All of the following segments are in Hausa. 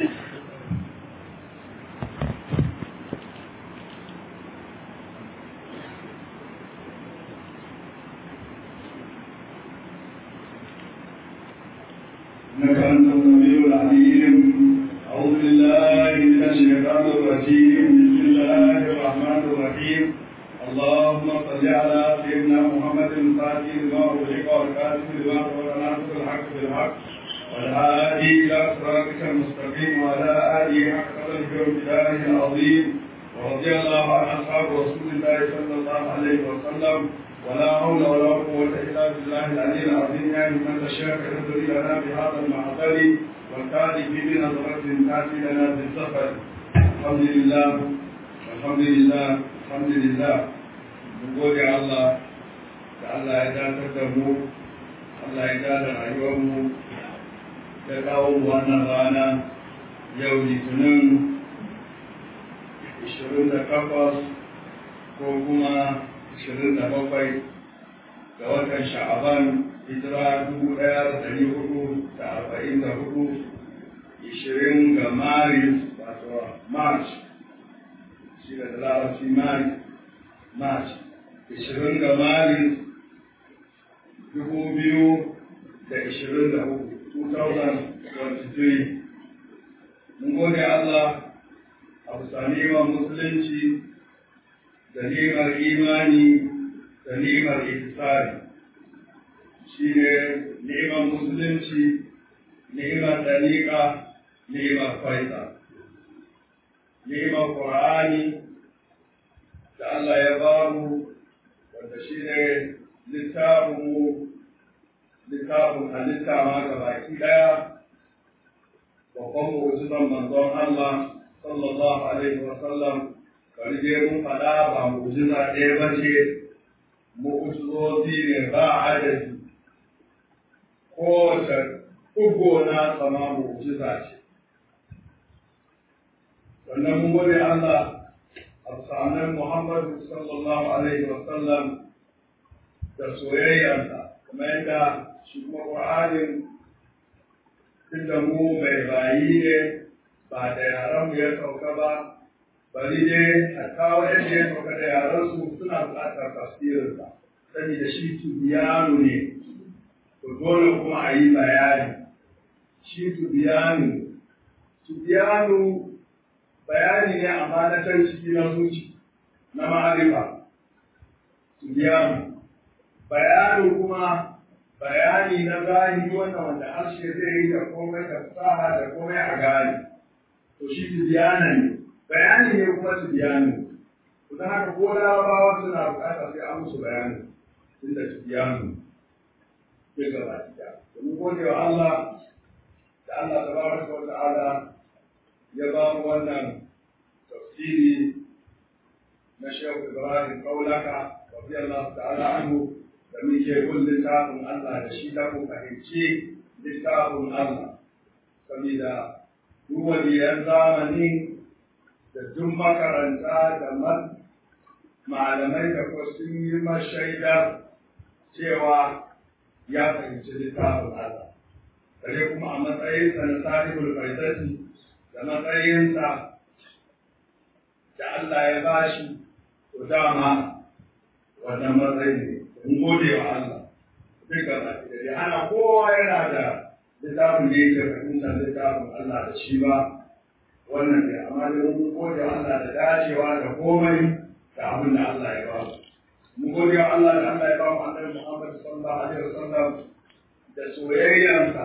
إنك أنت السميع العليم أعوذ بالله من الشيطان الرجيم بسم الله الرحمن الرحيم اللهم صل على سيدنا محمد الفاتح لما أغلق والكاتب لما سبق ناصر الحق بالحق والهادي إلى صراطك المستقيم وعلى آله حق قدره وامتداره العظيم ورضي الله عن أصحاب رسول الله صلى الله عليه وسلم ولا حول ولا قوة إلا بالله العلي العظيم يعني من الشيخ يهدري لنا بهذا المعقل والتالي في بنظرة تأتي لنا بالسفر الحمد لله الحمد لله الحمد لله نقول يا الله Allah ya dakatar da mu, Allah ya dada rayuwarmu, ya kawo wannan rana yau litinin 28 ko kuma 27 ga watan sha'aban hijira dubu ɗaya da ɗari hudu da arba'in da hudu ishirin ga maris wato march shi da larabci maris march ishirin ga maris dubu biyu da ishirin da hudu 2023 mun gode Allah a bisa neman musulunci da ni'imar imani da ni'imar ihsani shi ne ni'imar musulunci ni'imar dariƙa ni'imar faida ni'imar qur'ani da Allah ya ba mu wanda shi ne littafin littafin halitta ma ga baki ɗaya babban mu'jizan manzon Allah sallallahu alaihi wa sallam bari dai mun faɗa ba mu'jiza ɗaya ba ce mu'jizozi ne ba adadi kowace ɗugo na sama mu'jiza ce sannan mun gode Allah a sanar Muhammadu sallallahu alaihi wa sallam da soyayyarsa kuma yadda shi kuma Qur'anin tunda mu mai bayi ne ba da yaran mu ya sauka ba bari dai a kawo yadda ya sauka da yaran su suna buƙatar tafsirinsa saboda shi tubiyanu ne to dole kuma a yi bayani shi tubiyanu tubiyanu bayani ne amma na can ciki na zuci na ma'arifa tubiyanu bayanu kuma bayani na zahiri wannan wanda harshe zai yi da komai da fasaha da komai a gane to shi tibiyana ne bayani ne kuma tibiyani to don haka ko larabawa suna bukatar sai an musu bayani inda tibiyanu ya gaba ɗaya domin gode wa Allah da Allah tabaraka wa ta'ala ya ba mu wannan tafsiri na Shehu Ibrahim Kaulaka radiyallahu ta'ala anhu da muke bin littafin Allah da shi da mu fahimci littafin Allah saboda duk waliyan zamani da duk makaranta da malamai da kuma sun yi mashaida cewa ya fahimci littafin Allah kare kuma a matsayinsa na sahibul faidati da matsayinsa da Allah ya bashi to dama wannan matsayi ne in gode wa Allah duka baki da hana kowa yana da littafin da yake fahimtar littafin Allah da shi ba wannan ne amma da mun gode wa Allah da dacewa da komai da abin da Allah ya ba mu mun gode wa Allah da Allah ya ba mu annabi Muhammad sallallahu alaihi wasallam da soyayyansa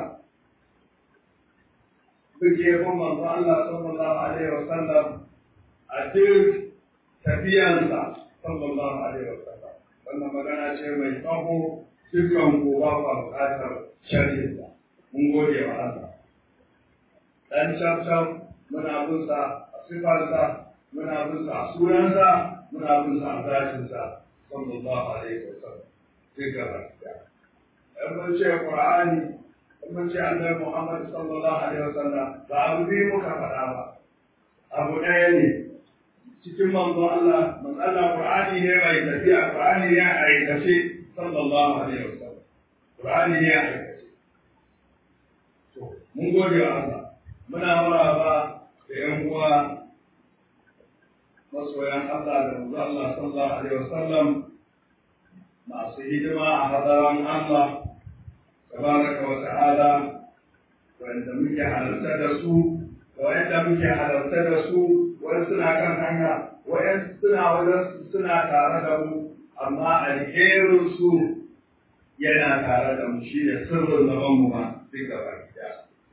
muke bin manzo Allah sallallahu alaihi wasallam a duk tafiyansa sallallahu alaihi wasallam wannan magana ce mai tsaho dukkan ku ba ku buƙatar shari'a mun gode wa Allah dan can muna bin sa a sifarsa muna bin sa a sunansa muna bin sa a zatinsa sallallahu alaihi wasallam duka gaskiya in mun ce qur'ani in mun ce annabi muhammad sallallahu alaihi wasallam ba abu biyu muka faɗa ba abu ɗaya ne cikin manzo Allah manzo Allah Qur'ani ne mai tafiya Qur'ani ne a aikace sallallahu alaihi wasallam Qur'ani ne a aikace to mun gode wa Allah muna maraba da ‘yan uwa masoyan Allah da manzo Allah sallallahu alaihi wasallam masu hidima a hadaran Allah tabaraka wa ta'ala wanda muke halarta da su da wanda muke halarta da su wani suna kan hanya wani suna wajen suna tare da mu amma alherin su yana tare da mu shi ne sirrin zaman mu ma duk gaba ɗaya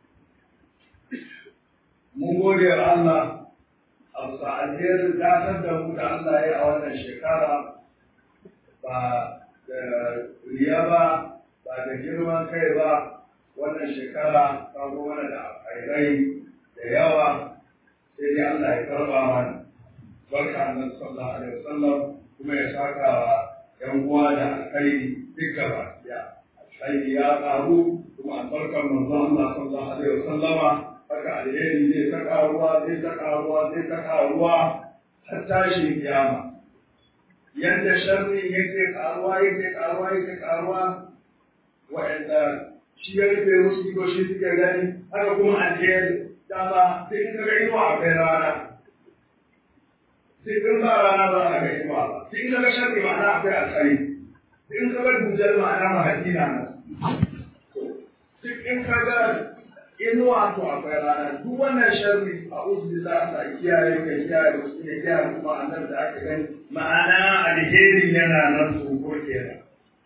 mun gode wa Allah a bisa alherin dasar da mu da Allah ya a wannan shekara ba da riya ba ba da girman kai ba wannan shekara ta zo mana da alkhairai da yawa sai dai Allah ya karba mana barka annabi sallallahu alaihi wasallam kuma ya saka wa yan uwa da alkhairi duka ba ya alkhairi ya karu kuma albarkar manzo Allah sallallahu alaihi wasallama haka alheri zai ta karuwa zai ta karuwa zai ta karuwa har tashin kiyama yadda sharri yake karuwa yake karuwa yake karuwa wa'anda shi ya rufe musu ido shi suke gani haka kuma alheri dama sai in kaga inuwa a kai rana sai in ba rana ba a ga inuwa ba sai in kaga sharri ma'ana akwai alkhairi sai in kaga dujal ma'ana mahadina na duk in kaga inuwa to akwai rana duk wannan sharri a uzu da Allah kiyaye ka kiyaye musu ne kiyaye kuma annabi da ake gani ma'ana alheri yana nan su ko kenan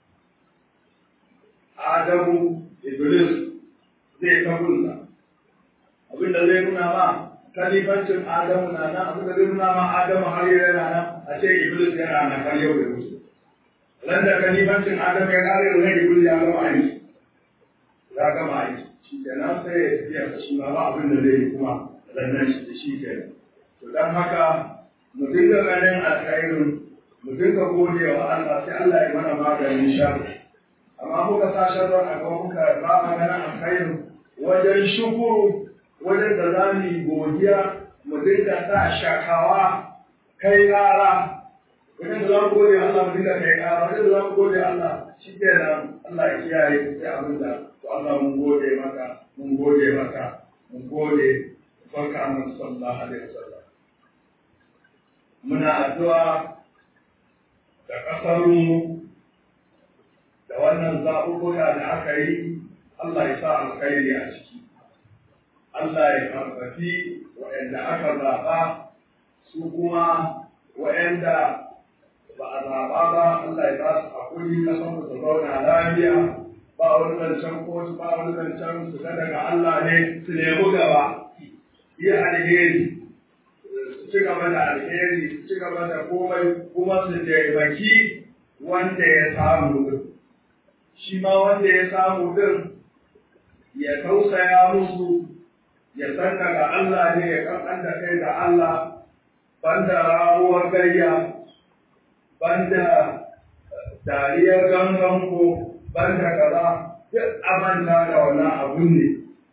Adamu Iblis zai ta gunsa abinda zai nuna ma kalifancin Adamu na nan abinda zai nuna ma Adamu har yau yana nan a ce Iblis yana nan har yau da musu ran da kalifancin Adamu ya kare da Iblis ya gama aiki ya gama aiki shi kenan sai ya tafiya shi ma ba abin da zai yi kuma sannan shi shi kenan to dan haka mu dinga ganin alkhairin mu dinga gode wa Allah sai Allah ya mana maganin sharri amma muka sa sharrin a gaba muka ba maganin alkhairin wajen shukuru wajen da za mu yi godiya mu dinga sa shakawa kai ƙara wajen da za mu gode Allah mu dinga kai ƙara wajen da za mu gode Allah shi kenan Allah ya kiyaye sai abin da to Allah mun gode maka mun gode maka mun gode barka annabi sallallahu alaihi wasallam muna addu'a da ƙasarmu da wannan zaɓuɓɓuka da aka yi Allah ya sa alkhairi a ciki Allah ya karfafi waɗanda aka zaɓa su kuma waɗanda ba a zaɓa ba Allah ya ba su haƙuri ƙasar mu ta zauna lafiya ba wani zancen kotu ba wani zancen su ga daga Allah ne su nemi gaba yi alheri su ci gaba da alheri su ci gaba da komai kuma su taimaki wanda ya samu din shi ma wanda ya samu din ya tausaya musu ya san daga Allah ne ya kankan da kai da Allah banda ramuwar gayya banda dariyar gangan ko banda kaza duk amanta da wannan abun ne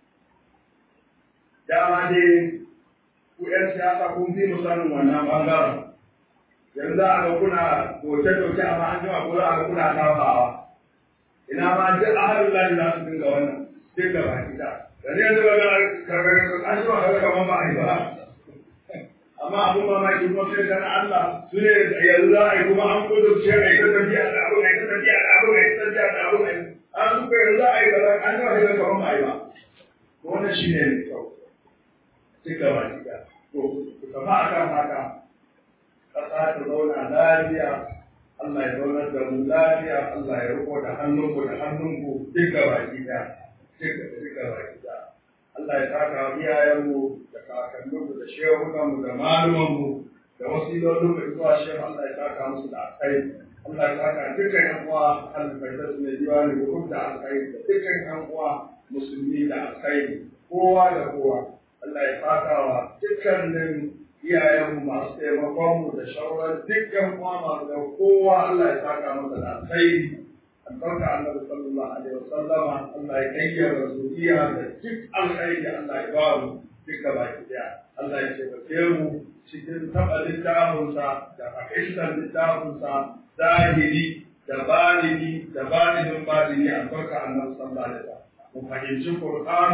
dama dai ku ‘yan siyasa kun fi mu sanin wannan bangaren yanzu za a ga kuna doce-doce amma an jima ko za a ga kuna tafawa ina ma duk ahalin lalin za su dinga wannan duk da baki da yanzu yanzu ba ga karkar an jima kaga kamar ba a yi ba amma abun mamaki kuma sai kana Allah su ne yanzu za a yi kuma an kudurce a yi ta tafiya da abu a yi ta tafiya da abu a yi ta tafiya da abu a yi an suka yanzu za a yi kaza an jima kaga kamar ba a yi ba wannan shi ne mai kyau duk da baki da to ku tafi akan haka ƙasa ta zauna lafiya Allah ya zaunar da mu lafiya Allah ya riko da hannunku da hannunku duk da baki da duk da baki da Allah ya saka iyayenmu da kakanninmu da shehunanmu da malumanmu da wasilolinmu da zuwa shehu Allah ya saka musu da alkai Allah ya saka dukkan yan uwa alfaitar su ne diwani hukum da alkai da dukkan yan uwa musulmi da alkai kowa da kowa Allah ya saka wa dukkanin iyayenmu masu taimakonmu da shawarar dukkan uwa masu da kowa Allah ya saka masa da alkhairi albarka annabi sallallahu alaihi wasallama Allah ya kayyara zuriya da duk alkhairi Allah ya ba mu duka baki daya Allah ya taimake mu cikin taɓa littafinsa da fahimtar littafinsa zahiri da balini da balinin balini albarka annabi sallallahu alaihi wasallam mu fahimci Qur'anu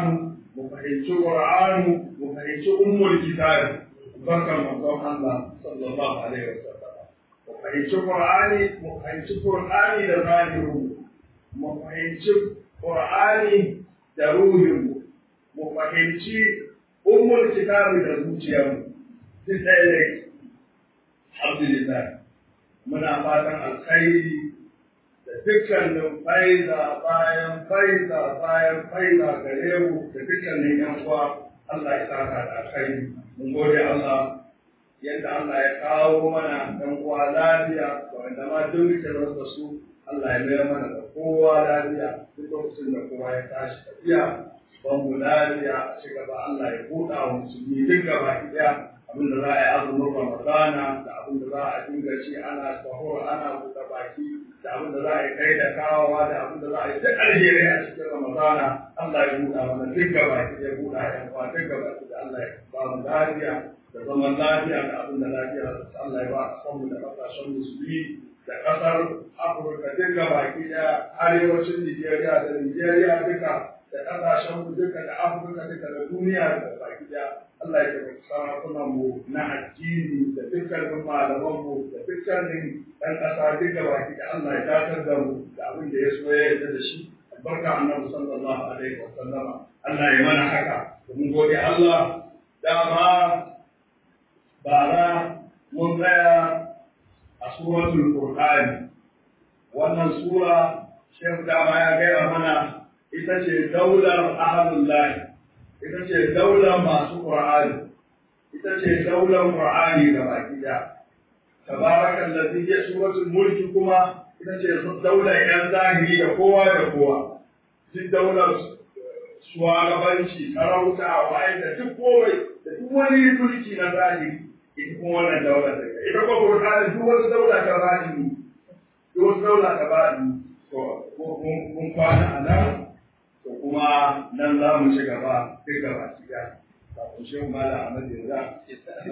mu fahimci Qur'ani mu fahimci ummul kitab barkan manzon Allah sallallahu alaihi wasallam mu fahimci Qur'ani mu fahimci Qur'ani da zahiru mu fahimci Qur'ani da ruhin mu fahimci ummul kitab da zuciyarmu duk ɗaya ne alhamdulillah muna fatan alkhairi da dukkanin faiza bayan faiza bayan faiza gare mu da dukkanin yan uwa Allah ya saka da alkhairi mun gode Allah yadda Allah ya kawo mana ɗan uwa lafiya da wanda ma duk muke rasa su Allah ya mayar mana da kowa lafiya duk lokacin da kowa ya tashi tafiya ban mu lafiya a ci gaba Allah ya buɗa wa musulmi duk gaba ɗaya abin da za a yi azumin Ramadana da abin da za a dinga ci ana sahur ana buɗe baki da abin da za a yi kai da kawowa da abin da za a yi duk alheri a cikin Ramadana Allah ya buɗa mana duk gaba ya buɗa yan uwa duk gaba da Allah ya ba mu lafiya da zaman lafiya da abin da lafiya da Allah ya ba a samu da ƙasashen musulmi da ƙasar Afirka duk gaba da arewacin Nijeriya da Nijeriya duka da ƙasashen mu duka da Afirka duka da duniya da baki daya Allah ya tabbata sarakunan mu na addini da dukkanin malaman mu da dukkanin ɗan ƙasa duka baki da Allah ya dakatar da mu da abin da ya so ya yarda da shi albarka annabi sallallahu alaihi wa sallama Allah ya mana haka mun gode Allah dama bara mun tsaya a suratul qur'ani wannan sura shehu dama ya gaya mana ita ce daular ahalullahi ita ce daular masu qur'ani ita ce daular qur'ani da baki da tabarakan ladhi ya suratul mulki kuma ita ce daular yan zahiri da kowa da kowa duk daular shugabanci sarauta waye da duk kowai da duk wani mulki na zahiri ita kuma wannan daular da ita kuma qur'ani duk wani daula ta zahiri duk wani daula ta zahiri to mun kwana a nan to kuma nan za mu ci gaba duk gaba ci gaba kafin shi mala Ahmad yanzu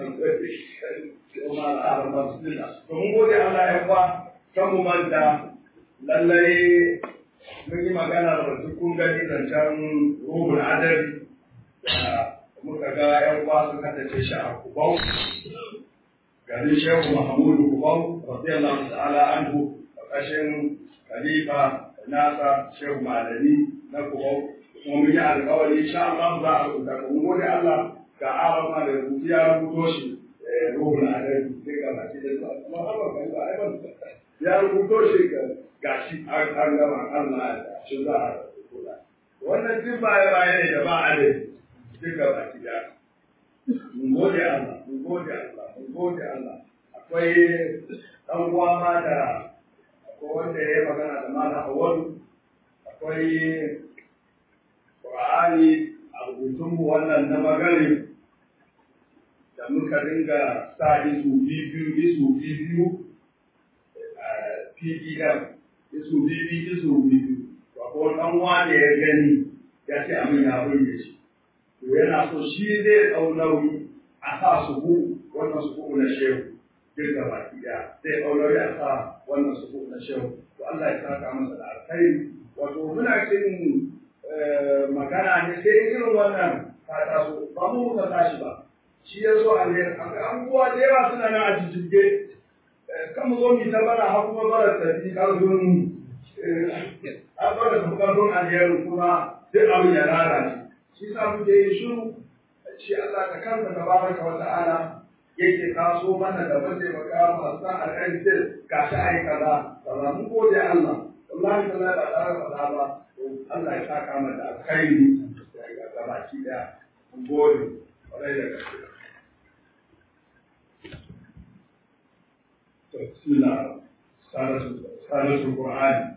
kuma al'adar masu dila to mun gode Allah ya kwa kan mu manta lallai mun yi magana da kun gani zancen ruhul adari muka ga yan uwa sun haddace shi a kubau garin shehu mahamudu kubau radiyallahu ta'ala anhu ƙarƙashin khalifa nasa shehu malami na kubau kuma mun yi alƙawari insha Allah za a rubuta ka mun gode Allah ga arama da rubutu ya rubuto shi ruhul adari sai ga baki da zuwa kuma har ba ba ai ban ya rubuto shi ga shi an gama Allah ya shi za a rubuta wannan duk baya baya ne da ba adadi duka baki da mun gode Allah mun gode Allah mun gode Allah akwai dan uwa ma da akwai wanda ya yi magana da malam Awwalu akwai Qur'ani a rubutun mu wannan na magari da muka dinga sa isu biyu isu biyu PDM isu biyu isu biyu akwai dan uwa da ya gani ya ce amin ya burge shi to yana so shi zai ɗau nauyi a sa su hu wannan su na shehu duk da baki ɗaya zai ɗau nauyi a sa wannan su na shehu to Allah ya saka masa da alkhairi wato muna cin magana ne sai irin wannan ta taso ba mu muka tashi ba shi ya zo a ne abubuwa da yawa suna nan a jijjige kan mu zo mu ta bara har kuma bara ta fi ƙarfin har bara ta fi ƙarfin alherin kuma duk abin ya lalace shi sa muke yin shiru shi Allah da kansa tabaraka wa ta'ala yake taso mana da mataimaka masu san alƙali sai ga shi ai kaza kaza mun gode Allah wallahi tallahi ba tare da kaza ba Allah ya saka mana da alkhairi ga baki daya mun gode kwarai da gaske to bismillah salatu salatu qur'ani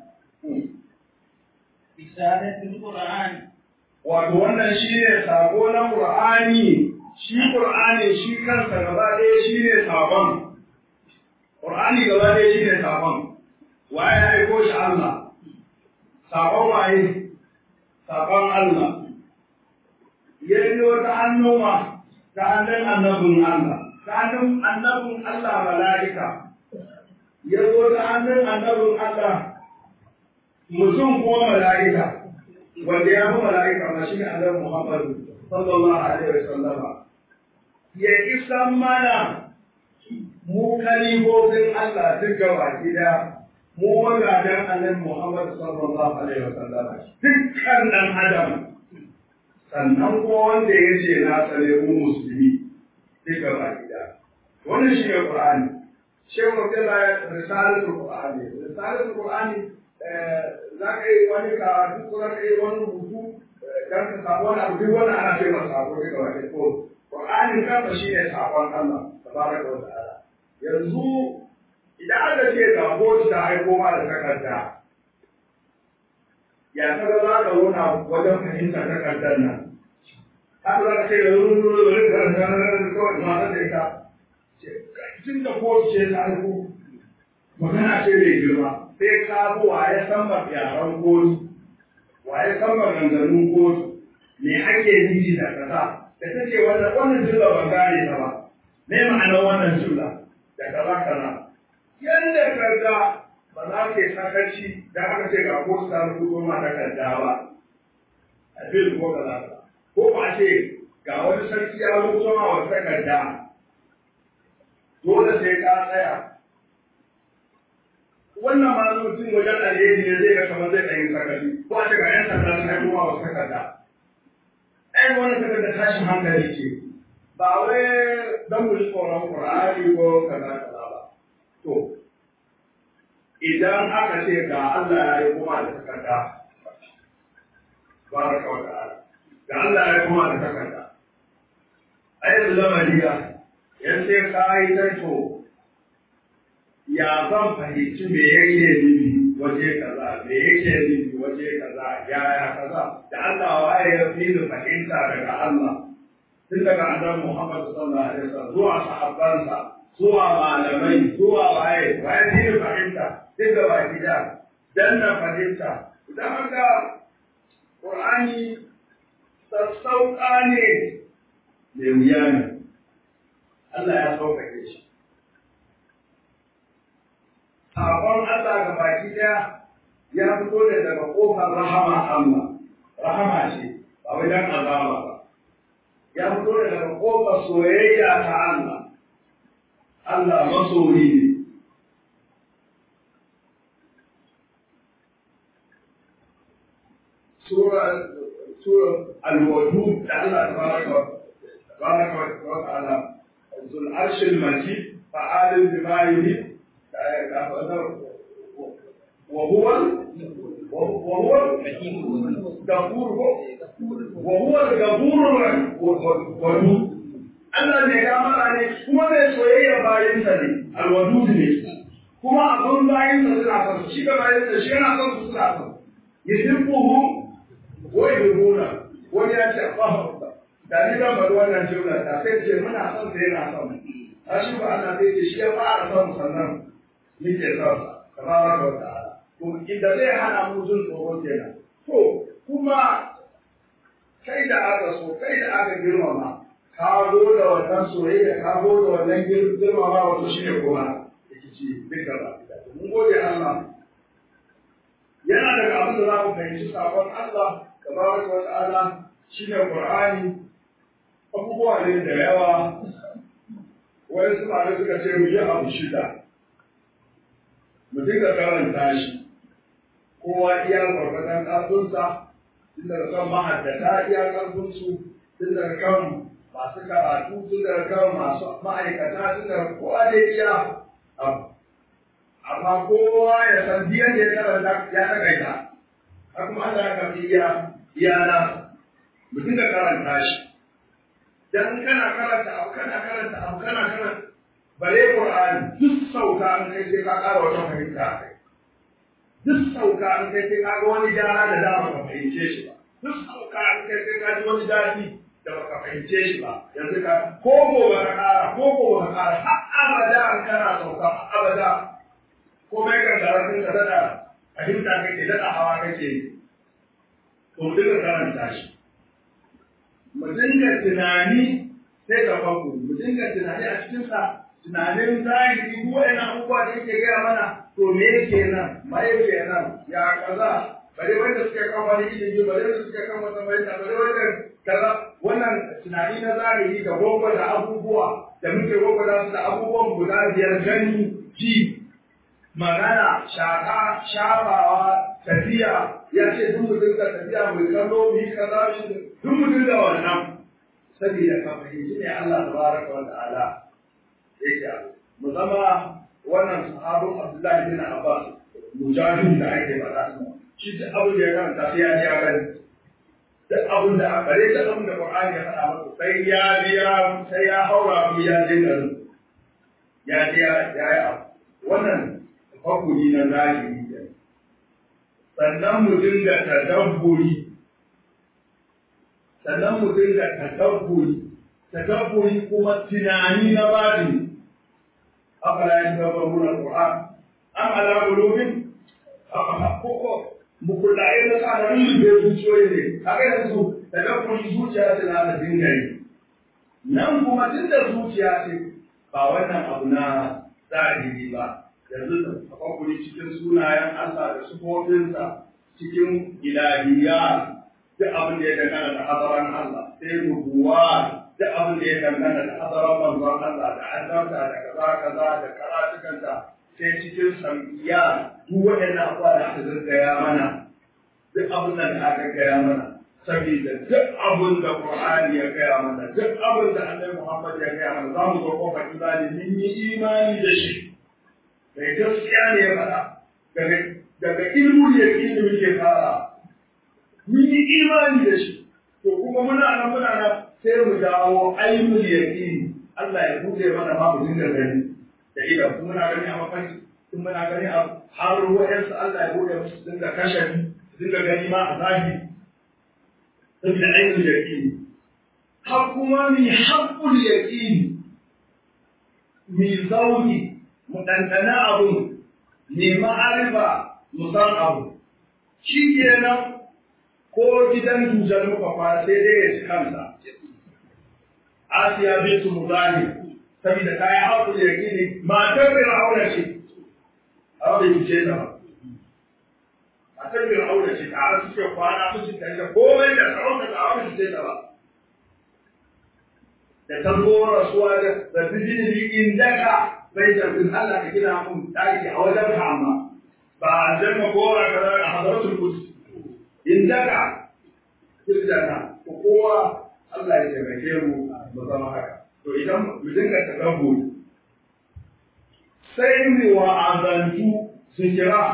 Risalatul Qur'an wato wannan shi ne sako na Qur'ani shi Qur'ani shi kansa gaba ɗaya shi ne sakon Qur'ani gaba ɗaya shi ne sakon waye ya aiko shi Allah sakon waye sakon Allah ya yi wata hannuma ta hannun annabin Allah ta hannun annabin Allah mala'ika ya zo ta hannun annabin Allah mutum ko mala'ika wanda ya fi mala'ika ma shi ne annabi Muhammad sallallahu alaihi wa sallama ya isan mana mu kalibobin Allah duk gaba gida mu magadan annabi Muhammad sallallahu alaihi wa sallama dukkan dan adam sannan ko wanda ya ce na tsare mu musulmi duk gaba gida wannan shi ne Qur'ani shehu Abdullahi risalatul Qur'ani risalatul Qur'ani za ka yi wani karatu ko za ka yi wani rubutu don ka samu wani abu duk wani ana ce masa sako daga wani ko Qur'anin kansa shi ne sakon Allah tabaraka wa ta'ala yanzu idan aka ce ga boci ta aiko ma da takarda ya kaga za ka zauna wajen fahimtar takardar nan haka za ka ce yanzu kawai masu da ita tun da kotu ce ta aiko magana ce mai girma sai ka bi waye san yaran kotu waye san maganganun kotu me ake nufi da kaza da ta ce wannan wannan jumla ban gane ta ba me ma'anar wannan jumla da kaza kaza yanda kaga ba za ka yi sakarci da aka ce ga kotu ta rubuto ma takarda ba a bil ko kaza ko ba ce ga wani sarki ya rubuto ma wata takarda dole sai ka tsaya wannan ma mutum wajen alheri ne zai ga kamar zai ɗanyi sakari ko a ce ga yan sanda sun haifo ma wasu takarda ai wannan takarda tashin hankali ce ba wai dan mu tsoron Qur'ani ko kaza kaza ba to idan aka ce ga Allah ya yi kuma da takarda baraka wa ta'ala ga Allah ya yi kuma da takarda ai lamariya yan sai ka yi tarto ya zan fahimci me yake nufi waje kaza me yake nufi waje kaza yaya kaza da Allah waye ya fi ni fahimta daga Allah tun daga annabi Muhammad sallallahu alaihi wasallam zuwa sahabbansa zuwa malamai zuwa waye waye fi ni fahimta duk da baki da dan na fahimta idan haka Qur'ani sassauƙa ne mai wuya ne Allah ya sauƙaƙe shi Sabon Allah ga baki ɗaya ya fito da daga ƙofar rahama Allah, rahama ce, ba wai dan azaba ba. Ya fito da daga ƙofar soyayya ta Allah, Allah masoyi ne. Sura Sura Al-Wadud da Allah tabaraka wa ta'ala Zul Arshil Majid fa'alin bima yuhib وهو وهو الغفور وهو الغفور الودود Allah ne ya mara ne kuma mai soyayya bayan sa ne alwadud ne kuma abun bayan sa suna son shi ga bayan sa shi yana son su suna son yuhibbuhu wa yuhibbuna wani ya ce Allahu akbar da ni zan bari wannan jumla da sai ce muna son sai yana son a shi ba Allah sai ce shi ya fara son sannan nike son sa tabaraka wa ta'ala to inda zai hana mu jin tsoro kenan to kuma kai da aka so kai da aka girmama ka zo da wannan soyayya ka zo da wannan girmama wato shi ne kuma rikici duka ba mun gode Allah yana daga abin da za mu fahimci sakon Allah tabaraka wa ta'ala shine Qur'ani abubuwa ne da yawa wani su ma suka ce mu yi abu shida mu dinga karanta shi kowa iya gwargwadon ƙarfinsa tun daga kan mahaddata iya ƙarfinsu tun daga kan masu karatu tun daga kan masu ma'aikata tun daga kowa da iya abu amma kowa ya san biyan da ya karanta ya takaita har kuma Allah ya karɓi iya iya na mu dinga karanta shi dan kana karanta abu kana karanta abu kana karanta bare Qur'ani duk sauka an kai sai ka ƙara wata fahimta a kai duk sauka an kai sai ka ga wani gyara da dama ba fahimce shi ba duk sauka an kai sai ka ji wani daɗi da baka fahimce shi ba yanzu ka ko gobe ka ƙara ko gobe ka ƙara har abada an kana sauka har abada ko mai kan karatun ka daɗa fahimta kake daɗa hawa kake yi to mu dinga karanta shi mu dinga tunani sai ka faku mu dinga tunani a cikinsa tunanin zahiri duk wa'annan abubuwa da yake gaya mana to me yake nan ma yake nan ya kaza bare wanda suke kan wani ilimi bare wanda suke kan wata bayyana bare wanda kaza wannan tunani na zahiri da gogo da abubuwa da muke gogo da su da abubuwan guda biyar gani ji magana shaka shafawa tafiya ya ce duk mutum da tafiya mai kallo mu yi kaza shi duk mutum da wannan saboda ka fahimci ne Allah tabaraka wa ta'ala yake mu zama wannan sahabin Abdullahi bin Abbas mujahid da ake faɗa shi duk abin da ya karanta sai ya ji ya gani duk abin da bare duk abin da Qur'ani ya faɗa masa sai ya biya sai ya haura mu ya je garin ya je ya ya wannan hakuri na zahiri ne sannan mu dinga tadabburi sannan mu dinga tadabburi tadabburi kuma tunani na bani afala yatadabbaruna al-Qur'an am ala qulubin koko mukullaye na tsananin da zuciyoyi ne haka yanzu tadabburi zuciya ce za ta dinga yi nan kuma tun da zuciya ce ba wannan abu na zahiri ba yanzu da tafakkuri cikin sunayen Allah da sufofinsa cikin ilahiyya duk abin da ya dangana da hadaran Allah sai rubuwa duk abin da ya dangana da hadaran manzon Allah da annabta da kaza kaza da karatukanta sai cikin sam'iya duk waɗannan abuwa da aka gaggaya mana duk abin da aka gaya mana saboda duk abin da Qur'ani ya gaya mana duk abin da Annabi Muhammad ya gaya mana za mu zo kofar imani mun yi imani da shi mai gaskiya ne ya faɗa daga daga ilmu ya da muke fara mun yi imani da shi to kuma muna nan muna nan sai mu dawo ainul yaqin Allah ya buɗe mana ma mu dinga gani da idan kuma muna gani a mafarki kun muna gani a har wa'yansu Allah ya buɗe musu dinga kashe dinga gani ma a zahiri saboda ainul yaqin har kuma mi haqqul yaqin mi zauni mu ɗanɗana abun ne ma'arifa mu san abu shi kenan ko gidan dusar muka kwana sai dai ya ci kansa asiya bintu muzani saboda ta yi haƙul yaƙini matar fir'auna ce a bai ce ta ba matar fir'auna ce tare suke kwana su ci da komai da sarauta da aure ce ta ba da ta zo rasuwa da da bijini indaka bai da bin Allah ka gina mun daki a wajen ka amma ba aljanna ko ra kaza a hadaratul qudus indaka kirjana ko kowa Allah ya taimake mu mu zama haka to idan mu dinga tadabburi sai mu wa'azantu su kira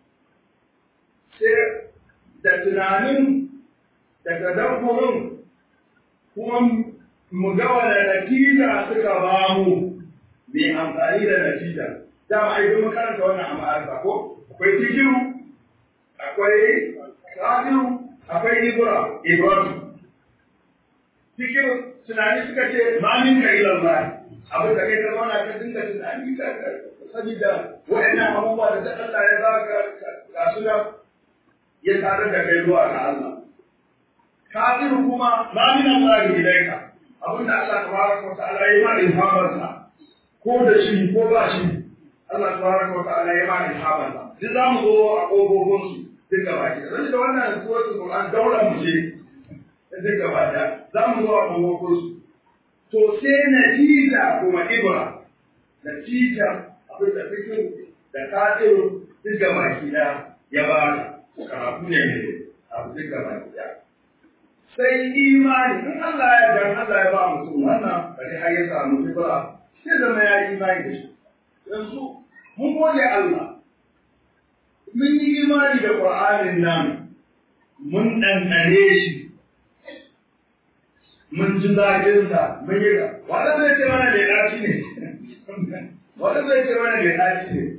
sai da tunanin da tadabburin kuma mu ga wani natija suka ba mu mai amfani da natija dama ai mun karanta wannan a ma'arifa ko akwai tikiru akwai kafiru akwai ibra ibrahim tikiru tunani suka ce ma min ka ila Allah abin da kai ka zauna ka dinga tunani ka sabida wa'annan abubuwa da Allah ya baka ga su da ya tare da kai zuwa ga Allah kafiru kuma ma min Allah ilaika abin da Allah tabaraka wa ta'ala ya ma ilhamarsa ko da shi ko ba shi Allah tabaraka wa ta'ala ya ma ilhamarsa duk za mu zo a ƙofofin su duk gaba ki da da wannan suratul Qur'an daura mu ce duk gaba da za mu zo a ƙofofin su to sai natija kuma ibra natija abin da fikir da kafir duk gaba ki da ya ba karatu ne abu duk gaba ki da sai imani in Allah ya dan Allah ya ba mutum wannan bari har ya samu ibra sai zama ya yi imani da shi yanzu mun gode Allah mun yi imani da Qur'anin nan mun ɗanɗane shi mun ji zaƙin sa mun yi wanda zai ce mana da ɗaci ne wanda zai ce mana da ɗaci ne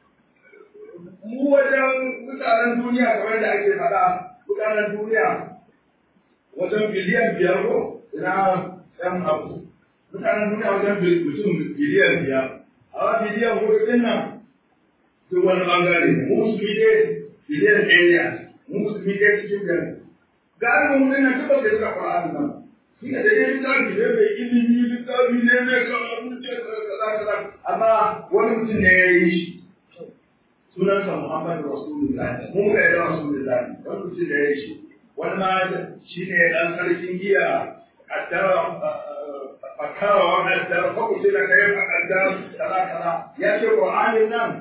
mu wajen mutanen duniya kamar da ake faɗa mutanen duniya wajen biliyan biyar ko ina ɗan abu mutanen duniya wajen mutum biliyan biyar a biliyan hudu ɗin nan duk wani ɓangare mu musulmi dai biliyan ɗaya ne mu musulmi dai cikin biyar galibin mu ɗin nan duk da suka fara nan shi ne da dai littafi ne mai ilimi littafi ne mai karatu ce kaza kaza amma wani mutum ne ya yi shi sunansa Muhammadu Rasulullahi mu ga da Rasulullahi wani mutum da ya shi wani ma shi ne ɗan sarkin giya kaddara fakara wa kaddara ko kuce da kai fa kaddara kaza kaza ya ce Qur'anin nan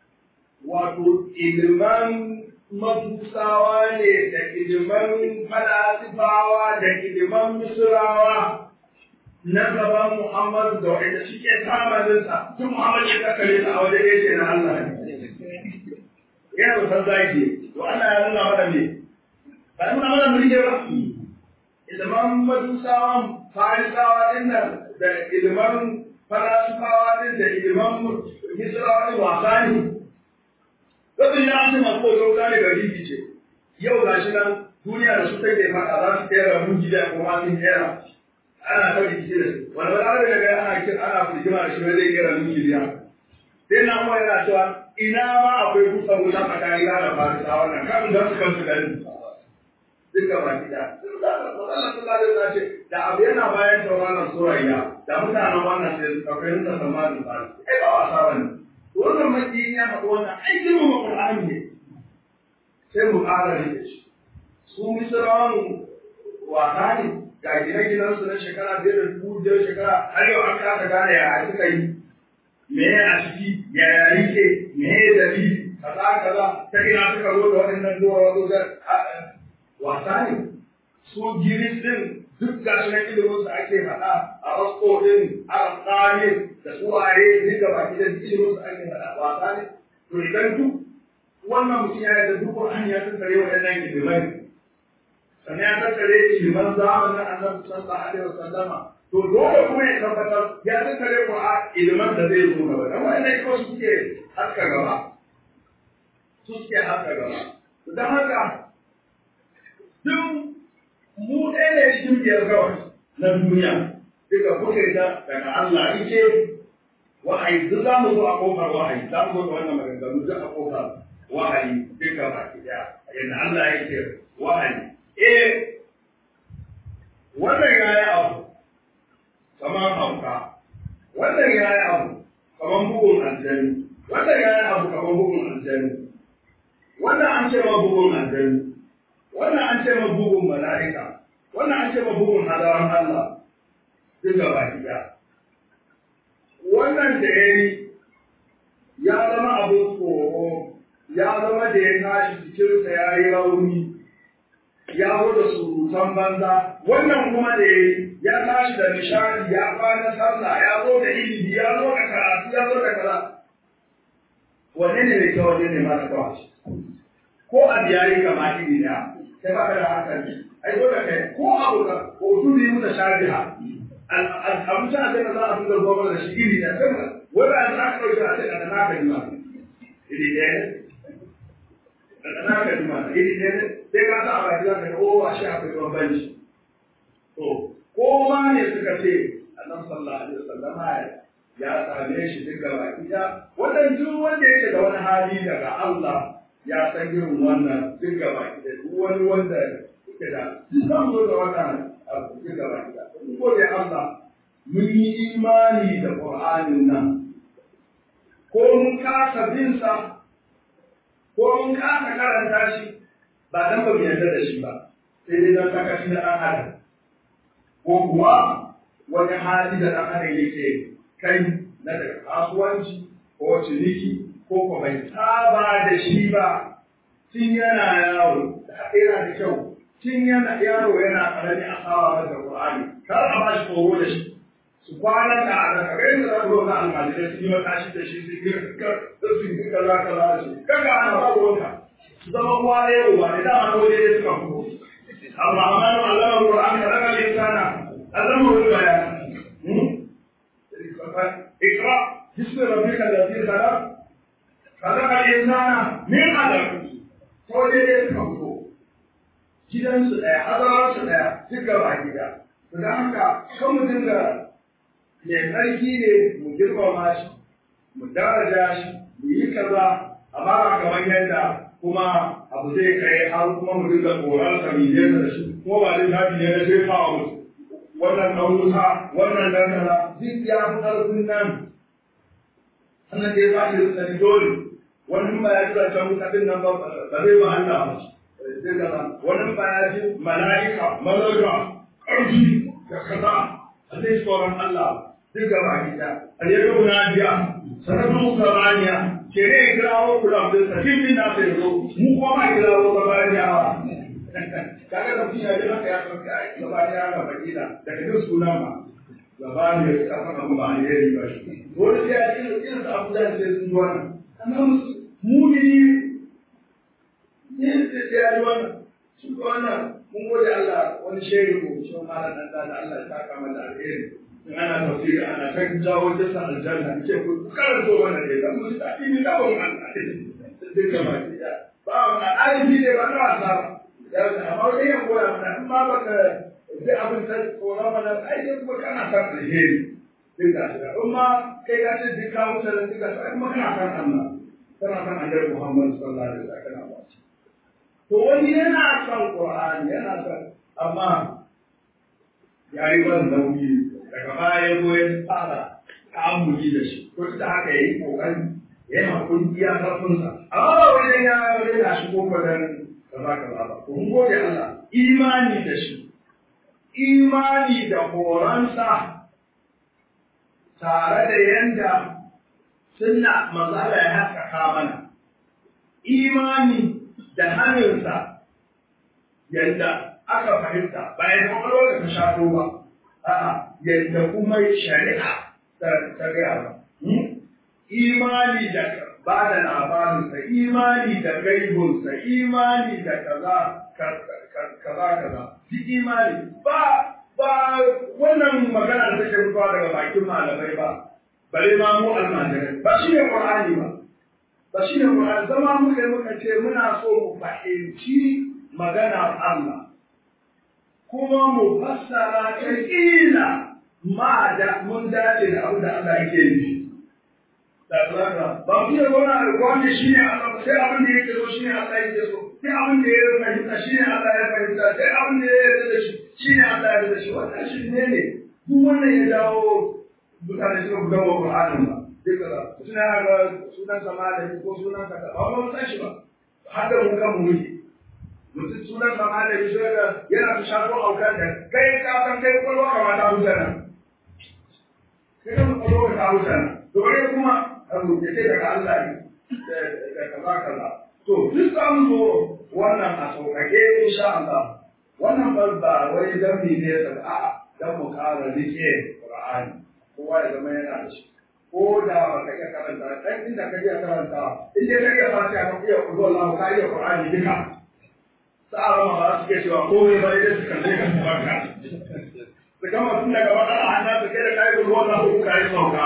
wato ilman mafusawa ne da iliman falasifawa da iliman misrawa na gaban Muhammadu da wanda suke samaninsa tun Muhammadu ya kakare sa a wajen yake na Allah ne. Yana da san zaki, to Allah ya nuna mana me? Ba nuna mana mulke ba. Iliman majusawan farisawa din nan da iliman falasifawa din da iliman misrawa din wasa ne. Rabin ya ce masu koyo gane gari ce. Yau ga shi nan duniya da su take faɗa za su kera mun gida kuma sun kera. ana ta rikici da su wani wani da ga ana kin ana firgima da shi wai zai kera min miliya sai na kuma yana cewa ina ma akwai kusa wuta tsakanin da farisa wannan kan da su kansu gani duka ba gida Allah sallallahu alaihi wasallam ce da abu yana bayan tauraron surayya da mutanen wannan sai su akwai nuna samarin farisa ai ba wasa bane wannan makiyin ya faɗi wannan ai girmama Qur'ani ne sai mu ƙara rike shi su misrawan wasa ne ga gine-ginen su na shekara biyar da dubu biyar shekara har yau an kasa gane ya suka yi me a ciki ya ya ke me ya dalili kaza kaza ta ina suka zo da waɗannan zuwa wato ga wasa ne su giris din duk ga shi na ilimin su ake faɗa a rasko din a rasani da suwaye duk da baki da ilimin su ake faɗa wasa ne to idan duk wannan mutum ya yi da duk Qur'ani ya tattare waɗannan ilimai sannan ya tattare iliman zamanin annabi sallallahu alaihi wasallama to dole kuma ya tabbatar ya tattare ku a iliman da zai zo gaba dan wannan ko su suke haska gaba su suke haska gaba to dan haka duk mu ɗaya ne cikin biyar kawai na duniya duka kuke da daga Allah ike wahayi duk za mu zo a kofar wahayi za mu zo da wannan maganganu duk a kofar wahayi duka baki ɗaya yadda Allah yake wahayi eh wannan ya yi abu kamar hauka wannan ya yi abu kamar bugun aljani wannan ya yi abu kamar bugun aljani wannan an ce ma bugun aljani wannan an ce ma bugun mala'ika wannan an ce ma bugun hadaran Allah duk gaba ɗaya wannan da ya yi ya zama abin tsoro ya zama da ya tashi cikinsa ya yi rauni ya zo da surutan banza wannan kuma da ya tashi da nishadi ya kwana sallah ya zo da ilimi ya zo da karatu ya zo da kaza wanne ne mai kyau wanne ne mara kyau ko a biyari kama iri da sai ba ka da hankali ai dole kai ko abu ka ko su bi mu da shari'a abu ta sai za a dinga zuwa da shi iri da sai wanda an aka dauke a sai da naka jima iri ɗaya da naka jima iri ɗaya sai ka sa a baki za ka ga o a shi akwai bambanci to ko ma ne suka ce annabi sallallahu alaihi wasallam ya same shi duka baki da wannan duk wanda yake da wani hali daga Allah ya san irin wannan duka baki da duk wani wanda yake da duk zan zo da wannan abu duka baki da mun gode Allah mun yi imani da Qur'anin nan ko mun kasa bin sa ko mun kasa karanta shi ba dan ba mu yarda da shi ba sai dai dan sakaci na dan adam ko kuwa wani hali da dan adam yake kai na daga kasuwanci ko ciniki ko ko bai saba da shi ba tun yana yaro da haka yana da kyau tun yana yaro yana karami a saba da Qur'ani kar a ba shi tsoro da shi su kwana da a daga kai da zaka zo na almajirai su yi matashi da shi su yi su yi kaza kaza da shi kaga ana ba ruwanka zama uwa ɗaya uba ne dama na waje ne suka fito الرحمن علم القرآن خلق الإنسان علمه البيان اقرأ باسم ربك الذي خلق خلق الإنسان من علم فوجد يفهمه gidansu ɗaya, hazaransu ɗaya, duk gaba gida. Da haka, kan mu dinga mai tsarki ne mu girmama shi, mu daraja shi, mu yi kaza, amma ba kamar yadda kuma abu zai kai har kuma mu dinga tsoron sa mi da shi kuma ba zai tafi ne na sai kawo musu wannan dan wuta wannan dan kaza duk ya fi ƙarfin nan sannan dai ba shi da sani dole wani ba ya ji zancen wuta din nan ba ba zai ba Allah ba zai kaza wani ba ya ji mala'ika malaka ƙarfi da kaza a zai tsoron Allah duk gaba gida a yi yau na biya sanatun samaniya ke ne kirawo kula da sakin din na sai zo mu kuma ma kirawo samaniyawa kaga da fiya da haka ya san kai samaniya ga bakila daga duk sunan ma gaba ne ka san abu ba ne yayi ba wani sai ya ce irin abu da sai sun zo nan amma mumini ne sai ya ji wannan su ko wannan mun gode Allah wani shehu ko shi ma da da Allah ya saka mana alheri in ana tafsiri ana kan jawo jasa aljanna ce ku karanto wannan ne dan mun tafi ni da wannan Allah duka ma ya ba wannan alifi ne ba na wasa ya amma dai ya koya mana in ma baka ji abin ta tsoron mana ai dai kuma kana san alheri duka shi in ma kai ka ce duka mutane duka sai kuma kana san Allah kana san Annabi Muhammad sallallahu alaihi wasallam kana ba to wani yana son Qur'ani yana son amma ya yi wannan nauyi daga baya ya zo ya fara ta'ammuli da shi ko da haka ya yi kokari ya yi hakuri iya karfinsa amma ba wajen ya rena shi ko kwadan kaza kaza ba to mun gode Allah imani da shi imani da horonsa tare da yanda sunna manzala ya haskaka mana imani da hannunsa yadda aka fahimta bayan kwakwalwar da ta shafo ba a'a yadda kuma shari'a ta gaya ba imani da ba da labarinsa imani da gaibunsa imani da kaza kaza kaza duk imani ba ba wannan magana da take fitowa daga bakin malamai ba bare ma mu almajirai ba shi ne qur'ani ba ba shi ne qur'ani zama muka muka ce muna so mu fahimci magana Allah kuma mu fassara ta kila ma da mun dace da abin da Allah yake yi da zaka ba mu da gona alƙawari shi ne Allah sai abin da yake so shi ne Allah yake so sai abin da ya fahimta shi ne Allah ya fahimta sai abin da ya yarda da shi shi ne Allah ya yarda da shi wannan shi ne ne duk wannan ya dawo mutane suka buga wa Qur'anin ba duk da suna ga sunan sama da ko sunan ka ba mu san shi ba haka mun kan mu yi mutum sunan sama da shi yana ta shafo aukan da kai ka san kai kwalwa ka ta huta nan kai ka kwalwa ka ta huta nan to bare kuma abu ya ce daga Allah ne da kaza kaza to duk an zo wannan a sauƙaƙe insha Allah wannan ba ba wai dan ne sa a'a dan mu ƙara rike Qur'ani kowa ya zama yana da shi ko da ba ka iya karanta dan inda ka iya karanta in dai ka iya fatiha ka iya kuzo Allah ka iya Qur'ani duka sa'a ma ba su ke cewa komai ba dai su kalle ka barka su gama tun daga bakara hanya su kai da kai kuzo Allah ko kai sauka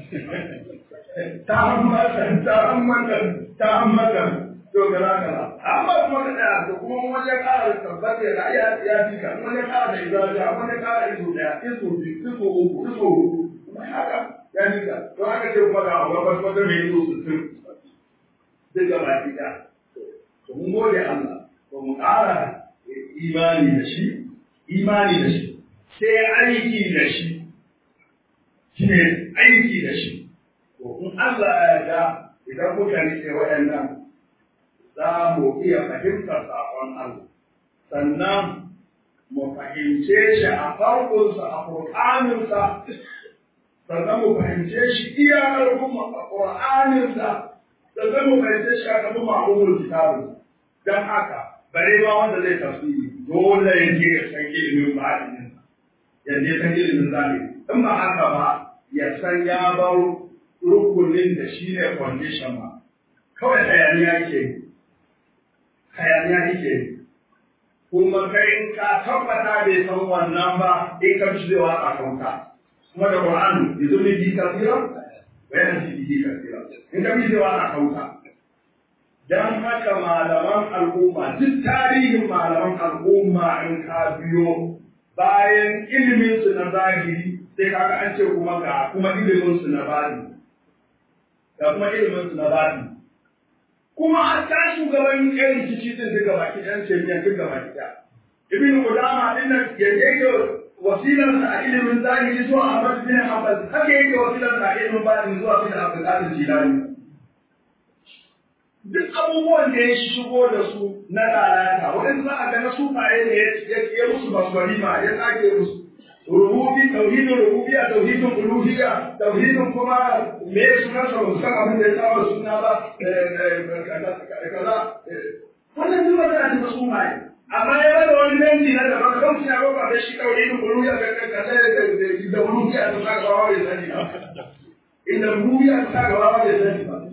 ta hammata ta hammata ta hammata to gara gara amma kuma ka tsaya to kuma mun wajen ƙara tabbata da ya ya fi ka mun wajen ƙara da izaja mun wajen ƙara izo ɗaya izo biyu izo uku izo huɗu kuma haka ya fi ka to haka ce kuma ga wata wata mai izo sittin duk gaba ɗaya to mun gode Allah to mu ƙara imani da shi imani da shi sai aiki da shi shi ne aiki da shi to in Allah ya yarda idan muka rike waɗannan za mu iya fahimtar saƙon Allah, sannan mu fahimce shi a farkonsa a ƙur'aninsa, sannan mu fahimce shi iya ƙarfin a ƙur'aninsa, sannan mu fahimce shi a ƙarfin ma'amulin kitabin. Don haka, bare ma wanda zai tafsiri dole ya je ya san ilimin ba'adinin ya je san ilimin zahiri. In ba haka ba, ya san ya bar rukunin da shi ne condition ma. Kawai hayaniya ke yi. hayaniya yake kuma kai in ka tabbata bai san wannan ba in ka fi zewa a kanka kuma da Qur'an ya zo ne bi kasira bayan shi bi kasira in ka fi zewa a kanka dan haka malaman al'umma duk tarihin malaman al'umma in ka biyo bayan ilimin su na zahiri sai kaga an ce kuma ga kuma ilimin su na bani ga kuma ilimin su na bani kuma hatta shugaban yan rikici din duka baki ɗan jami'an duka baki ɗaya. Ibn Qudama din nan ya yake wasilar sa a ilimin zahiri zuwa Ahmad bin Hanbal haka yake wasilar sa a ilimin batini zuwa bin Abdul Qadir Jilani. duk abubuwan da ya shigo da su na lalata wani za a ga na sufaye ne ya musu basbari ma ya tsage musu rububi tauhidin rububiyya tauhidin uluhiyya tauhidin kuma me sunan sa ba san abin da ya saba suna ba kaza wannan duk ba tana da sufaye amma ya bada wani dangi na daban kan suna roƙa da shi tauhidin uluhiyya ga kaza da uluhiyya ta saka wa bai sani ba inda uluhiyya ta saka wa bai sani ba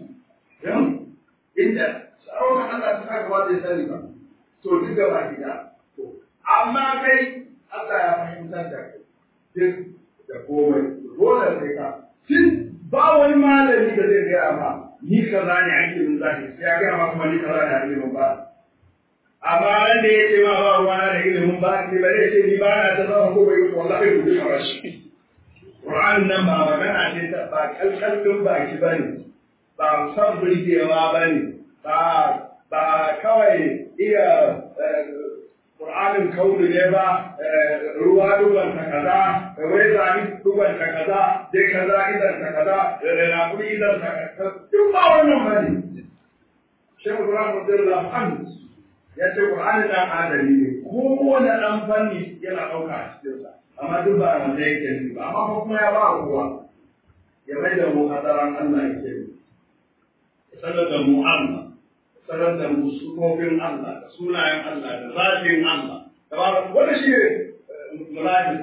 inda sarauta Allah ta saka wa bai sani ba to duk gaba gida amma kai Allah ya fahimtar da kai duk da komai dole sai ka tun ba wani malami da zai gaya ma ni kaza ne ake min zaki sai ya gaya ma kuma ni kaza ne ake min ba amma wanda ya ce ma ba ruwa da ilimin ba ni ba zai ce ni ba na ta zama ko bai yi wallahi ku duka rashi Qur'an nan ba magana ce ta ba kalkalin baki bane ba san burgewa bane ba ba kawai iya Qur'anin kauli ne ba ruwa duban ta kaza wai zani duban ta kaza dai kaza idan ta kaza raƙuri idan ta kaza duk ba wannan bane Shehu Ibrahim radiyallahu anhu ya ce Qur'ani dan adali ne kowane dan fanni yana ɗauka a cikin sa amma duk ba wanda yake ne ba amma kuma ya ba kowa ya mai da mu hadaran Allah yake ne sanar da mu Allah sanar da mu sufofin Allah da sunayen Allah da zafin Allah da ba wanda shi mulaji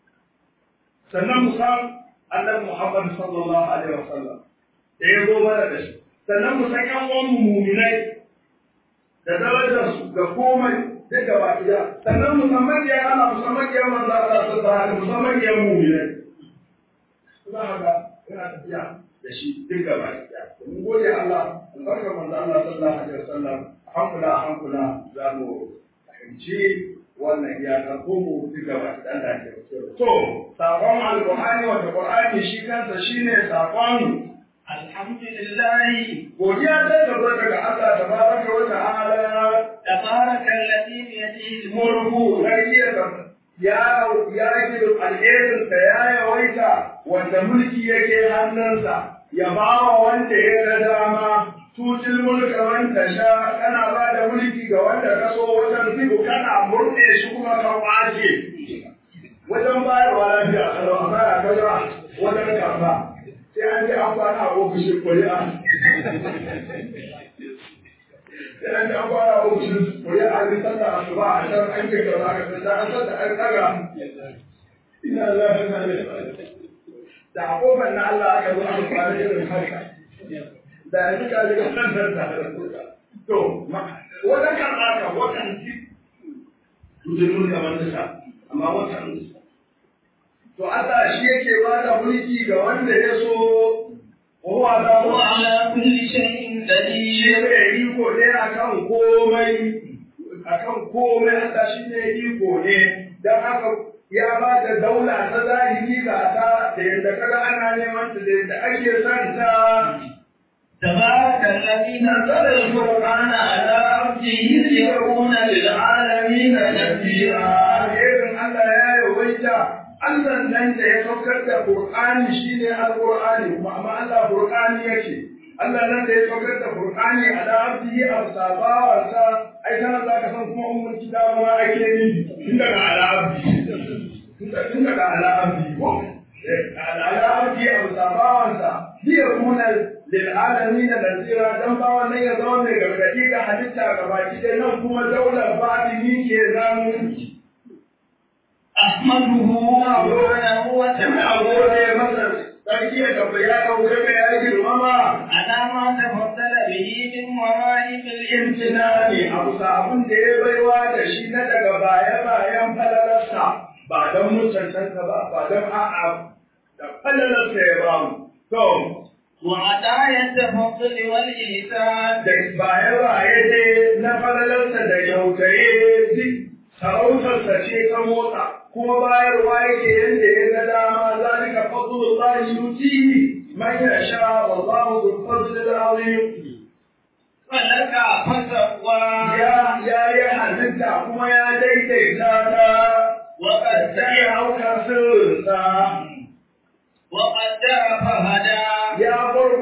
sannan mu san annabi Muhammad sallallahu alaihi wasallam da ya zo mana da shi sannan mu san yan uwan mu'minai da darajar su ga komai duk gaba ɗaya sannan musamman ya ana musamman ya manzo Allah sallallahu alaihi musamman ya mu'minai za ka ga yana tafiya da shi duk gaba ɗaya mun gode Allah albarkar manzo Allah sallallahu alaihi wasallam hankula hankula za mu fahimci wannan iyakar ko mu duk gaba ɗaya da ke to sakon alqur'ani wa qur'ani shi kansa shine sakon Alhamdulillah godiya ta tabbata ga Allah tabaraka wa ta'ala tabaraka alladhi bi yadihi mulku sarki ya ya yi alherin sa ya yawaita wanda mulki yake hannunsa ya bawa wanda ya ga dama tutil mulka man tasha kana ba da mulki ga wanda ka so wajen fiku kana murɗe shi kuma ka kwace wajen bayarwa lafiya kalau a baya kaza wajen karba sai an je an kwana a ofishin kuri'a sai an je an kwana a ofishin kuri'a an yi sallah a suba a can an ce kaza ka sai an sallah an kaga ina lafiya ne da a kofar na Allah aka zo aka kwana irin haka da yanzu ka ji kan nan da to wajen karɓa ka watan ji tuzurun da wanda sa amma watan to Allah shi yake ba da mulki ga wanda ya so wa ala wa ala kulli shay'in shi qadir ne iko ne akan komai akan komai Allah shi ne iko ne dan haka ya ba da daula ta zahiri ga ta da yadda kaga ana neman ta da yadda ake son ta تبارك الذي نزل القرآن على عبده ليكون للعالمين نذيرا Alherin Allah ya yawaita Allah nan da ya saukar da Qur'ani shine Al-Qur'ani kuma amma Allah Qur'ani yake Allah nan da ya saukar da Qur'ani ala abdihi al-sabawarsa ai kana za ka san kuma ummul kitab ma ake ni tun daga ala abdi tun daga ala abdi ko ala abdi al-sabawarsa liya kuna lil alamin nazira dan ba wannan ya zama mai gargadi ga halitta gabaki da nan kuma daular batini ke nan أحمده سبحانه Ina وتعالى gode masa sarki ya gaba ya ɗauke ya girmama على ما تفضل به من ورائب imtina ne a bisa abin da ya baiwa da shi na daga baya bayan falalarsa ba don mun cancanta ba ba don a'a da falalarsa ya ba mu. To, وعطايا التفضل والإحسان da baya baye dai na falalarsa da yautaye duk sarautarsa ce ta motsa kuma bayarwa yake yadda ya ga dama zalika fadlullahi yutihi man yasha wallahu dhul fadli al-azim فلك فسوى ya ya yi halitta kuma ya daidaita ta وقد sai ya hauka sirrinsa وقدر فهدى ya gurgurta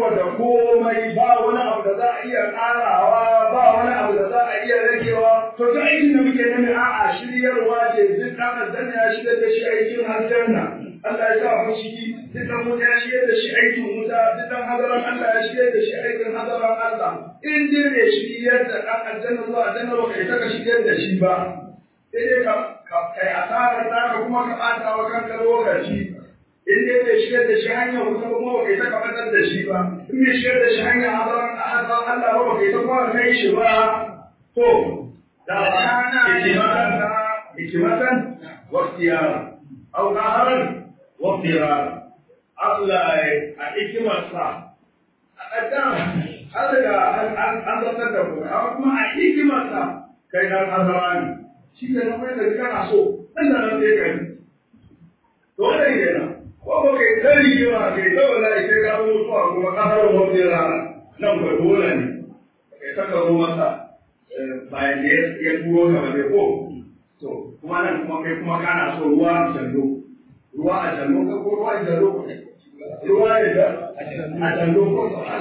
da komai ba wani abu da za a iya ƙarawa ba wani abu da za a iya ragewa to ta aikin da muke nemi a'a shiryarwa ce duk ɗan aljanna ya shirya da shi aikin aljanna Allah ya sa mu ciki duk ɗan wuta ya shirya da shi aikin wuta duk ɗan hadaran Allah ya shirya da shi aikin hadaran Allah in dai bai shiryar da ɗan aljanna zuwa aljanna ba kai saka shiryar da shi ba sai dai ka kai asarar naka kuma ka ɓata wa kanka lokaci in dai bai shigar da shi hanyar wuta kuma ba kai ta kafatar da shi ba in bai shigar da shi hanyar hadaran Allah ba ba kai ta kuma kai shi ba to da hikimatan hikimatan wa ikhtiyara aw qaharan wa ikhtiyara Allah a hikimarsa a ƙaddara an riga an zartar da ku amma kuma a hikimarsa kai dan azara ne shi ke nan mai da kana so dan da nan sai kai dole ne na ko ba kai tari yawa kai da wallahi sai ka mutuwa kuma qaharan wa ikhtiyara nan ba dole ne kai saka ruwa masa bayan da ya turo ka ba ko to kuma nan kuma kai kuma kana so ruwa a jallo ruwa a jallo ka ko ruwa a jallo ruwa ne da a jallo ko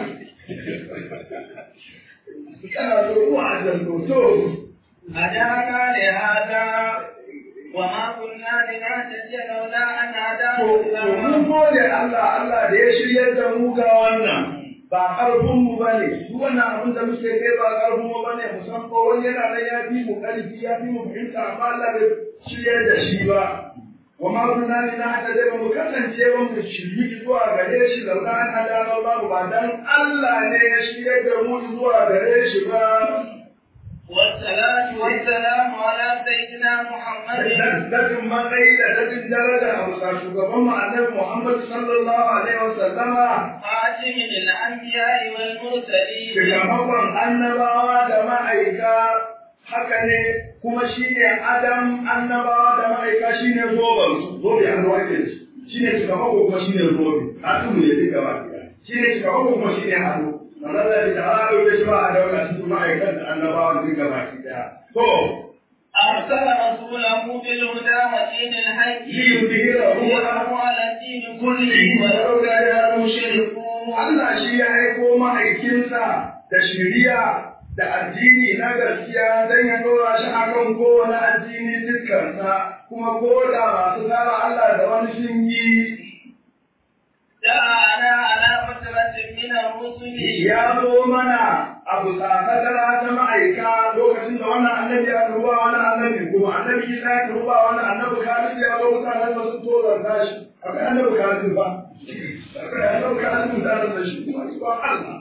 kana so ruwa a jallo to هدانا لهذا وما كنا لنهتدي لولا أن هدانا to mun gode Allah Allah da ya shiryar da mu ga wannan ba ƙarfin mu bane duk wannan abin da muke kai ba ƙarfin mu bane mu san ko wani yana da ya fi mu ƙarfi ya fi mu fahimta amma Allah bai shiryar da shi ba wa ma kunna ni na hada da mu kasance ba mu shiryi zuwa gare shi da ran adana babu ba dan Allah ne ya shiryar da mu zuwa gare shi ba والصلاة والسلام على سيدنا محمد Daddadin matsayi da daddin daraja a bisa shugaban mu annabi Muhammad sallallahu alaihi wa sallama خاتم الأنبياء والمرسلين shugaban annabawa da ma'aika haka ne kuma shi ne adam annabawa da ma'aika shi ne zoben su zobe an ruwa ke shi ne shugaban ko kuma shi ne zobe hatu ne duka ba shi ne shugaban ko kuma shi ne hannu manzala da ta da shi ba a dauka cikin ma'aikan da annabawa duka ba ki daya to أرسل رسوله بالهدى ودين الحق ليظهره ليظهره على الدين كله kulli ولو walau da ya المشركون Allah shi ya aiko ma'aikinsa da shiriya da addini na gaskiya don ya dora shi akan kowane addini dukkansa kuma ko da masu tsara Allah da wani sun yi جاءنا على فترة من الرسل ya zo mana abu tsakadara ta ma'aika lokacin da wannan annabi ya ruba wani annabi kuma annabi Isa ya ruba wani annabi Khalid ya zo mutanen da sun tozarta shi akwai annabi Khalid ba akwai annabi Khalid da da shi kuma shi ba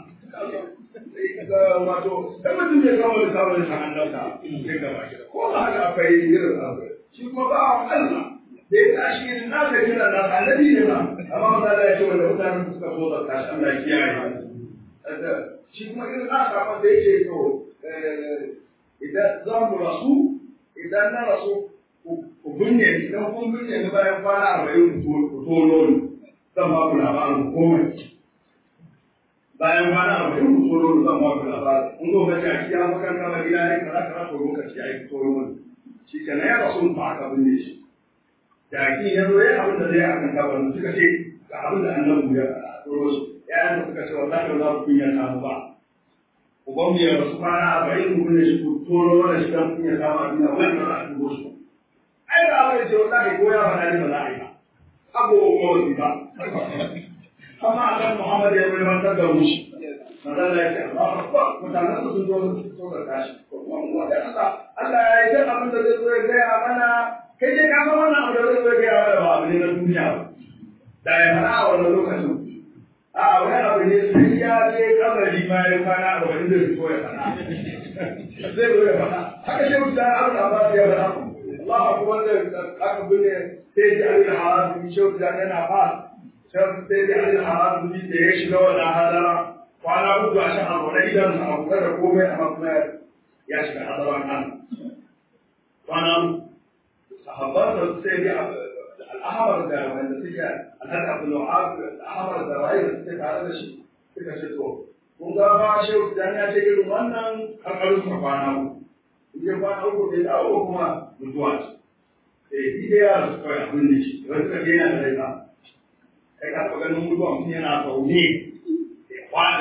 Allah wato dan mutum bai kama da sabon sa annabta sai gaba ko ba haka akwai irin abu shi kuma ba Allah da ya tashi irin na da kira da annabi ne ba amma maza da ya ce wanda mutanen suka tozarta shi Allah ya kiyaye shi kuma irin na samun da yake to idan za mu rasu idan na rasu ku binne idan kun binne ni bayan kwana arba'in ku tono ni zan ba ku labarin komai bayan kwana arba'in ku tono ni zan ba ku labarin in zo ka ci a makaranta ma gida ne kaza kaza to lokaci ya yi tono ni shi ke na ya rasu ba aka binne shi jaki ya zo ya abin da zai akan kabarin suka ce ga abin da annabi ya tsoro su yayan da suka ce wallahi ba za ku kunya samu ba uban mu ya rasu kwana arba'in mu kunne shi ku toro wani shi dan kunya samu a duniya wani ba za a dubo shi ba ai da abin ce wallahi ko ya faɗa ne ba za a yi ba abu ko wasi ba amma akan Muhammad ya mai mantar da mushi Mazalla ya ce Allah akbar mutanen su sun zo su so da tashi wanda Allah Allah ya yi duk abin da zai zo ya gaya mana kai dai ka san wannan abu da zai zo ya gaya mana ba abu ne na duniya ba da ya faɗa a wannan lokacin a wani abu ne sai ya je kabari ma ya kwana a wani zai fito ya faɗa zai zo ya faɗa haka shi mutum abu da ba ya faɗa Allah akbar da aka bude sai ji alil harabi shi da yana fa sai sai ji alil harabi da ya shiga wannan hadara kwana uku a shan abu na idan sa abu kada komai amma kuma ya shiga hadaran nan kwana sahabban da sai ji al'ahmar da wanda suke alhaji abu nu'ab al'ahmar da waye da suke tare da shi suka ce to kun ga ba shehu dan ya ce irin wannan kankarin sa kwana uku in ya kwana uku bai dawo kuma mutuwa ce eh shi da yara su kawai abin da shi wani suka je yana da rai ba kai ka taɓa ganin mutuwa mutum yana zaune ya kwana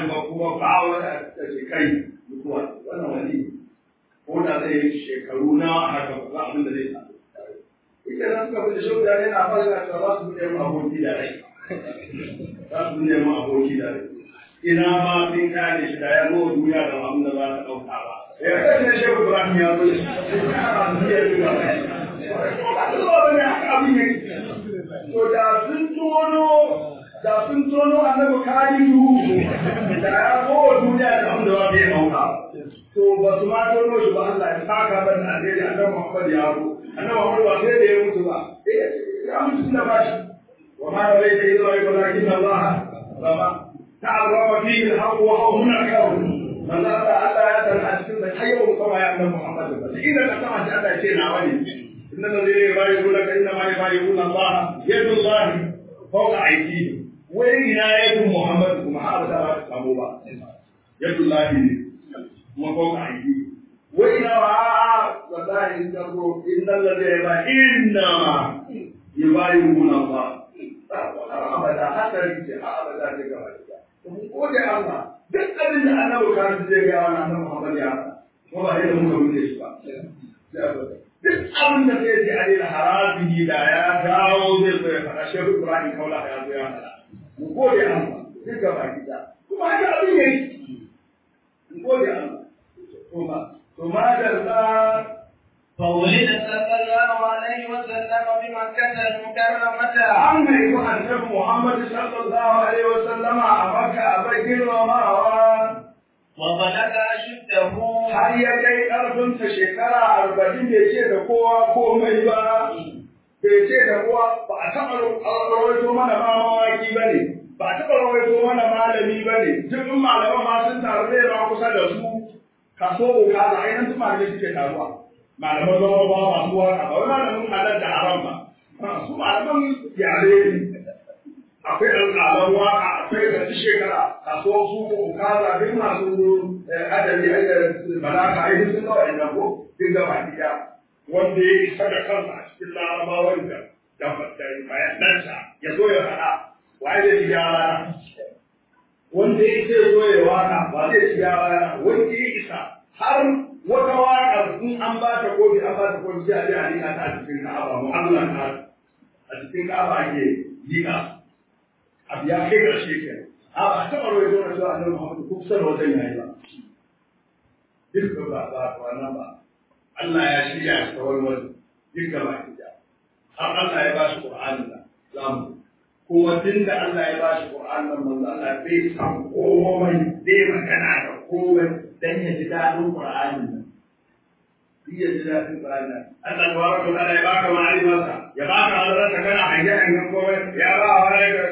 faɗi ba kuma ba wanda ta ce kai mutuwa wannan wani ko da zai yi shekaru na haka ba abin da zai samu ita nan suka bude shi da yana fara da za su bude mu aboki da rai za su bude mu aboki da rai ina ma sun kare shi da ya zo duniya da abin da za ta ɗauka ba ya kasance shehu ibrahim ya zo to da sun tono da sun tono annabi kalidu da ya zo duniya da abin da ba zai ɗauka to ba su ma tono shi ba Allah ya saka ban da alheri annabi Muhammad ya zo annabi Muhammad ba sai da ya mutu ba ya mutu da bashi wa ma da rai da izo ai walakin Allah ba ta'arrafa fihi al-haqq wa huwa munakkar manzo Allah Allah ya san a cikin da hayyu kama ya annabi Muhammad ba idan ka sama shi Allah ya ce na wani inna alladhina yubayyi'unaka inna ma yubayyi'una Allah yadu Allah fawqa aydihim wai ina yadu Muhammad kuma har da ba ta samu ba yadu Allah ne kuma fawqa aydihim wai ina wa wallahi in ka go inna alladhina inna ma yubayyi'una Allah abada hasari ce abada ce gaba da mun gode Allah duk abin da annabi kan zai ga wani annabi Muhammad ya ko ba yadda muka wuce shi ba duk abin da zai ji alil harabihi da ya dawo zai zo ya fara shehu Ibrahim kaula ya zo ya fara mun gode Allah duk gaba gida kuma haka abin yake mun gode Allah kuma to ma da فولد صلى الله عليه وسلم بمكة المكرمة an haifi annabi Muhammad sallallahu alaihi wa sallama a Makka a bai girmamawa وبلغ أشده har ya kai ƙarfinsa shekara arba'in bai ce da kowa komai ba bai ce da kowa ba a taɓa rawaito mana ma mawaki ba ne ba a taɓa rawaito mana malami ba ne duk in malaman ma sun taru zai ba kusa da su kaso ko kaza a yanzu malamai suke taruwa malaman zama ba masu waka ba wai malamin halar da haram ba su malaman yare ne akwai alƙalan waka akwai da ta shekara kaso su ko kaza duk masu adabi da balaka ai sun ga wannan ko duk ga baki da wanda ya isa da kansa a cikin larabawan da da bayanansa ya zo ya faɗa waye zai ci gyara wanda ya ce zo ya waka ba zai ci gyara wanda ya isa har wata waƙar in an ba ta kofi an ba ta kofi sai a je a liƙa ta a cikin ka'aba mu'amalan ta a cikin ka'aba ake liƙa abu ya kai ƙarshe ke a ba a taɓa rawar zuwa cewa annabi Muhammad ko kusa da wajen yayi ba duk ba ba ba nan ba Allah ya shirya ta wani wani duk gaba ɗaya har Allah ya ba shi Qur'anin nan zamu kuma tun da Allah ya ba shi Qur'anin nan manzo Allah bai san komai bai magana da komai dan ya ji daɗin Qur'anin nan iya ji daɗin Qur'anin nan Allah tabaraka wa ta'ala ya baka ma'arifarsa ya baka halarta kana hange hangen komai ya ba wa rai ga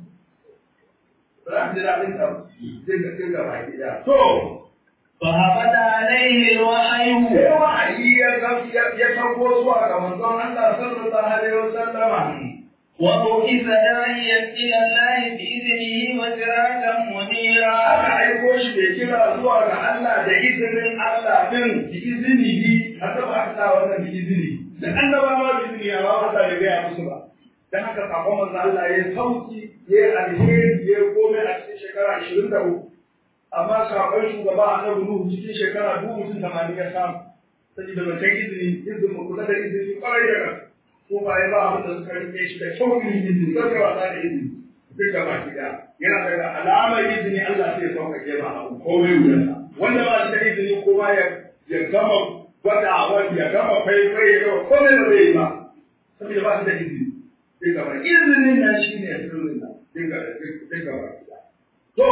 ba ji daɗin ta dinga dinga baki da to فهبط عليه الوحي sai wa'ayi ya ya sauko zuwa ga manzon Allah sallallahu alaihi wasallama وبعث داعيا إلى الله بإذنه وسراجا منيرا aka aiko shi bai kira zuwa ga Allah da izinin Allah din bi izinihi har da ba ta wannan bi izini da annabawa bi izini ya ba ta da gaya musu ba dan haka sakon manzo Allah ya sauki ya alheri ya komai a cikin shekara 23 amma sakon shugaba annabi Nuhu cikin shekara dubu mutum tamanin ya samu saboda ban kai izini izinin mu kula da izini kwarai da gaske ko ba ya ba abin da suka rike shi da sauƙin izini zai wasa da izini duk da baki da yana daga alamar izini Allah sai ya sauƙaƙe ba abu komai wuyansa wanda ba shi da izini kuma ya ya gama gwada wani ya gama faifai ya gama komai da zai yi ba saboda ba shi da izini duk da baki izinin nan shi ne sirrin nan duk da duk da baki da to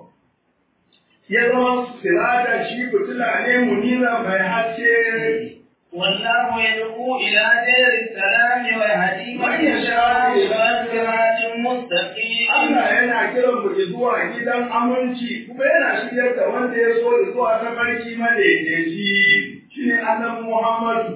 ya zama sirada shi fitila ne munira mai haske والله يدعو إلى دير السلام ويهدي من يشاء إلى صراط مستقيم Allah yana kiran mu zuwa gidan aminci kuma yana shiryar da wanda ya so zuwa ta barki madaidaici shine annabi Muhammadu.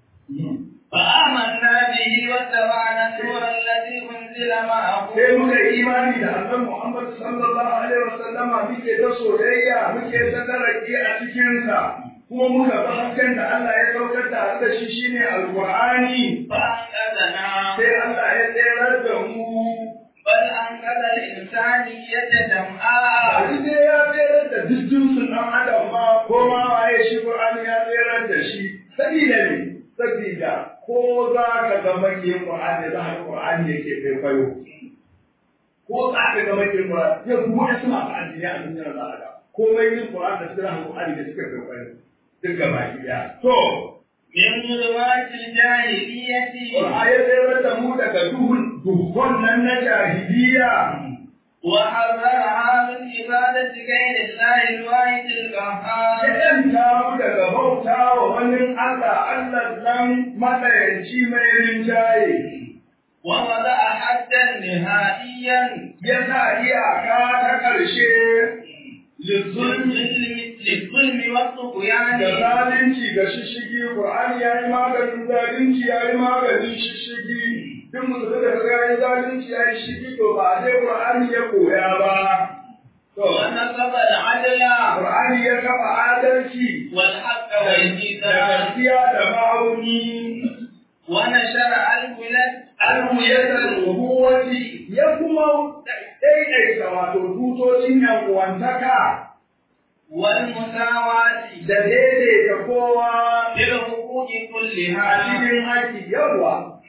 فآمنا به واتبعنا النور الذي أنزل معه Sai muka yi imani da annabi Muhammadu sallallahu alaihi wasallama muke ta soyayya muke ta daraki a cikinsa kuma muka bi hasken da Allah ya saukar da da shi shine alqur'ani فأنقذنا sai Allah ya tsayar da mu بل أنقذ الإنسانية جمعاء Abi dai ya tsere da duk jinsin ɗan adam ma ko ma waye shi Qur'ani ya tsere da shi sabida ne sabida ko za ka ga makiyin Qur'ani za ka Qur'ani yake kwaikwayo ko za ka ga makiyin Qur'ani ya kuma ya suna ba addini a duniya za a ga komai yin Qur'ani da sura Qur'ani da suka kwaikwayo duk gaba ɗaya to من ظلمات الجاهلية Qur'ani ya tsere da mu daga duhun duhun nan na jahiliya وحذرها من عبادة غير الله الواحد القهار Idan ta daga bauta wa wani Allah, Allah nan matsayanci mai rinjaye, ووضع حدا نهائيا ya sa iyaka ta ƙarshe للظلم للظلم والطغيان da zalunci ga shishigi, Ƙur'ani ya yi maganin zalunci ya yi maganin shishigi, duk mutum da kaga ya yi zalunci ya yi shigi to ba dai Ƙur'ani ya koya ba. To, ونصب العدل Ƙur'ani ya kafa adalci والحق da والميزان gaskiya da ma'auni. ونشر البلاد almuyatar rubuwati ya kuma daidaita wato tutocin yan uwantaka والمساواة da daidaita kowa في الحقوق a كلها cikin haƙƙi yawa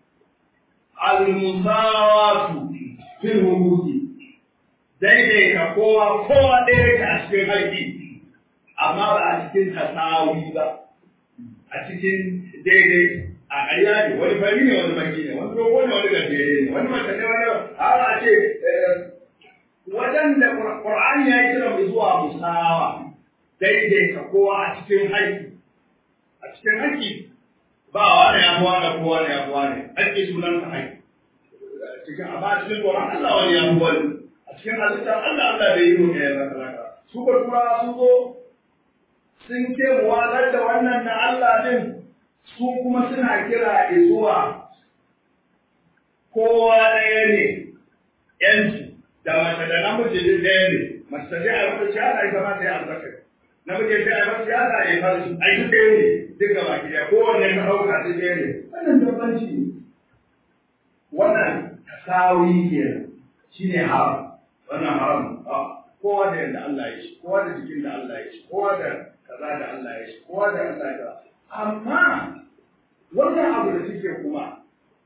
almusawatu fil hukuki daidaita kowa kowa ɗaya a cikin haƙƙi amma ba a cikin tasawi ba a cikin daidai a ƙarya ne wani fari ne wani baki ne wani dogo ne wani gajere ne wani mace ne wani har a ce wajen da Qur'ani ya yi kira mu zuwa musawa daidaita kowa a cikin haƙƙi a cikin haƙƙi ba wani ya buwa da kowa ne ya buwa ne haƙƙi sunan sa haƙƙi cikin a ba cikin Qur'an Allah wani ya buwa ne a cikin halittar Allah Allah bai yi mu ɗaya ba talaka su ba tura su zo sun ce mu watsar da wannan na Allah din su kuma suna kira zuwa kowa ɗaya ne yanci da mace da namiji duk ɗaya ne mace ta je a mata siyasa ita ma ta yi albakar namiji ta yi mata siyasa a yi farshi a yi ɗaya ne duk gaba ki ɗaya kowanne ka ɗauka duk ɗaya ne wannan dabbanci ne wannan tasawi kenan shine haram wannan haram kowa da yadda Allah ya shi kowa da jikin da Allah ya shi kowa da kaza da Allah ya shi kowa da Allah ya amma wannan abu da suke kuma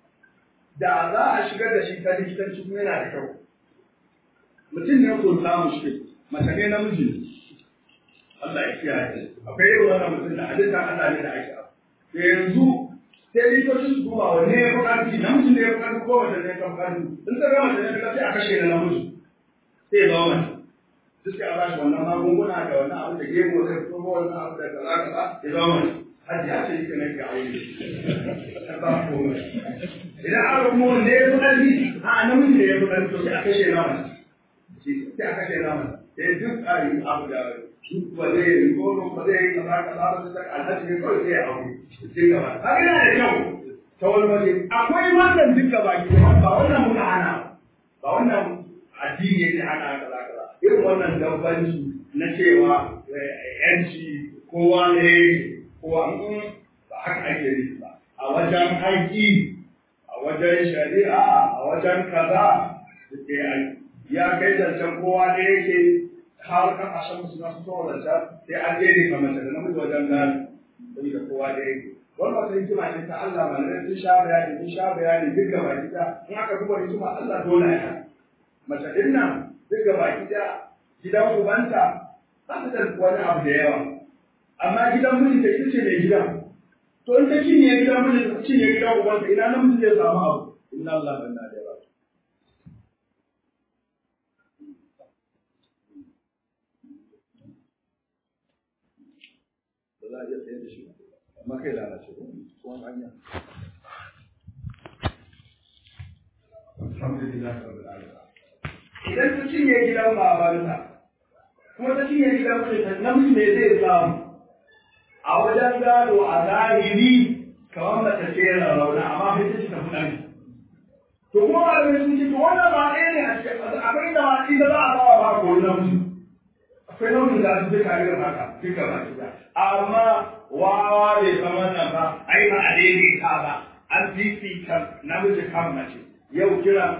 da za a shigar da shi ta likitanci kuma yana da kyau mutum ne ko samu shi mace ne namiji ne Allah ya kiyaye akwai irin wannan mutum da halitta Allah ne da ake to yanzu sai likitoci su duba wanne ya fi ƙarfi namiji ne ya fi ƙarfi ko mace ne ya fi ƙarfi in ta gama mace ne ta sai a kashe na namiji sai ya zama mace duk sai a bashi wannan magunguna da wannan abu da gego zai fito ko wannan abu da kaza kaza ya zama mace hajji ya ce yake nake aure ta ba komai idan aka kuma wanda ya fi ƙarfi a namiji ne ya fi ƙarfi to sai a kashe na mace sai a kashe na mace sai duk a yi abu da duk ba zai yi ko ba zai yi kaza kaza ba sai alhaji ne kawai sai ya aure sai gaba haka yana da kyau ta wani waje akwai wannan duk gaba ki ba wannan muka hana ba wannan addini yake hana kaza kaza irin wannan dabbanci na cewa yanci kowa ne kowa ba haka ake yi ba a wajen haƙƙi a wajen shari'a a wajen kaza ya kai zancen kowa da yake har kasashen musu na fito zancen sai an je ne mace da namiji wajen gani saboda kowa da yake wannan wata hikima ce ta Allah malamai sun sha bayani sun sha bayani duk gaba gida in aka duba hikima Allah dole ya mace din nan duk gaba gida gidan ubanta ba ta da wani abu da yawa amma gidan mijinta ita ce mai gidan to in ta cinye gidan mijinta ta cinye gidan ubanta ina namiji zai samu abu inna Allah banna da yawa ba za a iya sayar da shi ba amma kai lalace ko tsohon hanya alhamdulillah rabbil alamin idan ta cinye gidan babanta kuma ta cinye gidan mijinta namiji ne zai samu a wajen gado a zahiri kamar mace ce rauna amma sai ta ci tafi ɗan to kuma ba da sun ce to wannan ba ɗaya ne a cikin akwai da ma ita za a ba wa ba ko namiji akwai nauyin da su duka irin haka duka ba duka amma wawa bai san wannan ba ai ba a daidaita ba an fifita namiji kan mace yau kira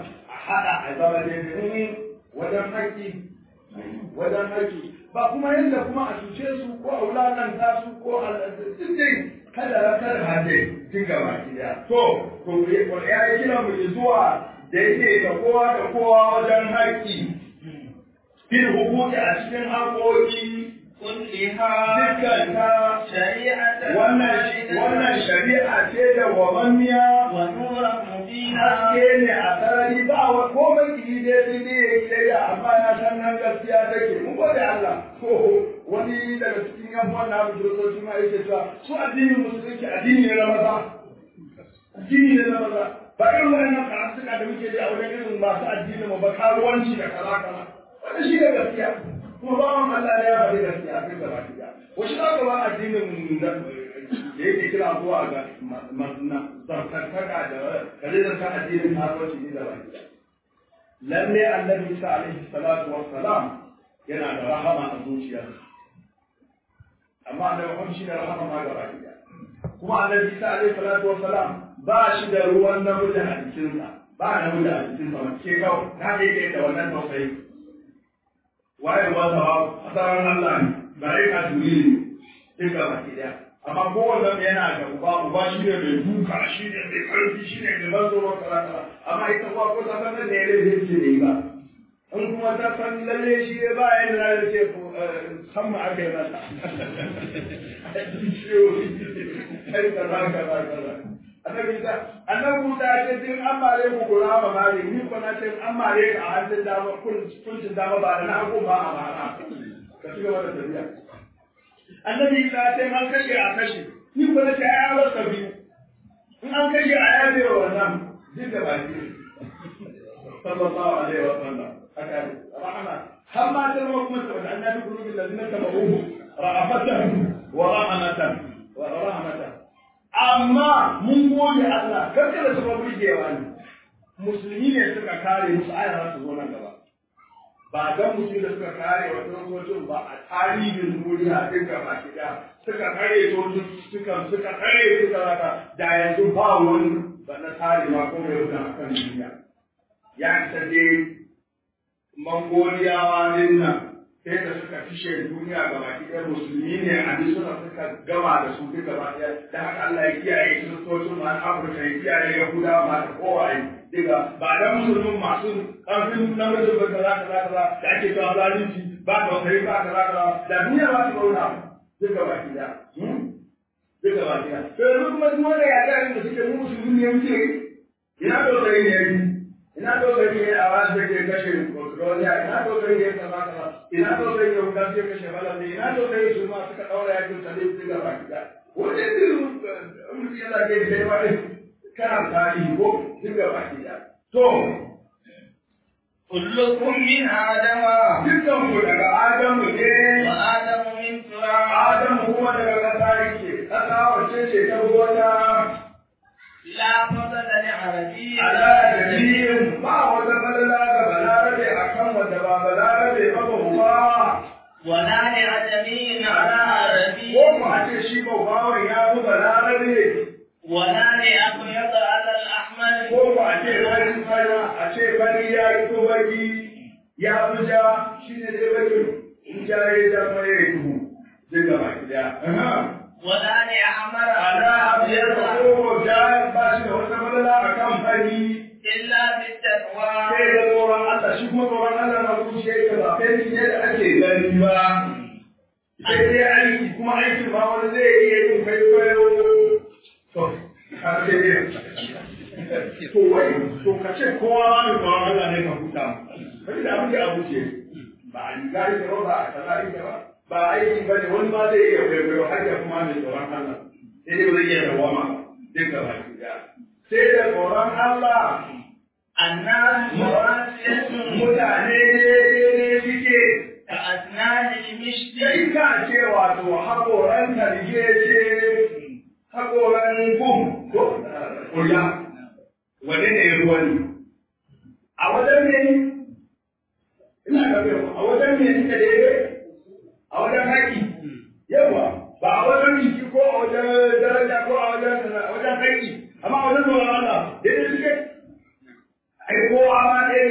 haɗa a zama daidai wajen haƙƙi wajen haƙƙi ba kuma yadda kuma a cuce su ko a wulaƙanta su ko a duk dai kada na kada hade duk gaba ɗaya to to ya yi kira mu zuwa da yake da kowa da kowa wajen haƙƙi fil hukuki a cikin haƙoƙi كلها dukkan ta شريعة wannan wannan shari'a ce da wamammiya ونورا مبينا haske ne a sarari ba wa komai ki dai sai dai ya kiyayya amma na san nan gaskiya take mun gode Allah ko wani daga cikin yan uwan na kiristoci ma yake cewa su addinin musulunci addini ne na maza addini ne na maza ba irin wannan karatuka da muke da a wajen irin masu addinin mu ba karuwanci da kaza kaza wannan shi ne gaskiya kuma bawan Allah ne ya faɗi gaskiya kai gaba ɗaya wasu za ka ba addinin da da yake kira zuwa ga zartantaka da kare da ta addinin kasuwanci ne da baki lalle annabi Isa alaihi salatu wassalam yana da rahama a zuciyarsa amma annabi Muhammad shi da rahama ma gaba ɗaya kuma annabi Isa alaihi salatu wassalam ba shi da ruwan namiji a jikinsa ba namiji a jikinsa wanda ke kawai na da yake da wannan tausayi waye ruwan sa a tsaron Allah ne ba dai ka duri ne duka baki ɗaya amma kowanne yana da uba uba shi ne mai duka shi ne mai karfi shi ne mai mazo wa kaza amma ita uwa ko ta san da ne zai ce ne ba in kuma ta san lalle shi ne ba yadda za ta ce san mu aka yi mata ai kaza kaza kaza annabi ta annabi ta ce din an mare ku kula ba mare ni ko na ce an mare ka a hannun dama kuncin dama ba da na hagu ba a mara ka ci gaba da tafiya annabi ta ce an kashe a kashe ni ko nace ai an rasa biyu in an kashe a yabe wa wannan duk da baki sallallahu alaihi wa sallam haka ne rahama har ma da mu kuma da annabi gurubi ladina tabahu ra'afatan wa rahmatan wa rahmatan amma mun gode Allah karka da kuma burgewa ne musulmi ne suka kare musu ayar su zo nan gaba ba dan mutum da suka kare wa sojojin ba a tarihin duniya duka ba ki da suka kare sojojin suka suka kare suka raka da yanzu ba wani ba na tare ma ko mai wuta akan duniya ya isa dai mangoliyawa din nan sai da suka fishe duniya ga baki ɗaya musulmi ne a suna suka gama da su duka ba ɗaya da haka Allah ya kiyaye kiristocin ma Afirka ya kiyaye Yahudawa ma da kowaye diga ba da musulmin masu ƙarfin namijin ba kaza kaza kaza da ake cewa zalunci ba da kai ba kaza kaza da duniya ba ta zauna duka ba ki da duka ba ki da to yanzu kuma duk wanda ya ga da suke mu musulmi ne muke ina da sai ne yi ina da sai ne a wasu da ke kashe duniya ina da sai ne kaza kaza ina da sai ne wanda ke kashe balade ina da sai su ma suka daura yakin salif duka ba ki da wanda irin mutum yana ke da yawa kana tarihi ko duka baki da. To, كلكم من آدم dukkan ku daga Adamu ne, وآدم من تراب Adamu kuma daga ƙasa yake, ƙasa wacce ce ta wata لا فضل لعربي ala jami'in ba wata falala ga balarabe a kan wanda ba balarabe ba ba ba. ولا لعجمي على عربي Ko ku a ce shi ba bawan ya fi balarabe, ولا لأبيض على الأحمر ko ku a ce farin fara, a ce fari ya yi ko baki ya fi ja shi ne dai baki in ja ya zama ya yi duhu. Duka baki daya. ولا لأحمر ana abiyar da ko ja ba shi da wata madala a kan fari إلا بالتقوى sai da tsoron Allah shi kuma tsoron Allah na kuce yake ba kai ne da ake gani ba sai dai aiki kuma aikin ba wani zai iya yin kwaikwayo to har sai dai to wai to ka ce kowa ma da tsoron Allah ne ka huta kai da abin da abu ce ba a riga yake ba ba a kaza yake ba ba aiki ba ne wani ma zai iya kwaikwayo har ya kuma mai tsoron Allah sai dai ba zai iya dawama duk gaba ɗaya sai da tsoron Allah الناس مراسية mutane ne suke كأسنان المشت sai ka ce wato haƙoran tarje ce haƙoran gum ko kula wane ne ya ruwa ne a wajen ne ina ga bai a wajen ne suka daidai a wajen haƙi yawa ba a wajen jiki ko a wajen daraja ko a wajen a wajen haƙi amma a wajen tsoron Allah daidai suke ai kowa ma ɗaya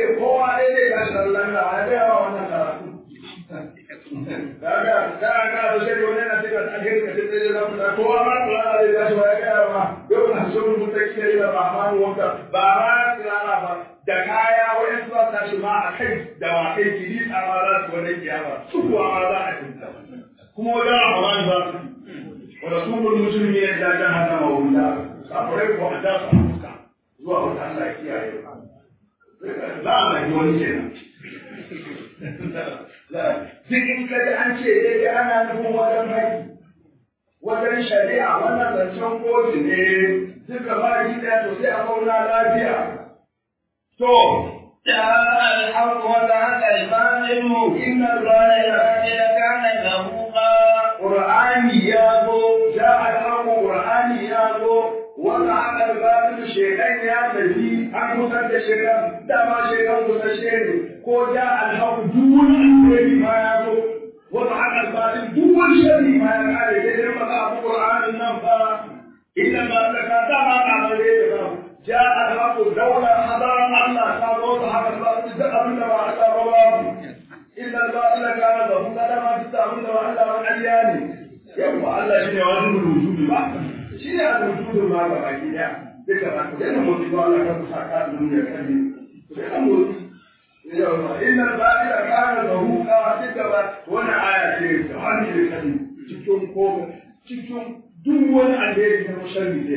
ce sai da mu da kowa ma tsara da ya shi ya ga ma yau na so mu ta kike da rahman wanda ba ma tsara ba da kaya wayan su ta shi ma a kai da wa kai kiri a ma za su wani kiyama su kuwa ma za a tinta kuma wajen rahman za su wa rasulul muslimin da jahannama wa wula safarai ko a da su fuska zuwa wata Allah ya kiyaye za a mai wani kenan duk in ka ji an ce dai ana nufin wajen haƙi wajen shari'a wannan zancen kotu ne duka ba shi ɗaya to sai a zauna lafiya to جاء الحق وزهق الباطل إن الظالم كان زهوقا Qur'ani ya zo ja al-haqqu Qur'ani ya zo wanda aka albatin shekan ya tafi an kusan da shekan dama shekan kusashe ne ko ja al-haqqu duk wani alheri ma ya zo wanda aka albatin duk wani shari ma ya kare sai dai maka abu Qur'anin nan fa inna ma zaka dama ka bare da ba ja al-haqqu dawla hadaran Allah ta zo ta haka albatin duk abin da ba a tsaro ba illa al-batila kana da mun da ma duk abin da ba Allah ba ƙarya ne yawa Allah shi ne wani wujudi ba shi ne al-wujud ma ga baki daya duka ba ku yana mutu ba Allah ka kusa ka duniya kan ne ku yana mutu yawa illa al-batila kana da huka duka ba wannan aya ce ta hannu kan cikin ko cikin duk wani alheri na sharri ne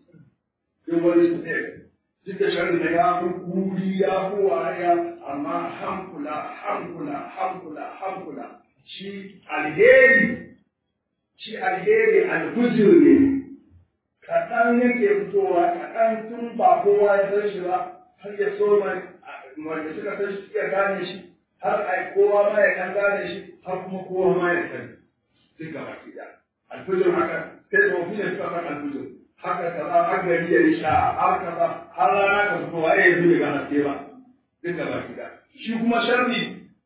duk wani ne duk da sharri da ya fi kuri ya fi wariya amma hankula hankula hankula hankula shi alheri shi alheri alhujir ne kaɗan yake fitowa kaɗan tun ba kowa ya san shi ba har ya so wanda suka san shi suka gane shi har ai kowa ma ya kan gane shi har kuma kowa ma ya sani duk gaba ki da alhujir haka sai da ofishin suka san alhujir haka kaza har gari ya yi sha har kaza har rana ka fito wa ya yanzu daga haske ba duk gaba ki da shi kuma sharri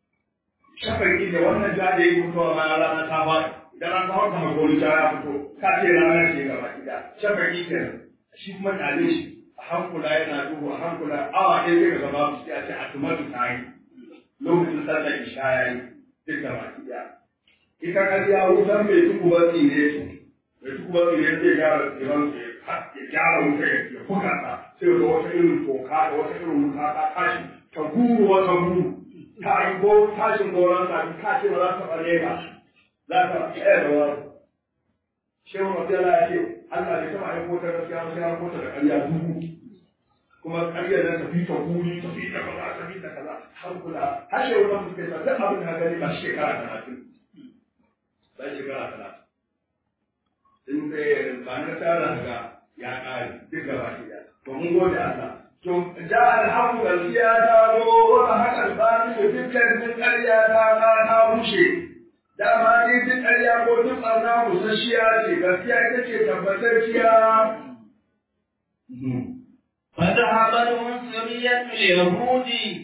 shafaki da wannan ja da ya fitowa ma rana ta faɗi idan an kawo kamar goli ja ya fito ka ce rana ce gaba ki da shafaki kenan shi kuma tare shi a hankula yana duhu a hankula awa ɗaya zai gaba babu sai a ce a tumatu ta yi lokacin sallar isha ya yi duk gaba ki da ita kariya wutan mai tuku ba tsine su mai tuku ba tsine zai gyara tsiran ya gyara wuta ya buga ta sai da wata irin toka da wata irin wuta ta tashi ta guru wata guru ta yi go tashin goron sa ka ce ba za ta bare ba za ta tsaya da wani shehu rabiyala ya ce Allah bai taɓa aiko ta gaskiya ba sai ya kota da ƙarya dubu kuma ƙaryar nan tafi ta guri tafi ta kaza tafi ta kaza har kula har shehu nan suke sa duk abin da gani ba shekara talatin ba shekara talatin in dai ba na tara ga ya ƙare duk gaba ɗaya to mun gode Allah to ja alhamu gaskiya ta zo wata haka albani da dukkan ƙarya ta ta rushe dama ne duk ƙarya ko duk ɓarna busasshiya ce gaskiya ita ce tabbatacciya فذهبت عنصرية اليهود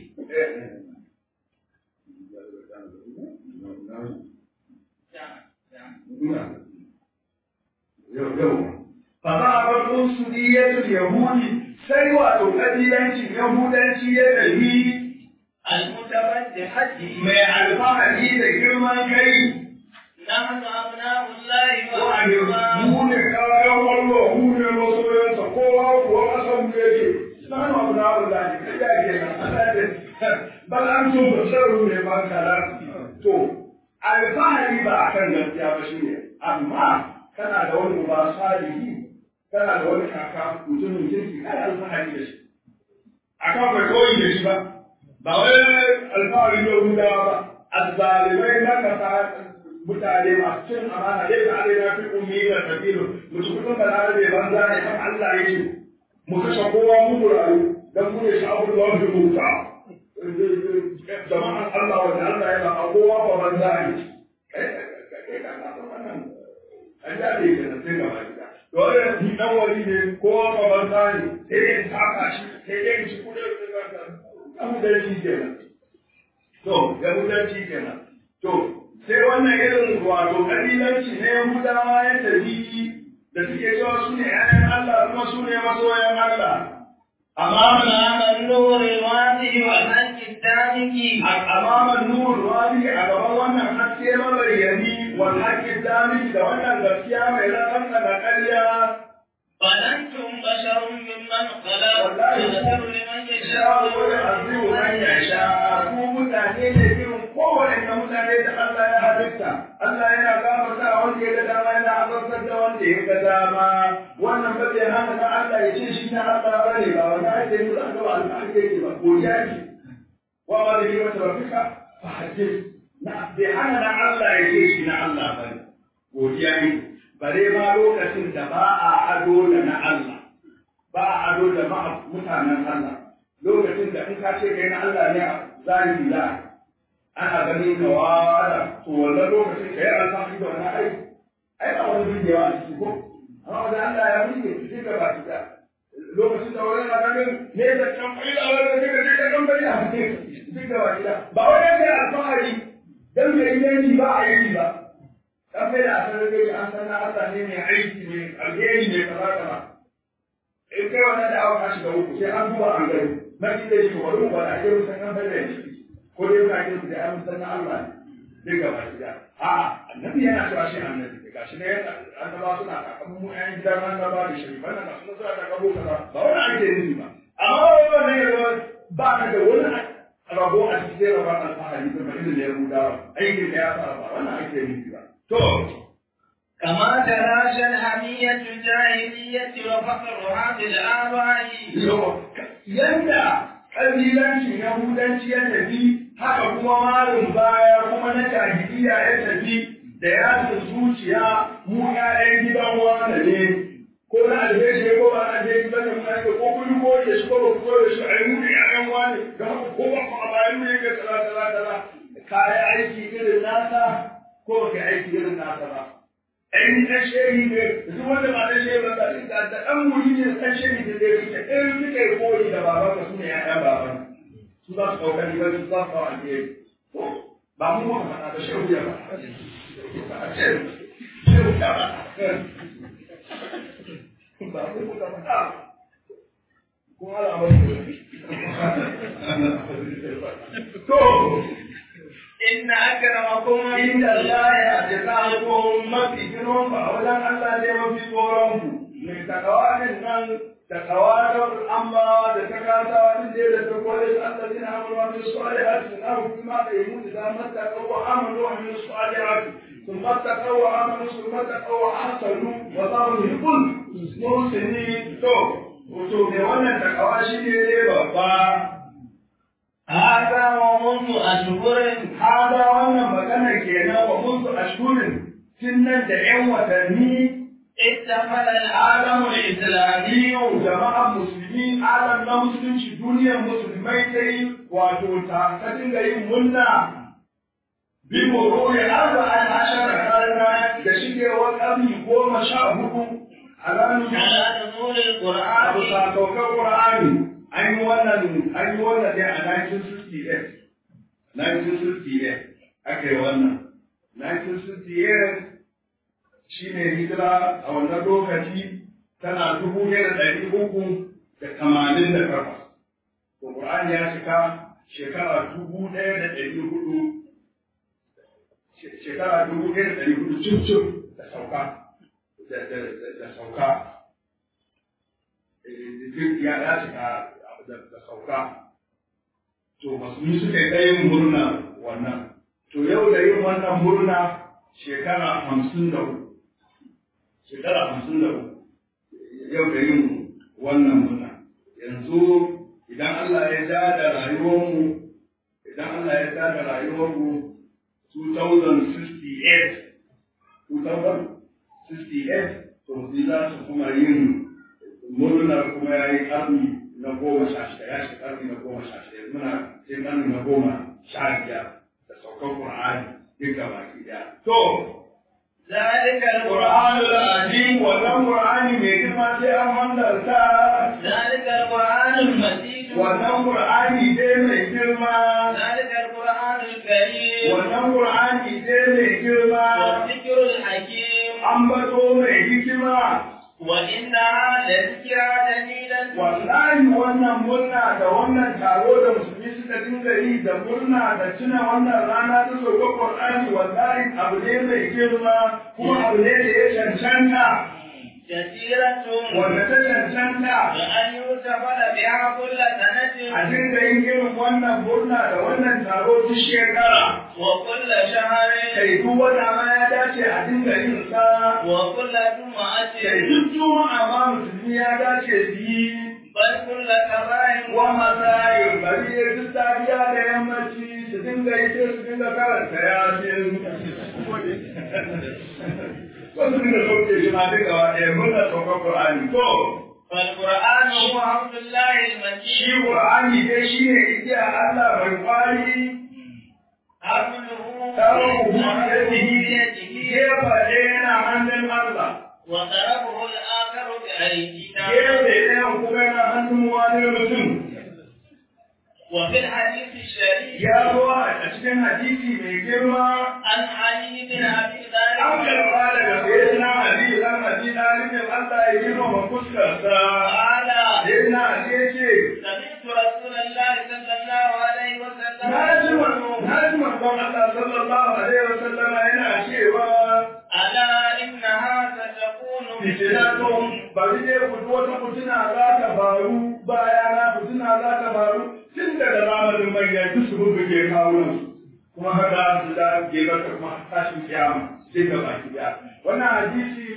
فذهبت عنصرية اليهود sai wato ƙabilancin Yahudanci ya tafi المتبجحة mai alfahari da girman kai نحن أبناء الله wa'ani وأحباؤه mu ne kayan wallo mu ne masoyansa kowa kuwa ƙasan mu yake na hannu abu na abu da ke kai ke nan ana da bal an so ba sarru ne ba kala to alfahari ba a kan gaskiya ba shi ne amma kana da wani uba salihi kana da wani kaka mutumin kirki kana alfahari da shi akan bai koyi da shi ba ba wai alfahari da hudawa ba azzalimai na kasa mutane masu cin amana dai da alai na fi ummi da kabiru mutum kudin balarabe banza ne kan Allah ya ce mu kashe kowa mu rayu dan mu ne sha'abul lahi muta jama'an Allah wanda Allah ya ba kowa ba banza ne kai kai ka ka wannan an da ne da sai ga baki dole ni dan wari ne kowa ba banza ne sai in saka shi sai dai shi kudin da Yahudanci kenan. To, Yahudanci kenan. To, sai wannan irin wato ƙabilanci na Yahudawa ya tafi da suke cewa su ne ‘ya'yan Allah kuma su ne masoyan Allah. Amma أمام النور الواسع والحق الدام السابق amaman nur wadi a gaban wannan haske mabayyani wal haqqi damiki da wannan gaskiya mai rakan da ƙarya ظننتم بشر ممن خلق والله. يغفر لمن sha يشاء wani azimu man yasha ku mutane ne irin kowane mutane da Allah ya halitta Allah yana gafarta wanda ya ga dama yana azabtar da wanda ya ga dama wannan ba zai hana na Allah ya ce shi na Allah bane ba wanda ake yi zan ga ba Allah ake yi ba godiya ce wa ma da yi mata rafika fa hadis na bai hana na Allah ya ce shi na Allah bane godiya ne bare ma lokacin da ba a ado da na Allah ba a ado da ma mutanen Allah lokacin da in ka ce kai na Allah ne zahiri da ana ganin ka wada to wannan lokacin kai an san da wannan aiki ai ba wani bidiyo a ciki ko amma wanda Allah ya rike shi ga ba da lokacin da wani na ganin ne da kan faida wani da kake da kan faida duk da ba ba wani ne alfahari dan mai yanki ba a yi ba dan faida a sanar da an san na Allah ne mai aiki mai alheri mai kaza kaza in kai wannan da aka shiga uku sai an duba an gani na ji da shi wani ba da ake rusan kan faida shi ko dai ka ce ku da an san na Allah ne duk gaba gida a annabi yana cewa shi annabi ne gashi ne annaba suna kakan mu ƴan gidan annaba da sharifan nan suna suna da kabo kaza ba wani ake nufi ba amma wannan ne ya ba ka da wani rabo a cikin rabon alfahari da mai da ya ruda aikin da ya fara ba wannan ake nufi ba to كما تلاشى الحمية الجاهلية وفقرها في الآباء yanda ƙabilancin Yahudanci ya tafi, haka kuma malin baya kuma na jahiliya ya tafi da yasin zuciya mu ƴaƴan gidan wanda ne, ko na alheri ko ba na alheri ba ne mu ake ko kun ko da shi ko ba ku ko da shi ai mu ne ƴaƴan wani da haka ko ba ku a bayan mu yake kaza kaza kaza ka yi aiki irin nasa ko ba ka yi aiki irin nasa ba. ɗan ɗan shehi ne duk wanda ba ɗan shehi ba da da da ɗan wuri ne ɗan shehi ne da yake ɗan suka yi koyi da baban ka su ne ƴaƴan baban su za su ɗauka ni ba su za su kawo alheri ba mu muka faɗa ba shehu ya faɗa shehu shehu ya faɗa ba mu muka faɗa kuma ala to إن أكرمكم inda Allah ya ji ko mafi girman ba wajen Allah ne mafi tsoron ku mai takawarin nan takawarar amma da ta kasa wani da da ta kore su Allah zina amuru wani su ali hati na hukumi ma da yi mutu da mata kawo amuru wani su ali hati sun mata kawo amuru su mata kawo hasanu wa za mu yi kun musini to to mai wannan takawa shi ne ne babba هذا ومنذ أشهر hada wannan magana kenan wa munzu ashhurin tun nan da ƴan watanni احتفل العالم الإسلامي jama'an musulmi alam na musulunci duniyar musulmai ta yi wato ta ta dinga yin munna bi mururi arba'an ashara karna da shigewar ƙarni goma sha hudu a ranar على نزول abu القرآن sakaukar Qur'ani an yi wannan an yi wannan ne a 1968 1968 aka yi wannan 1968 shine hijira a wannan lokaci tana dubu ɗaya da ɗari uku da tamanin da takwas to Qur'ani ya cika shekara dubu ɗaya da ɗari hudu shekara dubu ɗaya da ɗari hudu cin da sauka da da sauka duk ya ya cika da sauka to musulmi suka yi ɗayin murna wannan to yau da yin wannan murna shekara hamsin da hudu shekara hamsin da hudu yau da yin wannan murna yanzu idan Allah ya ja da rayuwarmu idan Allah ya ja da rayuwarmu 2068 2068 to musulmi za su kuma yin murnar kuma ya yi ƙarni na goma sha shida ya shiga ƙarni na goma sha shida yanzu muna sai ƙarni na goma sha biyar da saukar Qur'ani duk gaba ki ɗaya. To, ذلك Qur'an القرآن al-Azim wannan Qur'ani mai girma sai an hanzarta ذلك القرآن المجيد wannan Qur'ani dai mai girma ذلك القرآن الكريم wannan Qur'ani dai mai girma والذكر الحكيم ambato mai hikima وإنها لذكرى جميلة wallahi wannan murna da wannan taro da musulmi suka dinga yi da murna da tuna wannan rana ta sauka Qur'ani wallahi abu ne mai girma kuma abu ne da ya cancanta جزيرة wanda ta cancanta بأن يحتفل بها كل سنة a dinga yin irin wannan murna da wannan taro duk shekara وكل شهر kai duk wata ma ya dace a dinga yin sa وكل جمعة kai duk juma'a ma musulmi ya dace su yi بل كل كبائر wa masayin bari ya duk safiya da yammaci su dinga yi sai su dinga karanta yasin ko su dinga sauke shi ma duka wa ɗaya murna saukan Qur'ani to فالقرآن هو عبد الله shi المجيد Qur'ani dai shi ne igiya Allah mai kwari حمله tsaron biyadihi بيده gefa ɗaya yana hannun Allah وضربه الآخر بأيدينا gefe ɗayan kuma yana hannun wani mutum وفي الحديث الشريف ya zo a cikin hadisi mai girma عن علي بن أبي an طالب karɓa daga sayyidina Ali dan Abi Talib Allah ya girmama fuskarsa قال sayyidina Ali ya ce سمعت رسول الله صلى الله عليه وسلم na ji يقول na ji manzon Allah sallallahu alaihi wasallam yana cewa ألا إنها ستكون fitinatun bari dai ku wata fitina za ta faru bayana fitina za ta faru tun daga zamanin manyan duk su bubbuge kawunan kuma haka su da gebar ta kuma tashin kiyama sai ga baki daya wannan hadisi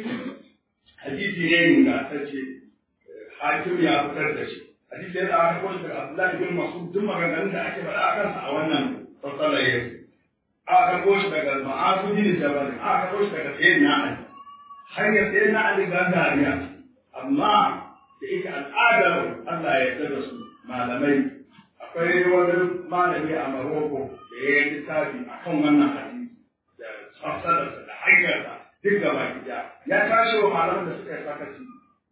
hadisi ne ingantacce hakim ya fitar da shi hadisi yana aka kwashi daga Abdullahi bin Mas'ud duk maganganun da ake faɗa a kansa a wannan fassarar yau aka kwashi daga Ma'azu bin Jabal aka kwashi daga Sayyidina Ali hanyar Sayyidina Ali gangariya amma da yake al'adar Allah ya yarda da su malamai akwai wani malami a Maroko da ya yi littafi akan wannan hadisi da fassararsa da hanyarsa duk gaba gida ya tashi wa malaman da suka yi sakaci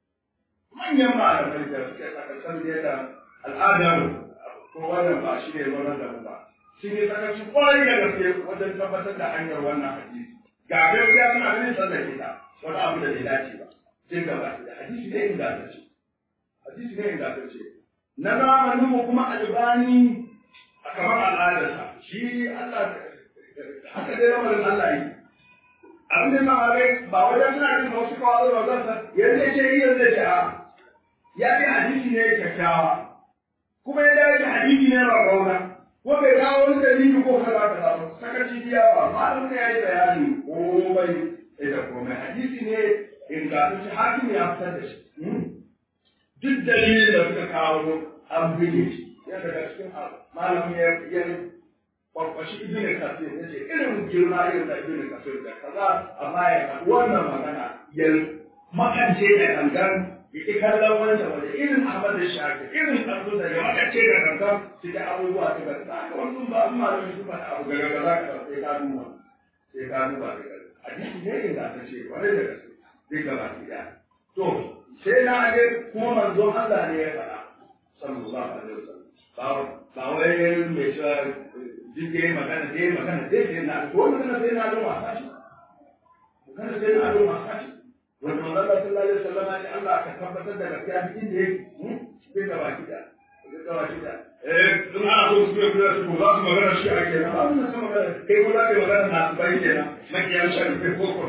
manyan malamai da suka yi sakacin da da al'adar ko wannan ba shi ne wannan da mu ba sun yi sakaci kwarai da gaske wajen tabbatar da hanyar wannan hadisi ga gaskiya suna ganin tsallake ta wani abu da bai dace ba duk gaba gida hadisi ne ingantacce hadisi ne ingantacce na zamanin mu kuma albani a kamar al'adarsa shi Allah haka dai lamarin Allah yi abin da malamai ba wajen suna jin wasu kawai da zan san yanzu ya ce yi yanzu ya ce a ya ce hadisi ne kyakkyawa kuma ya dace hadisi ne rarrauna ko bai kawo wani dalili ko kaza kaza ba sakaci biya ba malamin ya yi bayani komai da komai hadisi ne ingantacce hakim ya fitar da shi duk dalilin da suka kawo an buge shi ya daga cikin malamin ya ya kwakwashi ibn kasir ya ce irin girma irin da ibn kasir da kaza amma ya faɗi wannan magana ya makance da gangan ya ƙi kallon wancan waje irin ahmad da shafi irin ɗansu da ya makance da gangan su ga abubuwa su ga haka wasu ba su malamin su faɗi abu gaga gaza ka sai ka duba sai ka duba da gaza hadisi ne inda ta ce wani da gaske zai gaba ɗaya to sai na age kuma manzon Allah ne ya faɗa sallallahu alaihi wasallam ba ba wai mai cewa duk yayi magana dai magana dai sai na ko magana sai na don wasa shi magana sai na don wasa shi wanda manzon Allah sallallahu alaihi wasallam ya Allah ka tabbatar da gaskiya duk inda yake sai ga baki da sai ga baki da eh dun ana so su yi kula su za su magana shi ake nan ba mun san magana kai ko za ka yi magana na bai kenan makiyan shan kai ko ko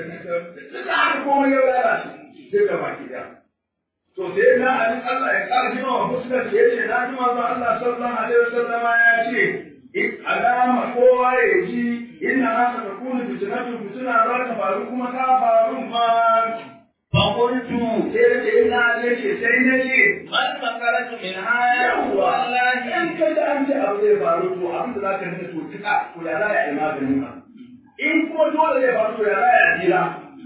da haka komai ya lalace sai ga baki da to sai na ali Allah ya ƙara jima wa fuskar ya ce na ji manzo Allah sallallahu alaihi wasallam ya ce in alama kowa ya ji inna haka ta kunu fitnatu fitna za ta faru kuma ta faru ma fa qultu sai da ce ina ne ce sai ne ce man makaratu min haya yawa wallahi in kai da an ce abu zai faru to abin da zaka nuna to tuka to ya za ya yi maganin ka in kuma dole zai faru to ya za ya jira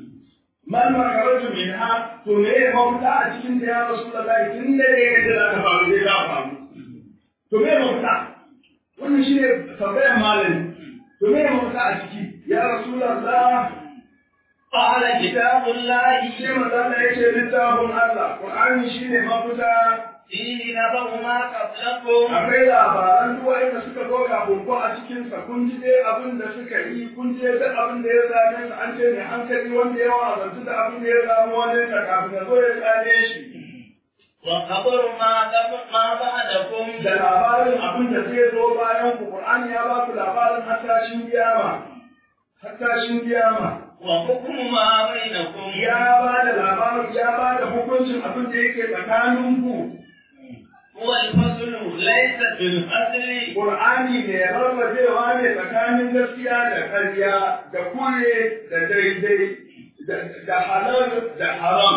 man makaratu min ha to me ya mafita a cikin da ya rasulullahi tun da ya ga da ta faru zai ta faru to me ya mafita wannan shi ne tambayar malami to me ya mafita a ciki ya rasulullahi qala kitabullahi shi manzo Allah ya ce littafin Allah Qur'ani shine mafita fihi nabahu ma qablakum akwai labaran duk wanda suka zo kafin ko a cikin sa kun ji dai abin da suka yi kun je duk abin da ya same su an ce ne hankali wanda ya wazantu da abin da ya samu wani ta kafin ya zo ya tsane shi وخبر ما ما بعدكم da labarin abin da zai zo bayan ku Qur'ani ya ba ku labarin hattashin kiyama hattashin kiyama وحكم ما بينكم ya ba da labarin ya ba da hukuncin abin da yake tsakanin ku هو الفصل ليس في الأصل Qur'ani ne rarrabewa ne tsakanin gaskiya da ƙarya da kure da daidai da- da halal da haram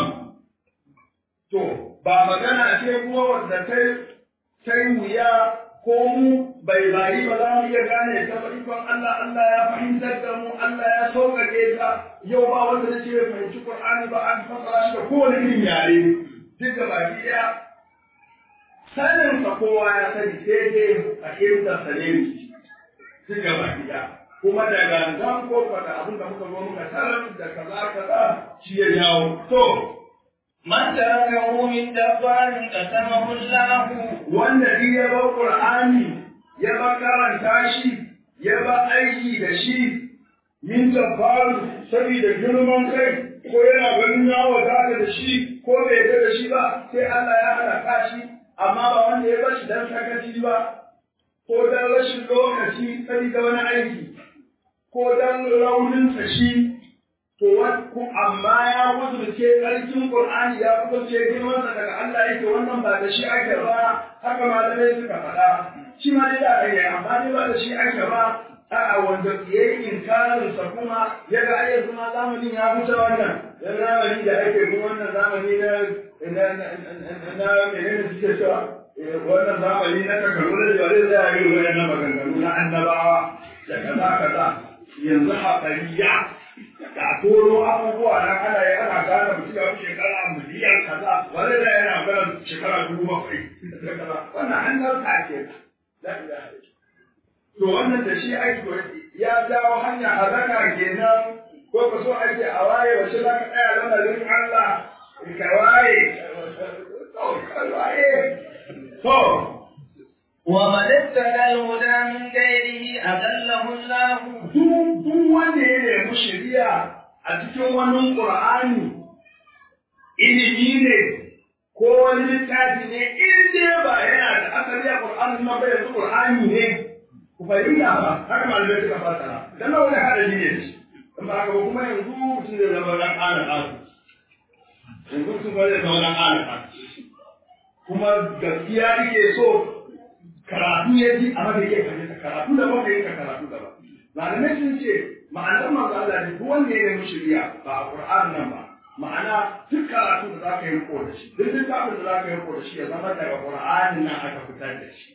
to ba magana ce kuma wanda ta ta yi wuya ko mu bai bayi ba za mu iya gane ta ba ikon Allah Allah ya fahimtar da mu Allah ya sauƙaƙe ta yau ba wanda zai ce bai fahimci Qur'ani ba an fasara shi da kowane irin yare duk da baki ɗaya sanin sa kowa ya sani sai dai a irin sa ne duk da baki ɗaya kuma da gangan ko da abin da muka zo muka tarar da kaza kaza shi ya jawo to من تركه من دبار قسمه الله wanda duk ya bar Qur'ani ya bar karanta shi ya bar aiki da shi min jabbaru saboda girman kai ko yana ganin ya wadata da shi ko bai yarda da shi ba sai Allah ya halaka shi amma ba wanda ya bar shi dan sakaci ba ko dan rashin lokaci saboda wani aiki ko dan rauninsa shi to ku amma ya kudurce ƙarfin Qur'ani ya kudurce girmansa daga Allah yake wannan ba da shi ake ba haka malamai suka faɗa shi ma dai da ne amma dai ba da shi ake ba a'a wanda ya yi inkarin sa kuma ya ga ai yanzu ma zamanin ya wuce wannan dan zamani da ake kuma wannan zamani na na na na menene suke cewa wannan zamani na takardu da ba zai yi wannan maganganu na annabawa da kaza kaza yanzu haƙariya da toro abubuwa na ana yi ana gane mutum ya fi shekara miliyan kaza wani da yana gane shekara dubu bakwai wannan an narka ke to wannan da shi aiki ya jawo hanya hazaka kenan ko ka so ake a waye wace za ka tsaya lamarin Allah ka waye ka waye to ومن ابتغى الهدى من غيره أذله الله duk wanda ya nemi shari'a a cikin wani Qur'ani ilimi ne ko wani littafi ne in dai ba yana da asali a Qur'ani ma bai yanzu Qur'ani ne ku fahimta ba haka malamai suka fasara dan na wani hadari ne shi in ba haka ba kuma yanzu mutum zai zama dan ana asu yanzu mutum ba zai zama dan ana asu kuma gaskiya yake so karatu ya ji amma bai iya fahimta karatu da ba fahimta karatu da ba malamai sun ce ma'anar manzo Allah ne duk wanda ya nemi shari'a ba a Qur'an nan ba ma'ana duk karatu da zaka yi riko da shi duk littafin da zaka yi riko da shi ya zama daga Qur'anin nan aka fitar da shi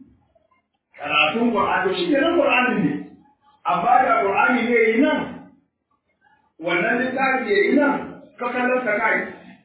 karatun Qur'an to shi ne nan Qur'anin ne amma da Qur'ani ne yi nan wannan littafi ya yi nan ka kallon ka kai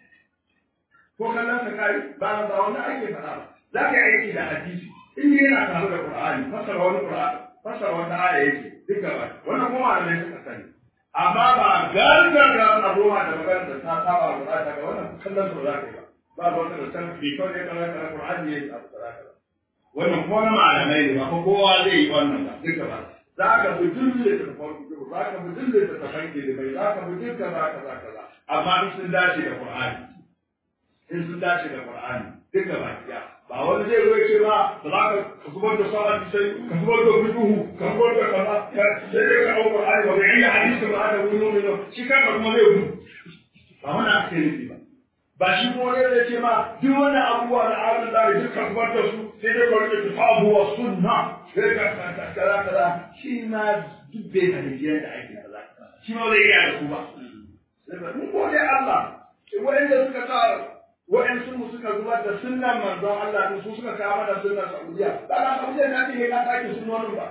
ko kallon ka kai ba ba wannan ake faɗa ba za ka yi aiki da hadisi in yana tare da Qur'ani fasara wani Qur'ani fasara wata aya yake duk gaba wannan kuma malamai suka sani amma ba gargaga abubuwa da magana da ta saba wa Qur'ani daga wannan kallon su za ka yi ba ba wata da san bi kawai ya kallon kana Qur'ani ya yi abu da za wannan kuma na malamai ne ba ko kowa zai yi wannan ba duk gaba za ka bi dille da farko za ka bi dille da tafanki da bai za ka bi duk kaza kaza kaza amma in sun dace da Qur'ani in sun dace da Qur'ani duk gaba ɗaya ba wani zai zo ce ba ba za ka zubar da sa'a sai ka zubar da fiqhu ka zubar da kaza sai dai ka auka ai ba ga iya hadisi ba da wani ne shi kanka kuma zai gudu ba wani ake nufi ba ba shi kuma ne zai ce ma duk wani abubuwa na ahlul lahi duk ka zubar da su sai dai ka rike kitabu wa sunna sai ka kaza kaza shi ma duk bai fahimci yadda ake kaza shi ma zai iya da su ba mun gode Allah wa'anda suka tsara wa'yansu mu suka zubar da sunnan manzon Allah din su suka kawo mana sunnan Saudiya ba na Saudiya na ce ka sake sunnonin ba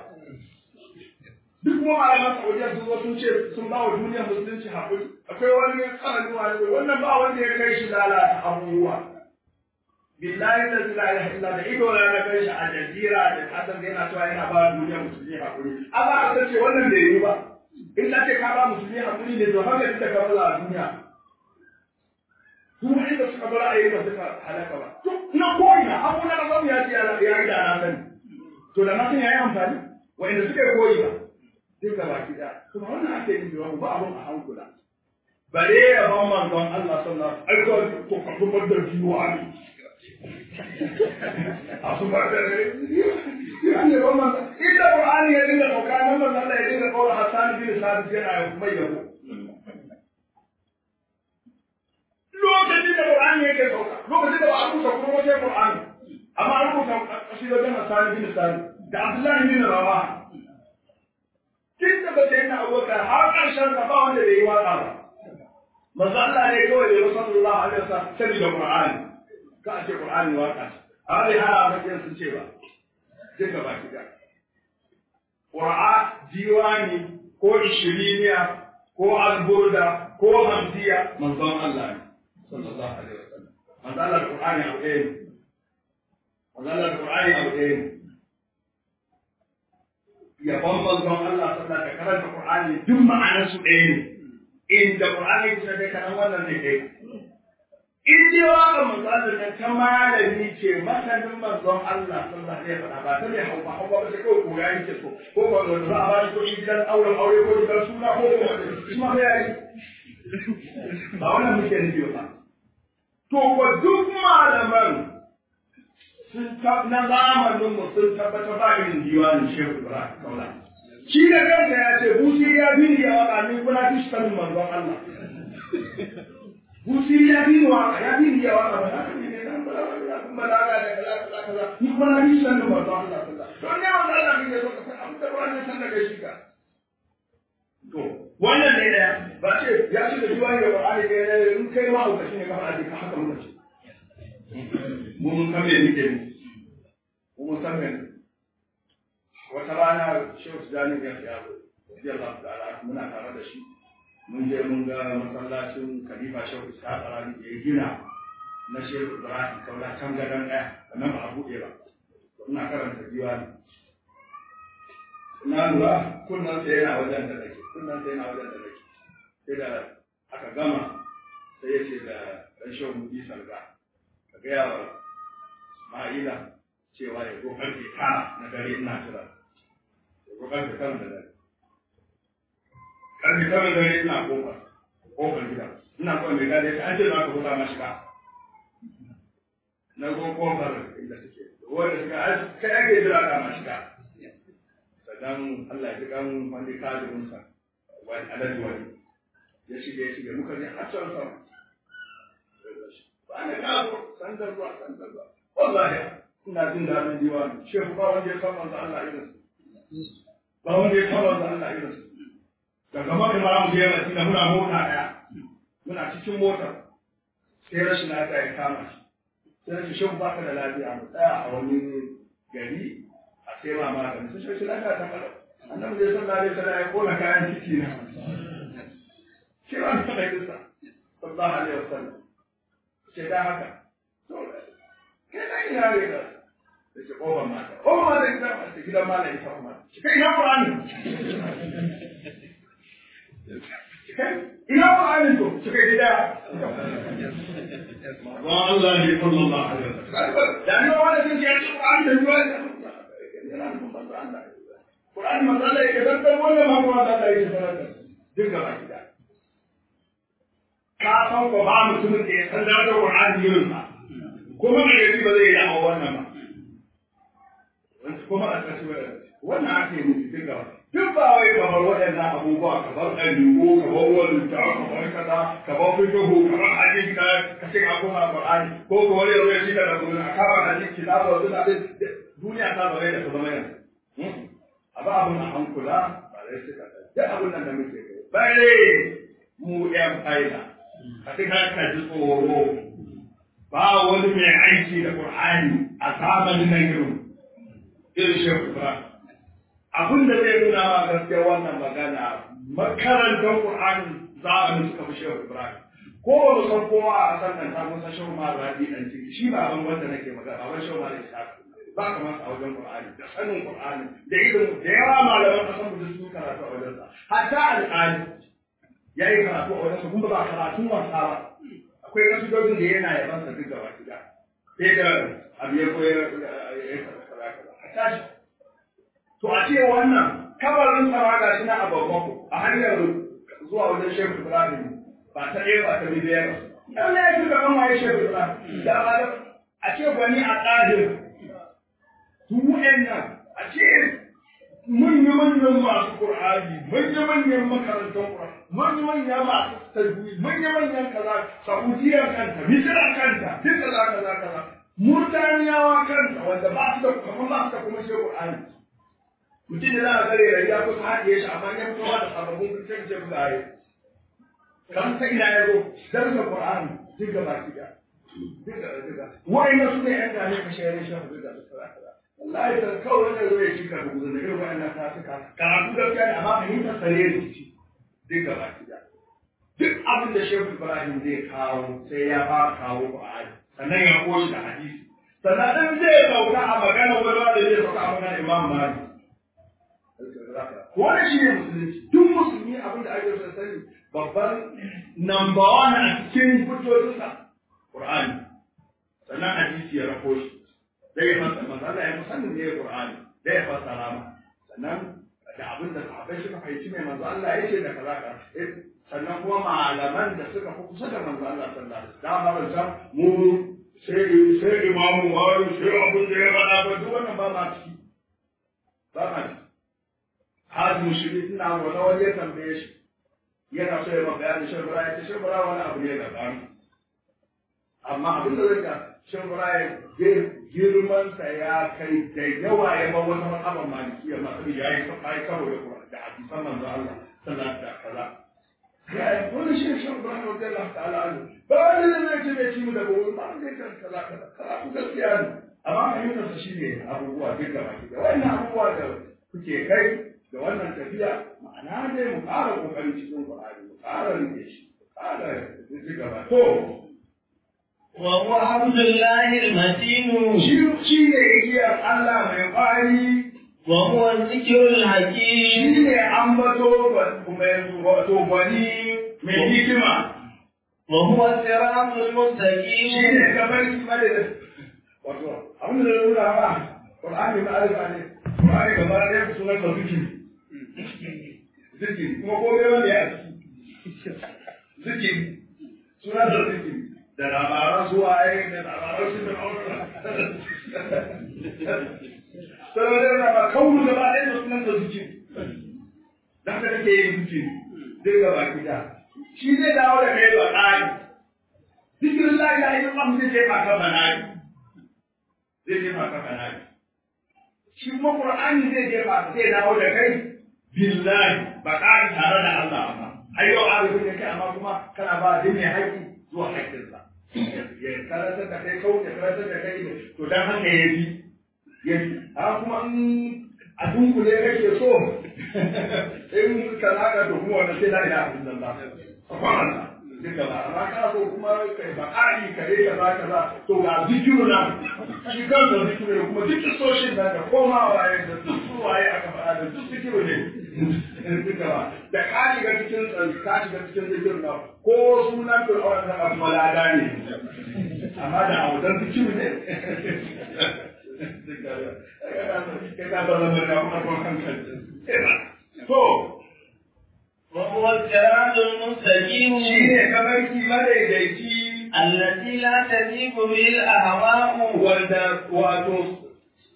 duk kuma malaman Saudiya sun zo sun ce sun ba wa duniyar musulunci haƙuri akwai wani tsarin wani wannan ba wanda ya kai shi lalata abubuwa billahi da la ilaha illa da ido na na kai shi a jazira da hasan da yana cewa yana ba duniyar musulmi haƙuri Allah aka ce wannan bai yi ba in ka ce ka ba musulmi haƙuri ne to haka ita ka bala a duniya duk inda suka bar ayi da suka halaka ba to na koyi abu na kasan ya ce ya yi da na sani to da na san yayi amfani wa'inda suka koyi ba duk da baki da kuma wannan ake yin da ba abun a hankula bare ya ban manzon Allah sallallahu alaihi wasallam ko ka zubar da jiwa ne a su ba da ya ne ba man inda qur'ani ya dinga sauka nan man Allah ya dinga kawo Hassan bin Sabit yana mai yabo lokacin da qur'ani yake sauka lokacin da ba a rubuta kuma wajen qur'ani amma an rubuta kasidojin Hassan bin Sabit da Abdullahi bin Rawaha tun da ba sai na abubakar har ƙarshen ka ba wanda bai yi waka ba manzo Allah ne kawai da ya sallallahu alaihi wasallam sai da Qur'ani ka a ce Qur'ani waka amma dai ana bakin sun ce ba duka ba ki da Qur'a diwani ko ishiriniya ko alburda ko hamdiya manzon Allah ne sallallahu alaihi wasallam manzo Allah da Qur'ani abu ɗaya ne manzo Allah da Qur'ani abu ɗaya ne yabon manzon Allah sallallahu alaihi karanta Qur'ani duk ma'anar su ɗaya ne inda Qur'ani kusa dai kanan wannan ne ɗaya in dai waka manzon Allah ta malami ce masanin manzon Allah sallallahu alaihi wasallam ba ta ne hauka hauka ba sai kawai koya yake so ko ko da za a ba shi kuɗi gidan auren aure ko gidan suna ko ko shi ma ya yi ba wannan muke nufi ba to ko duk malaman sun na zamanin mu sun tabbatar ba irin diwanin shehu ibrahim kaula shi da kansa ya ce busi ya bi ni ya waka ni kuna fi shi manzon Allah busi ya bi ni waka ya bi ni ya waka ba haka ne nan balaga da kaza kaza kaza ni kuna fi shi manzon Allah sallallahu don ne manzon Allah ne zo ka san da wannan san daga shi ka to wannan ne da ba ce ya ce da diwani da Qur'ani ne in kai ma hukaci ne ka fara ka haka muka ce mu mun san me muke ne mu mun san me wata rana shehu tijani ya fi yaro radiyallahu ta'ala muna tare da shi mun je mun ga masallacin khalifa shehu isa tsarani da ya gina na shehu ibrahim kaula can gadon ɗaya sannan ba a buɗe ba ina karanta diwani na lura kunnan sai yana wajen da nake kunnan sai yana wajen da nake sai da aka gama sai ya ce da ɗan shehu mudi salga ka gaya wa Ismaila cewa ya zo karfe tara na dare ina jira. Ya zo karfe tara da dare. Karfe tara da dare ina kofar, kofar gida. Ina kofar mai gadi an ce za ka buɗa ma shiga. Na zo kofar inda suke. Wanda suka kai ake jira ka ma shiga. Sannan Allah ya ji kan wani kadirinsa wani alaji wani. Ya shige ya shige muka je har can sama. Ba na kawo sandar ruwa sandar ruwa. wallahi ina jin daɗin diwani shehu ba wanda ya san manzo Allah irin ba wanda ya san manzo Allah irin daga maka ma mu je Madina muna mota daya muna cikin mota sai rashin lafiya ya kama shi sai rashin shehu baka da lafiya mu tsaya a wani gari a sai ma magani sai rashin lafiya ta kala annabi da sallallahu alaihi wasallam ya kona kayan ciki na sai ba ta da kisa sallallahu alaihi wasallam sai da haka kai na ina ne da da ke ƙofar mata ƙofar mata ita da gidan mala ita kuma kai ina ƙur'ani ina ƙur'ani to su kai gida wa Allah ne sallallahu alaihi wasallam da ni wanda sun ce ƙur'ani da ruwa yana da manzo Allah ƙur'ani manzo Allah ya dan wannan ma kuma Allah ya sanar duk gaba gida ka san ko ba mutumin da ya san da ƙur'ani yin sa kuma da yaji ba zai yi da'awa wannan ba kuma a ƙarshe wannan ake nufi duk gaba duk ba wai kamar waɗannan abubuwa kamar ɗalibu kamar wani ta kamar kaza kamar fitohu kamar hadisi ka ka ce ka koma qur'ani ko ko wani yau ya shi da gurin a kama hadisi kitabu wa suna duniya ta zama da ta zama yanzu a ba abun a hankula ba dai suka duk abun nan da muke kai bare mu ƴan faida a cikin ka ji tsoro ba wani mai aiki da Qur'ani a zamanin nan irin irin Shehu Ibrahim. Abin da zai nuna ma gaskiya wannan magana makarantar Qur'ani zamanin suka fi Shehu Ibrahim. Ko ba mu san kowa a san nan ta musa Shehu ma Rabi dan ciki shi ba ban wanda nake magana ba Shehu ma da Isa ba kamar a wajen Qur'ani da sanin Qur'ani da irin da yawa malaman kasan mu sun karatu a wajen sa hatta al'ali yayi karatu a wajen sa kuma ba karatun wasa ba akwai kasudojin da yana yaban sa duk gaba gida sai da abu ya koyar ya kaza kaza a tashi to a ce wannan kabarin tsara ga shi na ababban a hanyar zuwa wajen shehu ibrahim ba ta ɗaya ba ta biyu ba dan ne ya fi gaban waye shehu ibrahim da ba da a ce gwani a ƙadir su nan a ce manya-manyan masu ƙur'ani manya-manyan makarantar ƙur'ani manya-manyan masu tajwid manya-manyan kaza saudiya kanta misira kanta duk kaza kaza kaza murtaniyawa kanta wanda ba su da kamar ba su da kuma shi ƙur'ani mutum da za a gare da ya kusa haɗiye shi amma ya fito da sababbin kirkin ce kusa yi kan ta ina ya zo darsa ƙur'ani duk da baki da duk da duk da wa'ina su ne yan gane ka shayar shi duk da kaza kaza wallahi da kawai wanda zai ci ka rubuta da irin wa'annan ta suka karatu gaskiya ne amma fahimtar sare ne ci duk da baki da duk abin da shehu ibrahim zai kawo sai ya fara kawo ƙur'ani sannan ya koshi da hadisi sannan in zai sauka a magana wani wanda zai sauka a magana imam malik Wannan shi ne musulunci, duk musulmi abin da ake so sani babban number one a cikin hujjojinsa Qur'ani. Sannan hadisi ya rako shi. Zai ya fassara manzo Allah ya musannin ne Qur'ani. Zai ya fassara ma. Sannan da abin da sahabbai suka fahimci mai manzo Allah ya ce da kaza ka. Sannan kuma malaman da suka fi kusa da manzo Allah sallallahu alaihi wasallam. Da mu sai sai imamu wani sai abin da ya faɗa ba duk wannan ba ma ciki. Ba ma ciki. hazin shi ina wani wani ya tambaye shi yana so ya ma bayanin sharbura ya ce sharbura wani abu ne da ƙari amma abin da zai sharbura ya girmansa ya kai da yawa ya ba wata matsalar malikiya masu ya yi kafa ya karo da da hadisan manzo Allah sallallahu alaihi kaza ya wani shi sharbura ne wanda Allah ta'ala anhu ba wani da zai ce bai ci mu da gobe ba zai kan kaza kaza kaza ku gaskiya ne amma fahimtarsa shi ne abubuwa duk da baki da wannan abubuwa da kuke kai da wannan tafiya ma'ana dai mu ƙara ƙoƙari cikin Qur'ani mu ƙara rike shi mu ƙara rike gaba to wa huwa hamdulillahi al-matin shi shi ne igiyar Allah mai ƙwari wa huwa zikrul shi hakim ne ambato mai wato gwani mai hikima wa huwa siratul shi mustaqim ne kamar kima da wato abin da nuna ba Qur'ani ma'arifa ne Qur'ani gaba ɗaya sunan da zikiri zikiri kuma ko bai wanda ya ciki zikiri suna da zikiri da labaran su waye da labaran su da aure saboda da ba kaunu gaba ɗaya da sunan da zikiri da haka kake yin zikiri zai gaba gida shi zai dawo da kai ba tsari zikirin la ilaha illallah zai jefa ka banani zai jefa ka banani shi kuma qur'ani zai jefa zai dawo da kai billahi ba ƙari tare da Allah amma ai yau arifin ne kai amma kuma kana ba da mai haƙi zuwa haƙƙinsa ya karatar da kai kawai ya karatar da kai ne to dan haka ya fi ya fi amma kuma in a dunkule kake so in ka zaka to kuma wannan sai la ilaha illallah subhanallah duka ba amma ka so kuma kai ba ƙari kare ka za ka za to ga zikiru na shi kansa zikiru ne kuma duk soshin da komawa ya da duk suwaye aka faɗa da duk zikiru ne duka ba da ka shiga cikin ka shiga cikin zikiru na ko sunan fir'aun da kuma lada ne amma da abudan zikiru ne ka ka ba zama da kuma kuma hankali to وهو الصراط المستقيم shi ne kamarki madaidaici الذي لا تزيغ به الأهواء wanda wato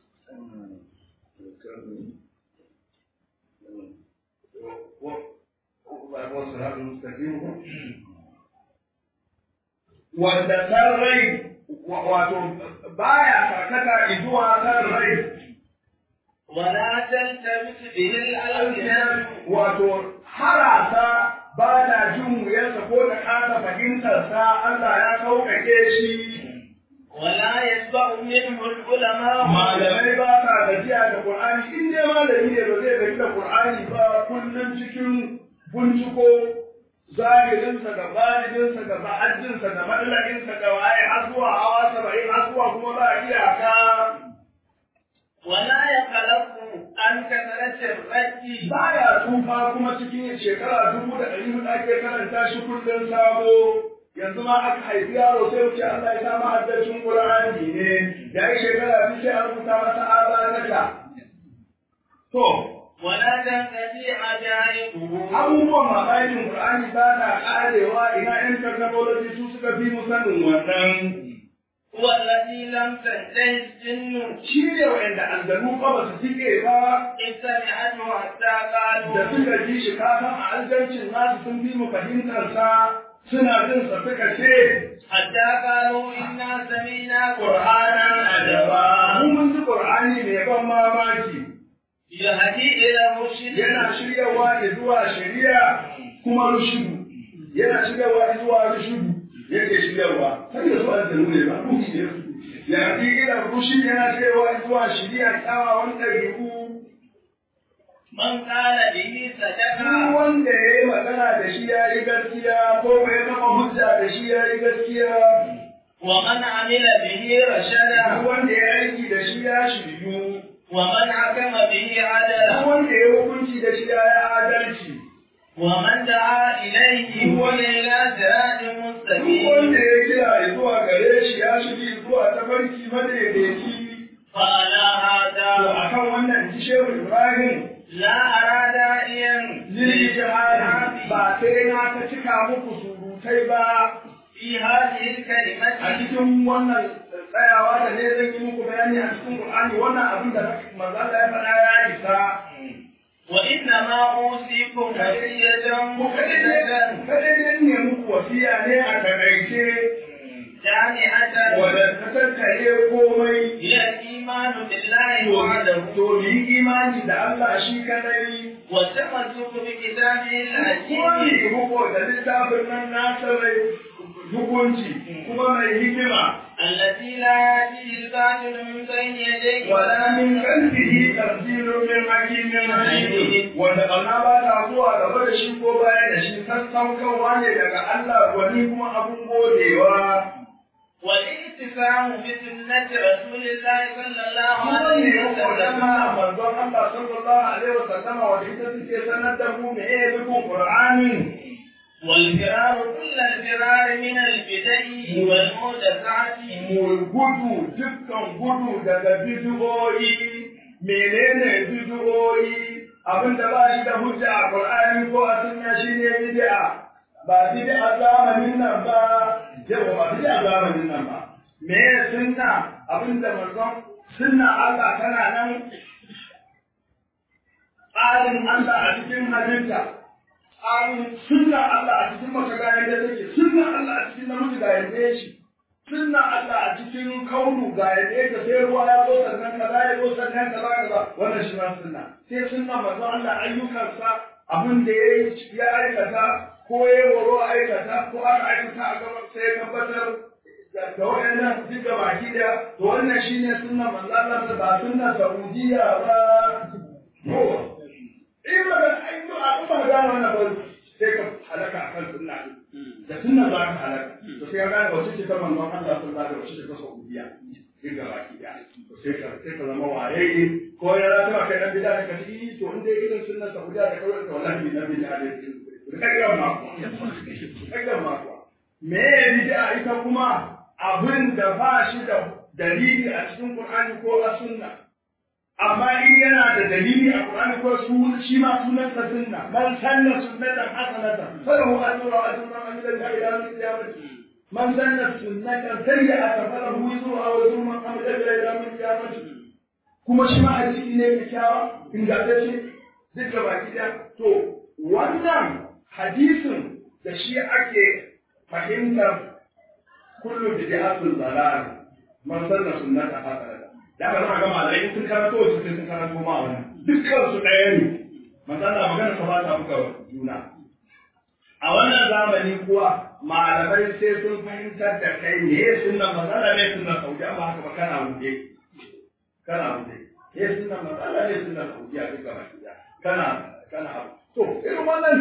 wanda san rai wato baya karkata zuwa san rai ولا تلتبس به الألسنة wato harasa ba na jin wuyarsa ko da kasa fahimtarsa Allah ya sauƙaƙe shi ولا يتبع منه العلماء malamai ba sa gajiya da Qur'ani in dai malami ne ba zai gaji da Qur'ani ba kullum cikin binciko zahirinsa da bajininsa da ba'ajinsa da mallakinsa da waye har zuwa hawa saba'in har zuwa kuma ba iyaka ولا يقلق عن كثرة الرد baya tsufa kuma cikin shekara dubu da ɗari hudu ake karanta shi kullum sabo yanzu ma aka haifi yaro sai wuce Allah ya sa mahaddacin Qur'ani ne ya yi shekara biyu sai an rubuta masa abanaka to ولا تنتهي عجائبه abubuwan mamakin Qur'ani ba na karewa ina yan technology su suka fi mu sanin wannan هو الذي لم تنتهي الجن shi ne wa'anda aljanu ba ba su tike ba إذ سمعته حتى قالوا da suka ji shi ka san a aljancin nasu sun fi mu fahimtar sa suna jin sa suka ce حتى قالوا إنا سمعنا Qur'anan قرآنا adaba عجبا mun mun ji Qur'ani mai ban mamaki يهدي إلى الرشد yana shiryawa da zuwa shari'a kuma rushudu yana shiryawa da zuwa rushudu yake shiryawa sai da zuwa da ne ba ruhi ne ya ji ila rushid yana shiryawa da zuwa shari'a kyawawan ɗabi'u من قال به duk صدق wanda ya yi magana da shi ya yi gaskiya ko bai kafa hujja da shi ya yi gaskiya ومن عمل به duk رشدا wanda ya aiki da shi ya shiryu ومن حكم به duk عدلا wanda ya hukunci da shi ya yi adalci ومن دعا إليه هو إلى صراط duk مستقيم wanda ya kira zuwa gare shi ya shiri zuwa tafarki madaidaici فعلى to هذا akan wannan ji shehu ibrahim لا أرى داعيا lil jihadi ba sai na ta cika muku surutai ba في هذه a الكلمة cikin wannan tsayawa da ne zan yi muku bayani a cikin qur'ani wannan abin da manzo Allah ya faɗa ya isa وإنما أوصيكم وصية ku مفيدة kadai ne muku wasiya ne a takaice جامعة wadda ta tattare komai هي الإيمان بالله وحده to mu yi imani da Allah shi kadai والتمسك بكتابه kuma الحكيم mu huko da littafin nan nasa mai hukunci kuma mai hikima الذي لا يأتيه الباطل من بين يديه wala min qalbihi tanzilun min hakimin hakim wanda kana ba ta zuwa gaba da shi ko baya da shi sassaukarwa ne daga Allah wani kuma abun godewa والاتفاق بسنة رسول الله صلى الله kuma ne عليه huko da وسلم ma manzon Allah sallallahu alaihi wasallam wanda ita take sanar da mu me ya bi Qur'anin والفرار كل الفرار من البدع والمحدثات mu gudu dukkan gudu daga bid'o'i menene bid'o'i abinda ba shi da hujja a Qur'ani ko a sunna shine bid'a ba bid'a zamanin nan ba yawa ba bid'a zamanin nan ba me sunna abinda manzon sunna Allah tana nan tsarin Allah a cikin halitta tsarin sunna Allah a cikin mace ga yadda take sunna Allah a cikin namiji ga yadda yake sunna Allah a cikin kaunu ga yadda yake sai ruwa ya zo sannan kaza ya zo sannan kaza kaza wannan shi ma sunna sai sunna manzo Allah ayyukansa abin da ya yi ya aikata ko ya waro aikata ko aka aikata a gaban sai ya tabbatar da waɗannan duk da baki da to wannan shine sunna manzo Allah ba sunna Saudiya ba ko in ba ga ai to a ba ga wannan ba sai ka halaka akan sunna da sunna za ka halaka to sai ka ga wace ce ta manzo Allah sallallahu alaihi wasallam wace ce ta Saudiya duk da baki da to sai ka sai ka zama waye ko ya rata kai dan bid'a ka ci to in dai irin sunna Saudiya da kawai to wallahi na bid'a da kai ma kai ma me bid'a ita kuma abin da ba shi da dalili a cikin Qur'ani ko a sunna amma in yana da dalili a Qur'ani ko su shi ma sunan sa sunna man sanna sunnatan hasanatan falahu ajru ajru man amila biha ila yawm al-qiyamah man sanna sunnatan sayyi'atan falahu wizru aw wizru man amila biha ila yawm al-qiyamah kuma shi ma hadisi ne kyakkyawa ingantacce duk da baki da to wannan hadisin da shi ake fahimtar kullu bid'atul dalal man sanna sunnata hasanata da aka zama ga malai sun karanto su sun karanto ma wannan dukkan su ɗaya ne man sanna magana sa ba ta buga juna a wannan zamani kuwa malamai sai sun fahimtar da kai ne sunnan matsala ne sunnan saudi amma haka ba kana wuce kana wuce ne sunnan matsala ne sunnan saudi a duka baki kana kana abu to irin wannan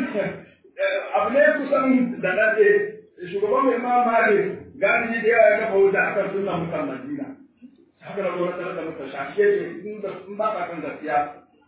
abu ne kusan da nade shugaban mai ma mali gani da yawa ya kafa wuta akan sunan mutan Madina haka da gwamnati da muka shafe ce in da in ba ka kan gaskiya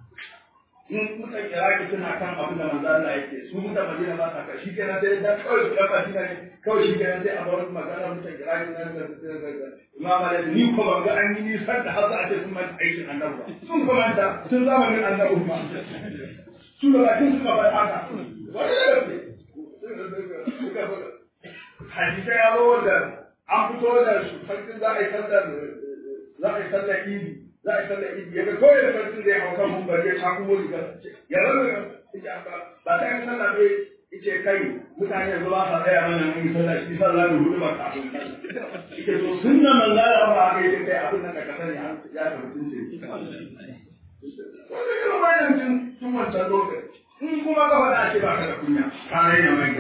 in mutan Iraki suna kan abin da manzo Allah yake su mutan Madina ba sa kai shi kenan sai da kawai su kafa shi ne kawai shi kenan sai a bar magana mutan Iraki nan da Imam Ali ni ko ban ga an yi nisan da har za a ce sun manta aikin annabi ba sun kuma da sun zamanin annabi ba su da bakin suka bar haka wani da gaske hadisai ya zo wanda an fito da sarkin za a yi sallar za a yi sallar idi za a yi sallar idi ya ga kawai da sarkin zai hau kan mumbar ya shaku mu riga ya rana ya ba ta yi sallar bai ice kai mutane yanzu ba sa tsaya mana mun yi sallah shi sallah da hudu ba kafin ike so sunna manzala ba aka yi kai abin da ka sani an ya ta mutunce wanda irin bayan tun tun wancan lokaci in kuma ka faɗa ce ba ka da kunya ka raina mai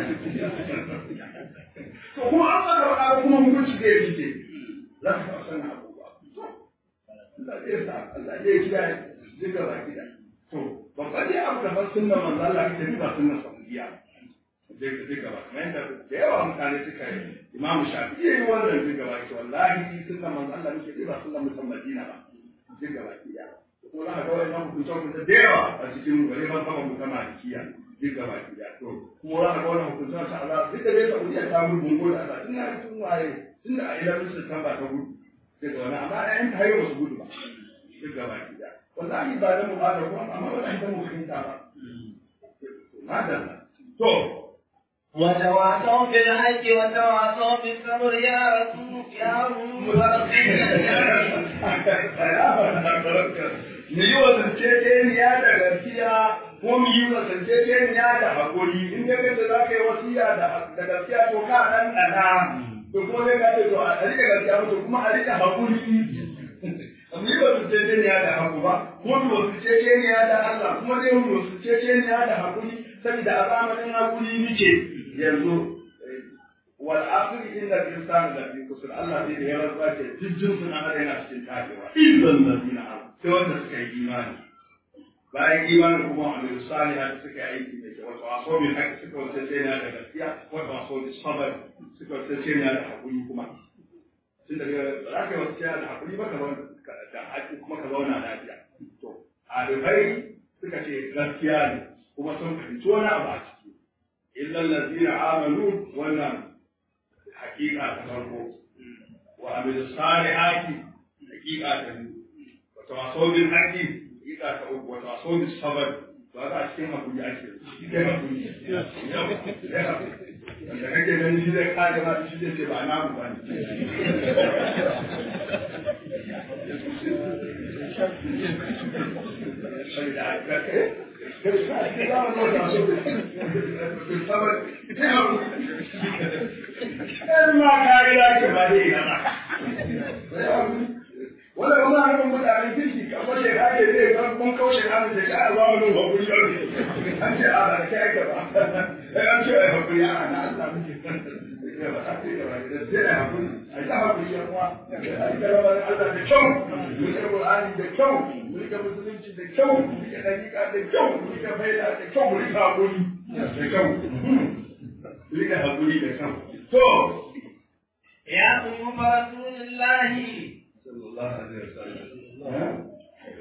to kuma an ka faɗa kuma hukunci zai fice za ka san abubuwa Allah zai sa Allah zai kiyaye duka baki da to babban dai abu da fa sunna manzo Allah kake ba sunna saudiya duka ba kamar yadda da yawa mutane suka yi imamu shafi ya yi wannan duka ba ki wallahi sunna manzo Allah nake ba sunna mutan Madina ba duka ba ki ko za ka ga wannan hukunce hukunce da yawa a cikin wani ban saba mutan Malikiya duka ba ki to kuma za ka ga wannan hukunce ta Allah duk da dai Saudiya ta gudu ko da Allah ina tun waye tun da a ila musu ta ba ta gudu daga wani amma ɗayan ta yi wasu gudu ba duka ba ki wallahi ba da mu ba da kuma amma ba da mu fahimta ba madalla to وتواصوا بالحج وتواصوا بالصبر يا رسول يا رسول Mu yi wa zanceceniya da gaskiya ko mu yi wa zanceceniya da haƙuri in ya gaza za ka yi wasiya da gaskiya to ka ɗan ɗana to kuma zai ka ce to a rika gaskiya to kuma a rika haƙuri mu yi wa zanceceniya da haƙu ba ko mu wa zanceceniya da Allah kuma zai mu wa zanceceniya da haƙuri saboda a zamanin haƙuri muke yanzu wal asr inna al insana la fi kusur Allah zai da ya rantsa ce jijjin sun an yana cikin tabewa illa allazina amanu sai wanda suka yi imani bayan imanin kuma amal salihah suka yi aiki da kyau wato aso min haƙi suka wata sai na da gaskiya wato aso bi sabar suka wata sai na da haƙuri kuma tun daga ba za ka yi wata da haƙuri ba ka da haƙi kuma ka zauna lafiya to alifai suka ce gaskiya ne kuma sun fahimci wani abu a ciki illa allazina amanu wannan hakika ta farko wa amilu salihati hakika ta biyu wa tawasaw bil haqqi hakika ta uku wa tawasaw bis sabr ba ga cikin hakuri ake cikin hakuri da kake ganin shi zai kare ma shi zai ce ba na mu bane sai da aka kai ma ka yi dace ba dai na wanda kuma haka mutane kirki ka kwace ka ake zai ga kun kaushe ka da ka a zama nun hakuri yau ne an ce a ba kai aka ba sai an ce ai hakuri a na Allah muke ba ta ce ba da sai ai hakuri ai ta hakuri ya kuma ai da rabar Allah da kyau mu ga Qur'ani da kyau mu ga musulunci da kyau mu ga dakika da kyau mu ga faida da kyau mu ga hakuri da kyau mu ga hakuri da kyau to يا أم رسول الله صلى الله عليه وسلم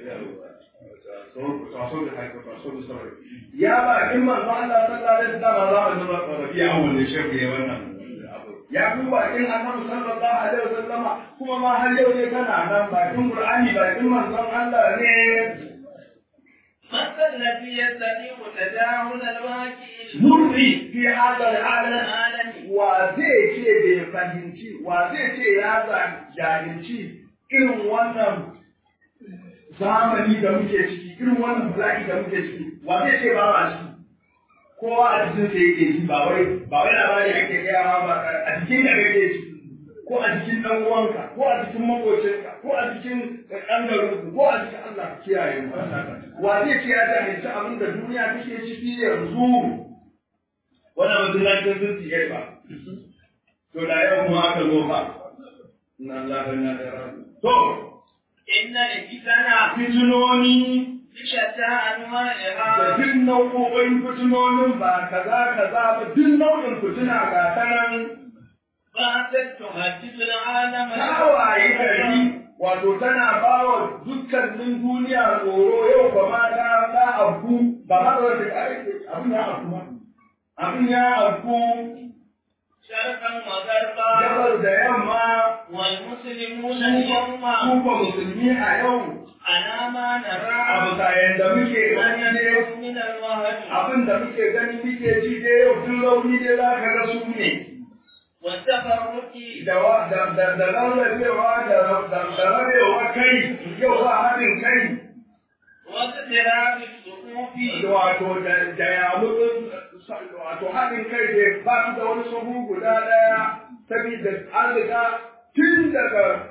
ya ba in manzo Allah sallallahu alaihi wasallam za mu rafi a wannan shirki ya wannan ya ku bakin annabi sallallahu alaihi wasallam kuma ma har yau ne kana nan bakin qur'ani bakin manzon Allah ne من الذي يستطيع تجاهل الواقع murri fi hadal alam العالم wa zai ce bai fahimci wa zai ce ya jahilci irin wannan zamani da muke ciki irin wannan bala'i da muke ciki wa zai ce ba ma ciki kowa a cikin sa yake ji ba wai ba wai labari ake gaya ma ba a cikin da kake ci ko a cikin dan uwanka ko a cikin makocinka ko a cikin kangarinku ko a cikin Allah kiyaye mu wa zai ce ya jahilci abin da duniya take ciki yanzu wannan mutum na cikin sun tsiye ba to da yau kuma aka zo ba inna Allah inna ilaihi raji'un to إن الفتن fitinoni بشتى da أنواعها duk nau'o'in fitinonin ba kaza kaza ba duk nau'in fitina ga ta nan باتت تهدد العالم tawaye gari wato tana ba wa dukkanin duniya tsoro yau ba ma ta ta abu ba ma da ta abin ya abu ma abin ya abu شرقا وغربا gabar da yamma والمسلمون اليوم kuma musulmi a yau على ما a نرى bisa yadda muke gani ne من الوهن abin da muke gani muke ji dai yau duk rauni dai za ka ga su ne والتفرق da da da da rarrabewa da da da rabewa kai yau ba haɗin kai واقتراب الصفوف wato da da yamutsun wato haɗin kai da ba su da wani sahu guda ɗaya saboda an riga tun daga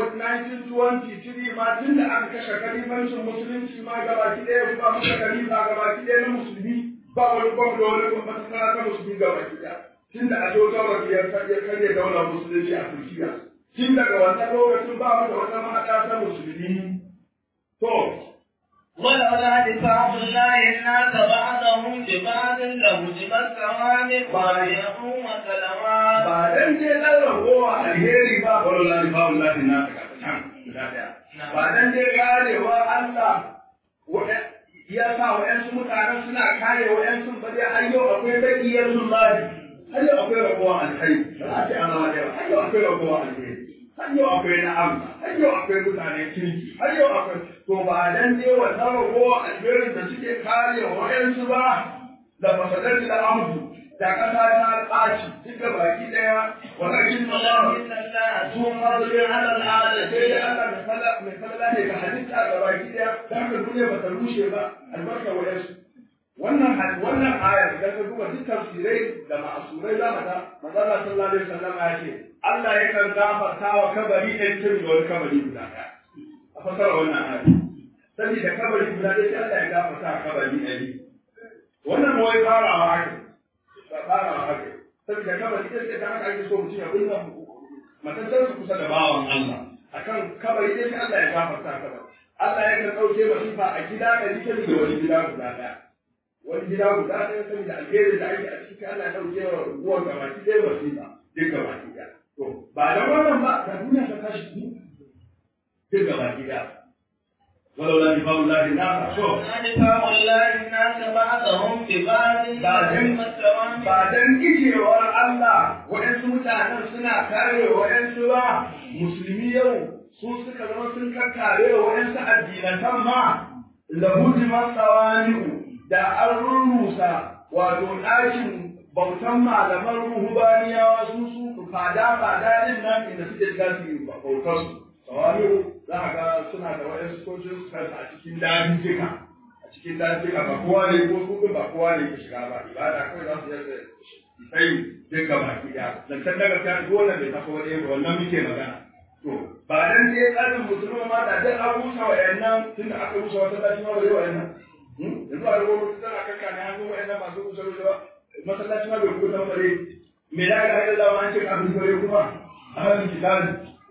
1923 ma tun da aka kashe kalifancin musulunci ma gabaki ɗaya ba muka kalifa gabaki ɗaya na musulmi ba wani gwam da wani masana ta musulmi gabaki ɗaya tun da a zo gabaki ya karya daular musulunci a turkiya tun daga wannan lokacin ba mu da wata mahaɗa ta musulmi to ولولا دفاع الله الناس بعضهم ببعض لهدم الصوامع وبيع وسلامات ba dan je dan ragowa alheri ba wallahi ba wallahi na ta can guda daya ba dan je karewa Allah wa- ya sa wa'yansu mutanen suna kare wa'yansu ba dai har yau akwai bakiyar zullahi har yau akwai ragowa alheri ba za a ce an zama daya har yau akwai ragowa alheri har yau akwai na'am har yau akwai mutanen kirki har yau akwai to ba dan je wannan ragowa alherin da suke kare wa'yansu ba da fasadar da amdu da kasa ta ɓaci duka baki ɗaya walakin Allah ولكن الله su fadli ala al'ada sai da Allah mai fada mai fada ne ga halitta ga baki ɗaya da haka duniya ba ta rushe ba albarka wa yasu wannan had- wannan ayar idan ka duba duk tafsirai da ma'asurai za mu ga manzo Allah sallallahu alaihi wasallam ya ce Allah yakan gafarta wa kabari ɗan tun da wani kabari guda ɗaya a fasara wannan ayar saboda kabari guda ɗaya sai Allah ya gafarta wa kabari ɗari wannan wai farawa ake ba farawa ake saboda kabari ɗaya sai da haka ake so mutum ya binne matattar su kusa da bawan Allah akan kabari ɗaya sai Allah ya gafarta kabari Allah ya kan ɗauke masifa a gida ɗari ta da wani gida guda ɗaya wani gida guda ɗaya saboda alheri da ake a cikin Allah ya ɗauke wa ruwan gabaki ɗaya masifa duk gabaki ɗaya to ba da wannan ba da duniya ta tashi duk gabaki ɗaya ولولا نفاق الله الناس شوف دفاع الله الناس بعضهم ببعض لهدم الصوامع ba dan kijewar Allah waɗansu mutanen suna kare waɗansu ba musulmi yau su suka zama sun kakkare waɗansu addinatan ma lahudiman tsawani'u da an rurrusa wato ɗakin bautan malaman ruhubaniyawa su su fada fada din nan inda suke shiga su yi bautar su tsawani'u za a ga suna da waɗansu sojin su kansu a cikin dajijjika a cikin dajijjika ba kowa ne ko su ba kowa ne ke shiga ba ibada kawai za su yi sai duk gaba ki da zancen daga ta dole bai tafi wani ba wannan muke magana to ba dan dai tsarin musulmi ma da dan an rusa wa yannan tun da aka rusa wata tashi ma bai wa yannan yanzu a rubuta mutum tana kanka ne hannu wa yannan masu rusa rusa masallaci ma bai rubuta bare me da ga haɗa zama an ce kafin bare kuma a hannun kitabi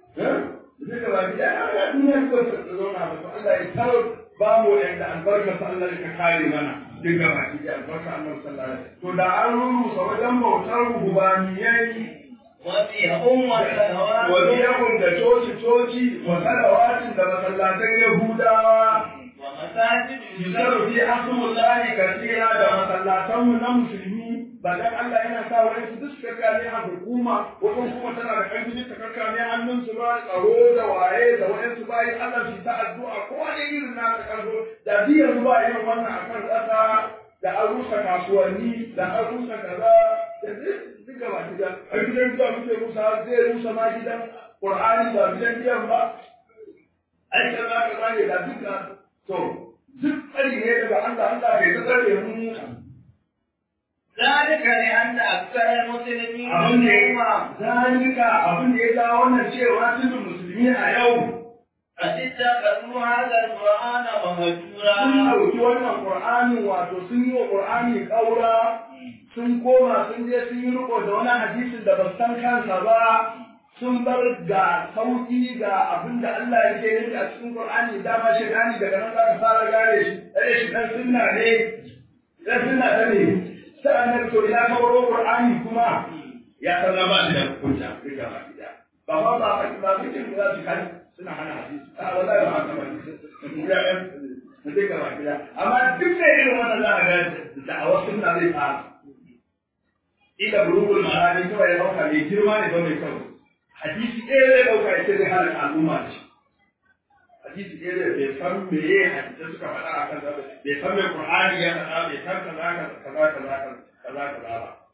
duk gaba ki da ya duniya ko ta zauna ba to Allah ya taro ba mu yanda albarkar sa Allah ya kare mana duk gaba ki da albarka Allah sallallahu alaihi wasallam to da an rurusa wajen bautar rubaniyai وبيع وسلامات waliyahun da coci-coci wa salawatin da masallatan Yahudawa ومساجد yusaru fi hasumullahi kasira da masallatanmu na musulmi ba dan Allah yana sa wani su duk kakkane a hukuma wajen kuma tana da ƙarfi ta kakkane hannun su ba tsaro da waye da wayan su bayi Allah su ta addu'a ko wani irin na ta karzo da biyar ba irin wannan akan ƙasa da an rusa kasuwanni da an rusa kaza da duk gaba gida a gidan da muke rusa zai rusa ma gidan Qur'ani ba gidan biyan ba ai kaza kaza ne da duka to duk tsari ne daga Allah Allah bai tsare mu ذلك لأن أكثر المسلمين abin da اليوم ya zalika abin da ya ga wannan cewa tudun musulmi a yau قد اتخذوا هذا القرآن sun مهجورا ɗauki wannan Qur'anin wato sun yi wa Qur'ani ƙaura sun koma sun je sun yi riko da wani hadisin da ba su san kansa ba sun bar ga sauki ga abin da Allah yake nufi a cikin Qur'ani dama shaytani daga nan za ka fara gane shi eh shi dan sunna ne dan sunna ta ne sai annabi to ina ka baro Qur'ani kuma ya san ba shi da hukunta duka ba gida ba ba ba ba ba cikin da su kan suna hana hadisi a wallahi ba haka ba ya ɗan na duka ba gida amma duk da irin wannan za a ga da'awar sunna zai fara ila bulugul ma'ani kawai ya dauka mai girma ne ba mai kyau hadisi ɗaya zai dauka ya ce zai halaka al'umma da shi hadisi ɗaya zai bai san meye hadisai suka faɗa a kan zaɓe bai san mai qur'ani ya faɗa bai san kaza kaza kaza kaza kaza kaza ba to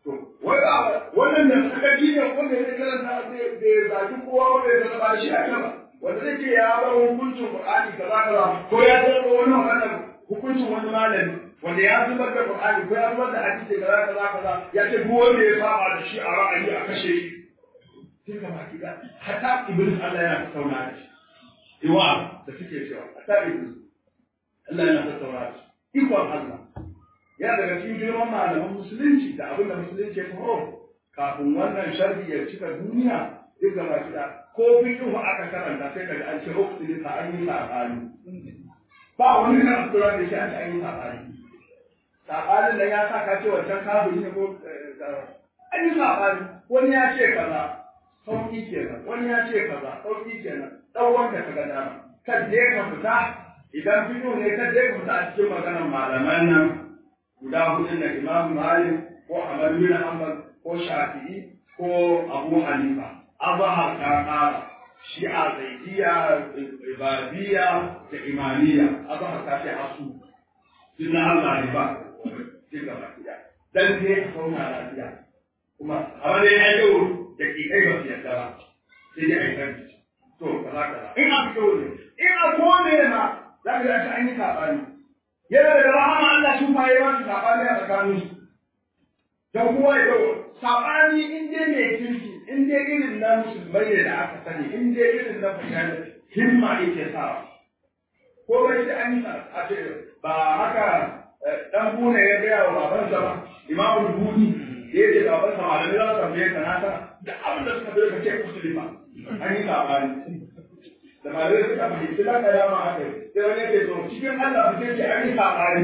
to wai ba wannan da suka ji ne wanda zai karanta da zaki kowa wanda ya zama shi a kan wanda zai ce ya bar hukuncin Qur'ani kaza kaza ko ya zama wani magana hukuncin wani malami wanda ya zubar da Qur'ani ko ya zubar da hadisi kaza kaza kaza ya ce duk wanda ya saba da shi a ra'ayi a kashe shi sai ka baki da hatta iblis Allah yana tattauna da shi iwa da suke cewa hatta iblis Allah yana tattauna da shi ikon Allah ya daga cikin girman malaman musulunci da abin da musulunci ya taho kafin wannan sharri ya cika duniya duk gaba kida ko fiqhu aka karanta sai daga an ce ukhti ta an yi sabani ba wani kan tsura da shi an an yi sabani sabanin da ya sa ka ce wancan kafiri ne ko an yi sabani wani ya ce kaza sauki kenan wani ya ce kaza sauki kenan dan wanda ka ga dama kan je ka fita idan fiqhu ne kan je ka fita a cikin maganar malaman nan guda hudun da Imam Malik ko Ahmad bin Hanbal ko Shafi'i ko Abu Hanifa azhar ta kara shi'a zaidiya ibadiyya da imaniya azhar ta ce asu din Allah ne ba din ga bakiya dan ne a kauna lafiya kuma amma dai ya yi da ki kai ba ya dara sai dai ai kan to kaza kaza in a fito ne in a kome ma za ka ga an yi sabani yana daga rahama Allah shi fa yayi wasu sabani a tsakanin su dan kowa ya dawo sabani in dai mai kirki in dai irin na musulmai ne da aka sani in dai irin na fahimta himma yake sa ko bai da an yi a ce ba haka dan bune ya gaya wa babansa ba imamu buni da yake da babansa malamai za su tambaye ka na sana da abin da suka bai ka ce musulma an yi sabani da ba zai suka fahimci za ka yama haka sai wani yake to cikin Allah ba zai ce an yi sabani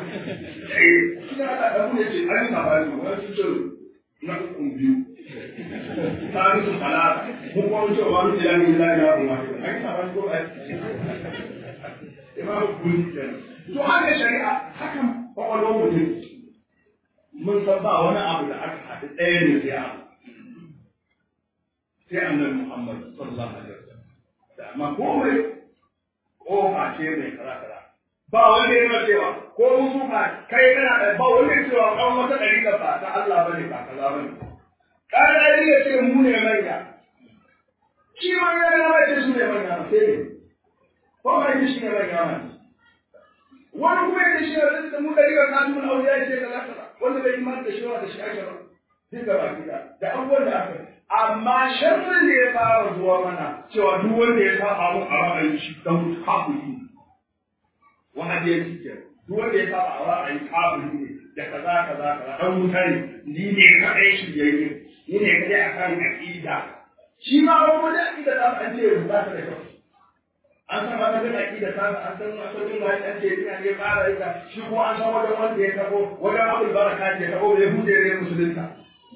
cikin Allah da kuma ce an yi sabani wani su ce na ukun biyu ta su talata mun kuma ce wa mun ilahi ilahi ya kuma an yi sabani ko ai imam kuli kenan to haka shari'a hakan kwakwalwar mutum mun san ba wani abu da aka haɗu ɗaya ne sai abu sai annabi Muhammad sallallahu alaihi wasallam da amma komai kofa ce mai kaza kaza ba wanda yana cewa ko musu ka kai kana da ba wanda ya cewa kan wata dariƙa ba ta Allah bane ba kaza bane kada da ya ce mu ne manya shi ma ya ga ba ce su ne manya sai ne ko ba shi ne manya ma wani kuma ya shi da mu dariƙa kan mun auya ce kaza kaza wanda bai imani da shi da shi ake ba duka ba kida da abubuwan da aka amma sharrin da ya fara zuwa mana cewa duk wanda ya saba mu a ra'ayi shi dan kafiri ne wahadi ya cike duk wanda ya saba a ra'ayi kafiri ne da kaza kaza kaza dan mutane ni ne kadai shi yayi ni ne kadai akan aqida shi ma wani aqida da an ce ba ta da kyau an san wata da aqida ta an san asalin wani an ce ina ne fara ita shi ko an san wajen wanda ya tabo wajen abul baraka ya tabo bai hude ne musulunta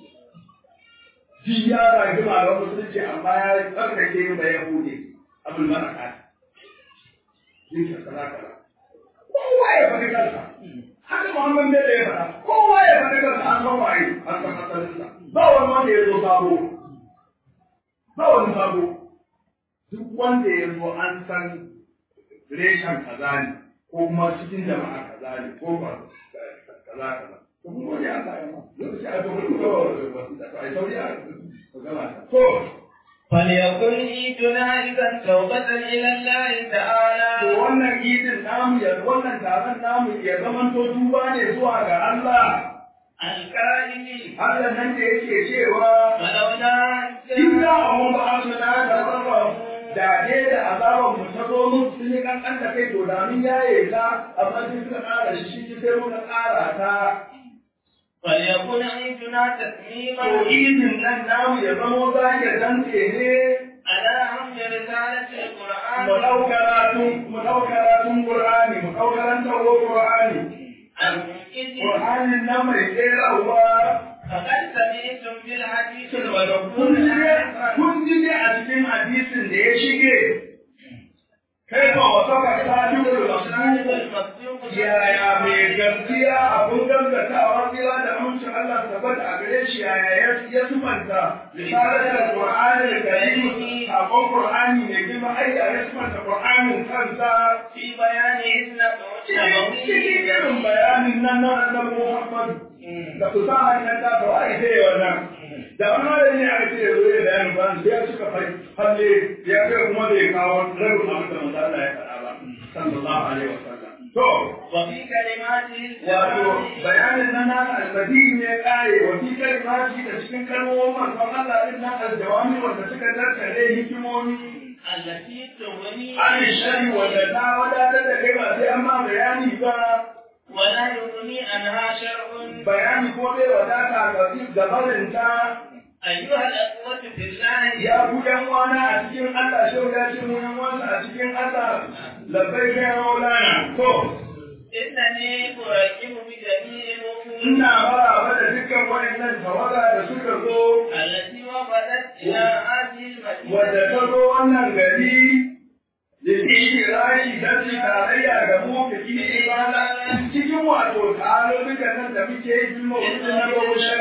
shi ya ragi malaman musulunci amma ya tsarkake da ya hude abul baraka yin ka kaza kaza kowa ya faɗi kansa haka muhammad ne da ya faɗa kowa ya faɗi kansa an san waye an san asalinsa ba wani wanda ya zo sabo ba wani sabo duk wanda ya zo an san reshen kaza ne ko kuma cikin jama'a kaza ne ko ba kaza kaza to kuma wani an sa yana lokaci a to kuma a sauri a gama to فليكن عيدنا إذا توبة إلى الله تعالى to wannan idin namu ya wannan taron namu ya zaman to duba ne zuwa ga Allah القائل Allah nan da yake cewa ولولا in za a mun ba su na da zarra da ne da azaban mu ta zo mun sun yi kankan da kai to da mun yaye ta amma sun suka ƙara shi shi sai muka ƙara ta فليكن عيدنا to تسليما idin nan namu ya zamo zage dantse ne على أمر رسالة mu القرآن ɗau karatun mu ɗau karatun Qur'ani mu ɗau karantar Qur'ani الإذن Qur'anin nan mai tserawa فقد سمعتم بالحديث kun المذكور ji ne آنفا kun ji ne a cikin hadisin da ya shige kai ba wasa ka ta ji da الشاهد masu المصدوق yaya mai gaskiya abun gaskatawa tsira da amincin Allah tabbata a gare shi yaya ya sumanta misalar Qur'ani da Karim abun Qur'ani ne girma ai ya sumanta Qur'anin kansa في بيان إذن cikin irin bayanin nan na annabi Muhammad da su sa hanyar ta to ai sai wannan da wani malami aka ce zo ya bayanin ba sai ya suka fai halle ya kai kuma da ya kawo rabin abin da manzo Allah ya faɗa ba sallallahu alaihi wasallam to وفي كلماته wato bayanin nan na almadi ne kare wa fi kalimati da cikin kalmomin manzon Allah din nan aljawami wanda suka tattare hikimomi التي تغني an shari wanda ta wadatar da kai ba sai an ma bayani ba ولا يغني عنها شرع bayani ko bai wadata ga gabarinta أيها الأخوة في الله ya ku yan wana a cikin Allah shau ya ce mu yan wana a cikin Allah labbai kai maulana to إنني أراقب بجميع الوفود ina maraba da dukkan waɗannan tawaga da suka zo التي وفدت إلى هذه المدينة wadda ta zo wannan gari da shi rashi don su tarayya ga mu da kini ibada cikin wato tarurrukan nan da muke yi bin mawucin na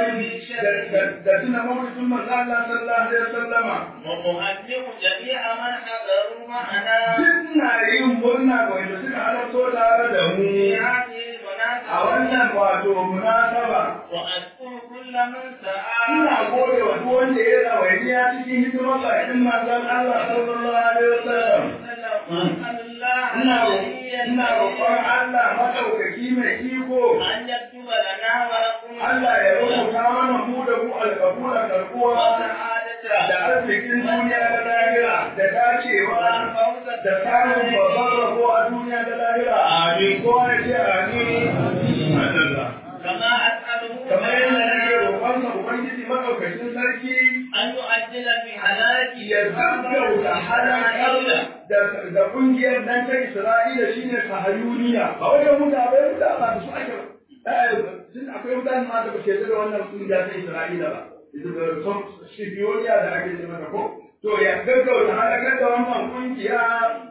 mawucin da suna mawucin manzo Allah sallallahu alaihi wasallama وأهنئ جميع من حضروا معنا suna yin murna ga wanda suka halarto tare da mu في هذه a wannan المناسبة wato munasaba وأذكر كل من سعى ina gode wa duk wanda ya rawainiya cikin hidimar bakin manzon Allah sallallahu alaihi wasallam وأسأل الله ina العلي ina roƙon Allah madaukaki mai iko أن يكتب لنا ولكم Allah ya rubuta mana mu da ku alƙabula karɓuwa والسعادة da arzikin duniya da lahira da dacewa والفوز da samun babban rabo a duniya da lahira amin ko ya ce amin madalla كما أسأله kamar yadda nake تعالى roƙonsa ubangiji madaukakin sarki أن يؤجل في حلاكي ya gaggauta halakar da da kungiyar nan ta Isra'ila shine sahayuniya ba wajen mutane da ba da su ake eh sun akwai mutane ma da ba ke da wannan kungiya ta Isra'ila ba ita da son shibiyoniya da ake ce mata ko to ya gaggauta halakar da wannan kungiya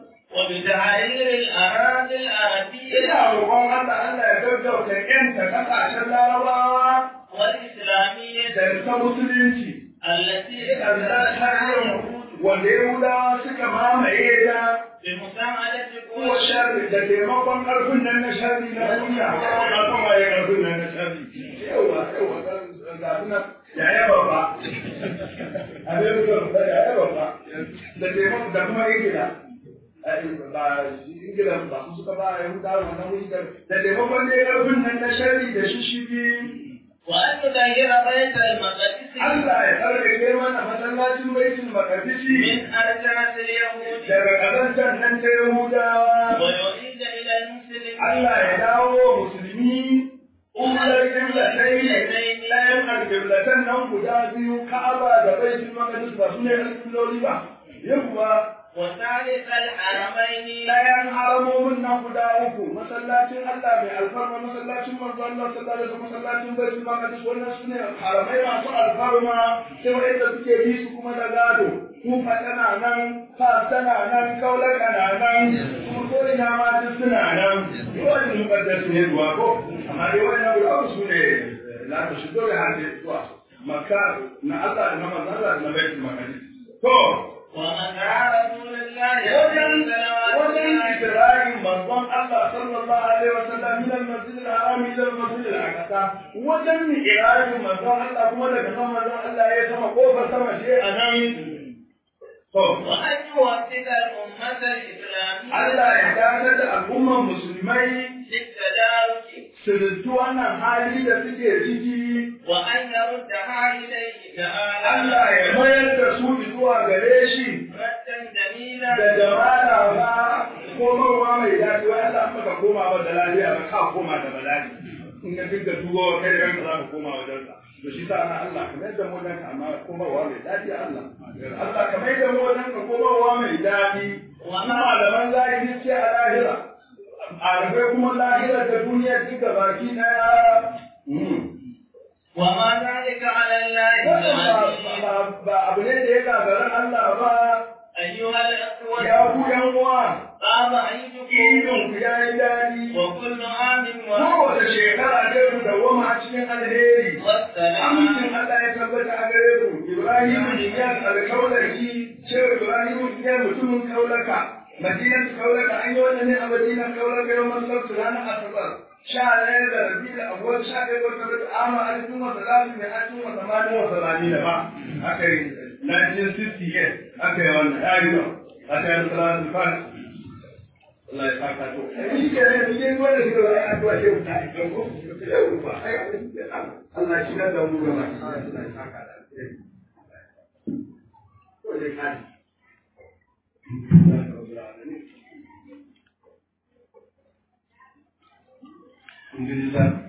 وبتحرير الأراضي العربية ina roƙon Allah Allah ya gaggauta yanta kasashen larabawa والإسلامية da ta musulunci التي Allah ta yi wanda Yahudawa suka mamaye da بمساعدة ko قوة sharri da taimakon ƙarfin nan na sharri na duniya na son waye ƙarfin nan na sharri yawa yawa ga suna ya yaba ba a ne da ya yaba ba da taimakon da kuma ingila ba ingila ba su suka ba ya huta wannan wuri da taimakon ne ƙarfin nan na sharri da shishigi وأن يغير بيت المقدس Allah ya tsarkake mana masallacin baitul maqdisi من أرجاس اليهود daga ƙazantar nan ta Yahudawa ويعيد إلى المسلمين Allah ya dawo musulmi ular kiblatai ne ɗayan alkiblatan nan guda biyu Ka'aba da Baitul Maqdis ba su ne alkibloli ba yawwa وثالث الحرمين ɗayan haramomin nan guda uku masallacin Allah mai alfarma masallacin manzo Allah sallallahu alaihi wasallam masallacin Baitul Maqdis wannan su ne haramai masu alfarma sai wanda suke bi su kuma da gado kufa tana nan fas tana nan kaulaka na nan kuma ko ina ma duk suna nan yawan mukaddas ne zuwa ko amma dai wannan guda uku su ne la ta shigo da hannu zuwa makka na Allah da na manzo Allah da na Baitul Maqdis to ومسعى رسول الله wajen صلوات wajen الله Ibrahim manzon Allah sallallahu alaihi wa sallam min al-masjid al-haram ila al-masjid al-aqsa wajen Ibrahim manzon Allah kuma daga nan manzon Allah ya sama kofar sama shi a nan to وأن يوفق الأمة الإسلامية Allah ya dakatar da al'ummar musulmai للتدارك su rintu wannan hali da suke ciki وأن يردها إليه تعالى Allah ya mayar da su zuwa gare shi ردا جميلا da jamala ba komarwa mai daɗi wai Allah in baka koma ba da lafiya ba ka koma da bala'i in ka dinga dubo kai da kanka za ka koma wajen sa to shi sa ana Allah ka mai da mu wajen ka amma komarwa mai daɗi Allah Allah ka mai da mu wajen ka komarwa mai daɗi kuma malaman zahiri ce a lahira alifai kuma lahira da duniya duka baki ɗaya وما ذلك على الله Wannan بعزيز ba- ba- ba abu ne da ya gagara Allah ba أيها الأخوة ya ku yan uwa طاب عيدكم idin ku ya yi daɗi وكل عام kowace shekara ta ku dawwama a cikin alheri والسلام Amincin Allah ya tabbata a gare ku, Ibrahim ya alkaulaki, cewa Ibrahim ya mutumin kaulaka, Madinan kaulaka, an yi wannan ne a Madinan kaulaka yau man sabtu ranar Asabar. Sha ɗaya da rabi da abuwar sha ɗaya wata da ama a cikin wata lafi mai a cikin wata mani wata rami da ba. Aka yi 1968, aka yi wannan, ya yi nan, aka yi salatu fana. Allah ya saka to. Ni ke ne, ni ke wanda suka zai addu'a ce mu ta yi ko? Yau ba, ai, Allah shi da mu gaba. Allah ya saka da alheri. Ko dai kai. Alhamdulillah.